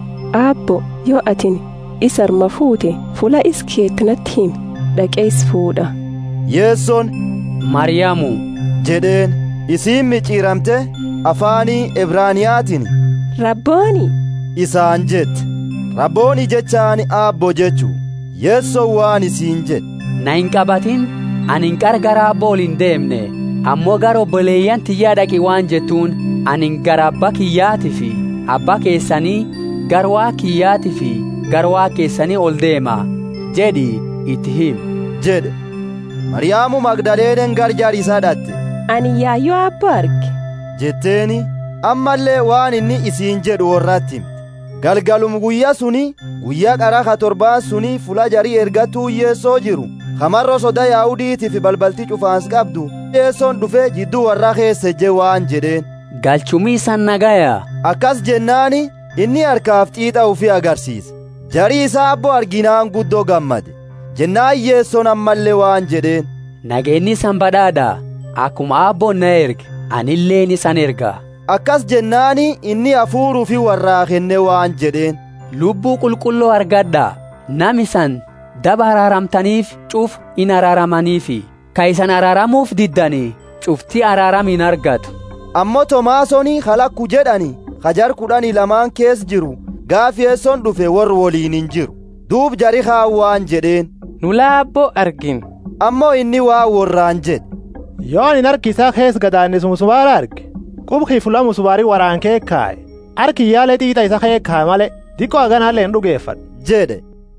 aabbo yoo atin is arma fuute fula is keettinatti himi dhaqee is fuudha yeessoon mariyaamu jedheen isiin micciiramte afaanii ebraaniyaatiin rabbooni isaan jette rabbooni jechaani aabbo jechuu yeessoo waan isiin jedhe na hin qabatin ani hin qargara abboo ol hin deemne ammoo gara obboleeyyan tiyyaa dhaqi waan jettuun ani gara abbaa kiyyaatii fi abbaa keessanii gara waa kiyyaatii fi gara waa keessanii ol deema jedhi itti himi jedhe mariyaamu magdaleenen garjaar isaa dhatte ani yaayyoo abboo arge jetteeni ammallee waan inni isiin jedhu warratti himte galgalum guyyaa suni guyyaa qara ka torbaan suni fula jarii ergatuu yeessoo jiru kamarro soda yaahudiitiif balbalti cufaans qabdu yeessoon dhufe jidduu warra keessa je waan jedheen galchumii san nagaya akkas jennaani inni harkaaf xiixa ufii agarsiise jarii isaa abbo arginaan guddoo gammade jennaan yeessoon ammallee waan jedheen nageenni san badhaadha akkuma abboon na erge anilleen isan erga akkas jennaani inni hafuuruu fi warraa kenne waan jedheen lubbuu qulqulloo argadha nami san daba araaramtaniif cuf in araaramaniifi ka isan araaramuuf diddanii cuftii araaramiin argatu ammoo tomaasoni halakku jedhani hajar kudhanii lamaan kees jiru gaafi yeessoon dhufe warri woliin hin jiru duub jari waan jedheen nu laabboo argin ammoo inni waa worraan jedhe yoo anin harki isaa kees gadaannis musubaara arge qubkii fula musubaarii waraan kee kaaye harki yaalee xiixa isa kee kaaye malee diqqoo haganaallee hin dhugeeffadhu jedhe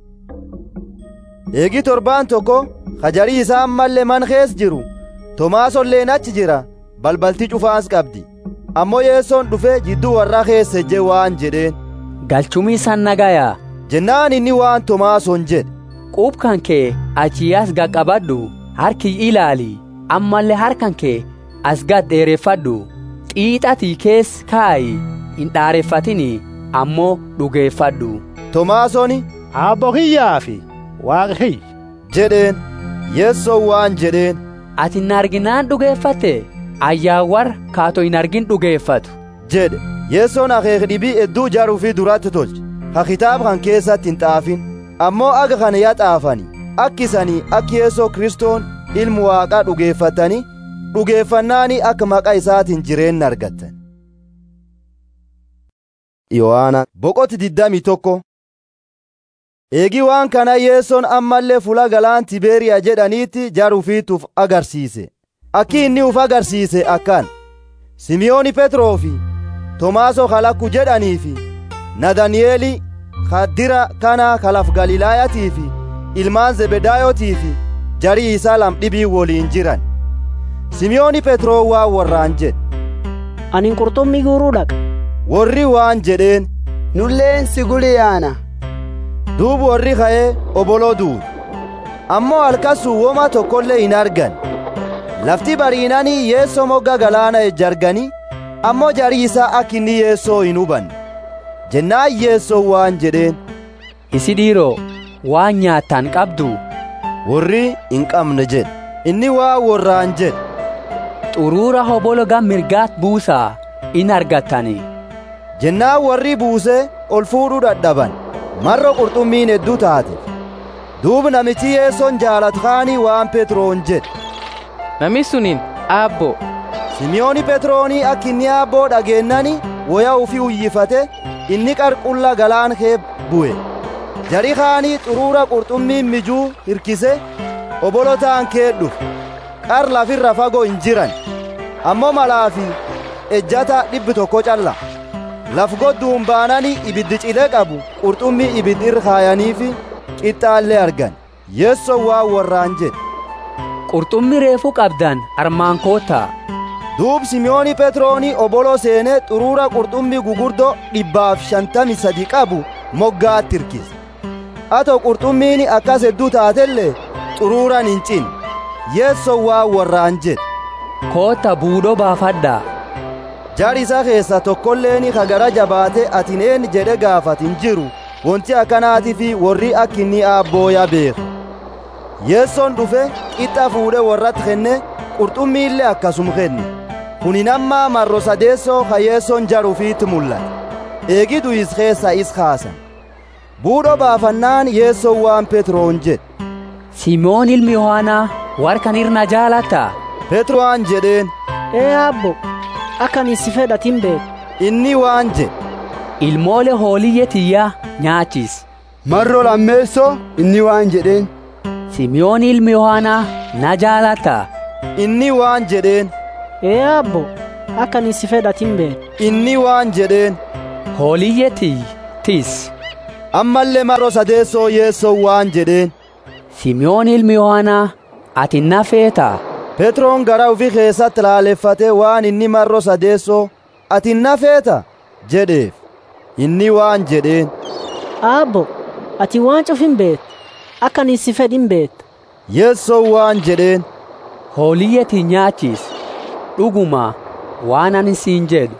eegi torbaan tokko hajarii isaa ammallee man kees jiru tomaasolleen achi jira balbalti cufaas qabdi ammoo yeessoon dhufe jidduu warra keessa je waan jedheen galchumii san nagayaa jennaan inni waan tomaason jedhe quubkan kee achii as qaqqabadhu harki ilaali ammallee harkan kee as gad dheereffadhu xiixatii kees kaayi hin dhaareeffatini ammoo dhugeeffadhu tomaasoni abbo kiyyaa fi waaqa kiyya jedheen yeessoon waan jedheen ati hin arginaan dhugeeffatte ayyaawwar kaatoo hin argin dhugeeffatu jedhe yeessoon akeek dhibii hedduu jaruu fi duratti tolche ha kitaaba kan keessatti hin xaafin ammoo aga kana yaa xaafani akki isanii akki yeessoo kristoon ilmu waaqaa dhugeeffatanii dhugeeffannaani akka maqaa isaatiin jireenna argattan yohaana boqoti diddami tokko eegi waan kana yeessoon ammallee fula galaan tibeeriyaa jedhaniitti jaruufiituuf agarsiise akki inni uf agarsiise akkaan simiyooni petroo fi tomaaso halakku jedhanii fi nadaniyeeli kaddira kana kalaf galilaayatii fi ilmaan zebedaayotii fi jarii isaa lamdhibii woliin jiran simiyooni petroo waa warraan jedhe anin qurxummii guuruu dhaqa warri waan jedheen nulleen si guliyaana duubu warri ka'ee oboloo duude ammoo halkasuu woma tokkollee hin argan lafti bariinanii yeessoo mogga galaana ejjarganii ammoo jarii isaa akka inni yeessoo hin hubanne jennaan yeessoo waan jedheen isi dhiiroo waan nyaattaan qabdu warri hin qabne jedhe inni waa warraan jedhe xuruura hobolo gam mirgaat buusaa in argattanii jennaan warri buusee ol fuudhuu dadhaban marro qurxummiin hedduu taate duub namichi yeessoon jaalatkaanii waan petroon jedhe nami sunin aabbo simiyooni petroonii akka inni aabboo dhageennani woya ufii uyyifate inni qarqulla galaan kee bu'e jari kaanii xuruura qurxummiin mijuu hirkise obolotaan kee dhufe qar lafirra fagoo hin jiran ammoo malaa fi ejjata dhibbi tokko calla laf godduun baananii ibiddi cilee qabu qurxummii ibiddi irra kaayaniifi qixxaallee argan yeessoon waa warraan jedhe qurxummii reefuu qabdan armaan koottaa duub simiyooni petroonii obolo seenee xuruura qurxummii gugurdo dhibbaaf shantami sadi qabu moggaatti hirkise ato qurxummiin akkas hedduu taatellee xuruuran hin cin yeessoon waa warraan jedhe kootta buudhoo baafadhaa jari isa keessa tokkolleeni kagara jabaate atineen jedhe gaafatin jiru wonti akkanaatii fi warri akka inni aabbooya beeku yeessoon dhufe qixxa fuudhe warratti kenne qurxummiillee akkasum kenne kunin ammaa marro sadeessoo ka yeessoon jaruufiitti mul'ate eegi duyis keessa is kaasan buudho baafannaan yeessoon waan petroon jedhe simoon ilmi yohaanaa warkan irna jaalatta petro'aan jedheen ee abbo akkan si fedhatin beeku inni waan jedhe ilmoole hooliyye tiyyaa nyaachis marro lammeessoo inni waan jedheen simiyoon ilmi yohaanaa na jaalatta inni waan jedheen ee abbo akkan si fedhatin beeku inni waan jedheen hooliyye tiy tis ammallee marro sadeessoo yeessoo waan jedheen simiyoon ilmi yohaanaa ati na feeta petroon gara ufi keessatti laaleffate waan inni marro sadeessoo ati na feeta jedheef inni waan jedheen aabbo ati waan cufin beet akkan si fedhin beet yeessoo waan jedheen hooliyyeti nyaachis dhuguma waan ani siin jedhu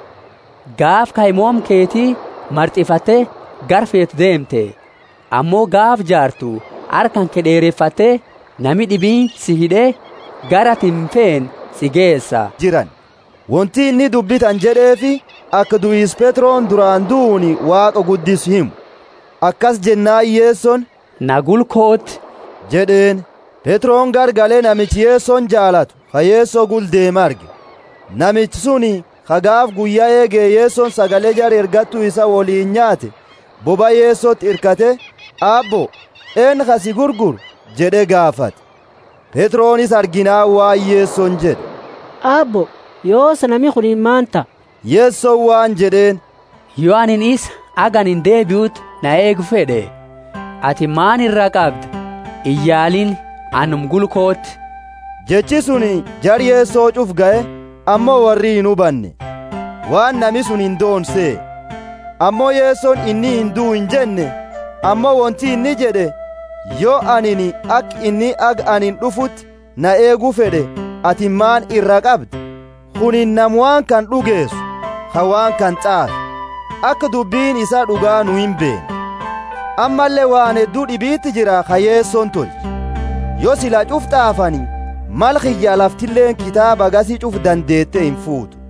gaaf kaayimoom keetii marxifate garfeet deemte ammoo gaaf jaartu harkan kee dheereffatte nami dhibiin si hidhee gara tinfeen si geessa jiran wonti inni dubbitan jedheefi akka du'is petroon duraan du'uuni waaqa guddisu himu akkas jennaan yeesson nagulkoot jedheen Petroon gargalee namichi yeessoon jaalatu ka yeessoo guldeema arge namichi suni kagaaf guyyaa eegee yeessoon sagalee jara ergattuu isa woliin nyaate boba yeessootti irkate aabbo een kasi gurgur jedhe gaafate Petroonis arginaa waan yeessoon jedhe aabbo yoos nami kun maanta yeessoon waan jedheen yoo anin isa aganin deebi'utti na eegu fedhe ati maan irraa qabda iyyaalin anum gulkootti jechi suni jar yeessoo cuf ga'e ammoo warri hin hubanne waan nami sun hin doonsee ammoo yeessoon inni hin duu hin jenne ammoo wonti inni jedhe yoo anini ak inni ag anin dhufutti na eeguu fedhe ati maan irra qabda kunin nam waan kan dhugeessu ka waan kan xaafe akka dubbiin isaa dhugaa nu hin beene ammallee waan hedduu dhibiitti jira ka yeessoon tolche yoo sila cuf xaafani mal kiyya laftilleen kitaaba gasii cuf dandeette hin fuutu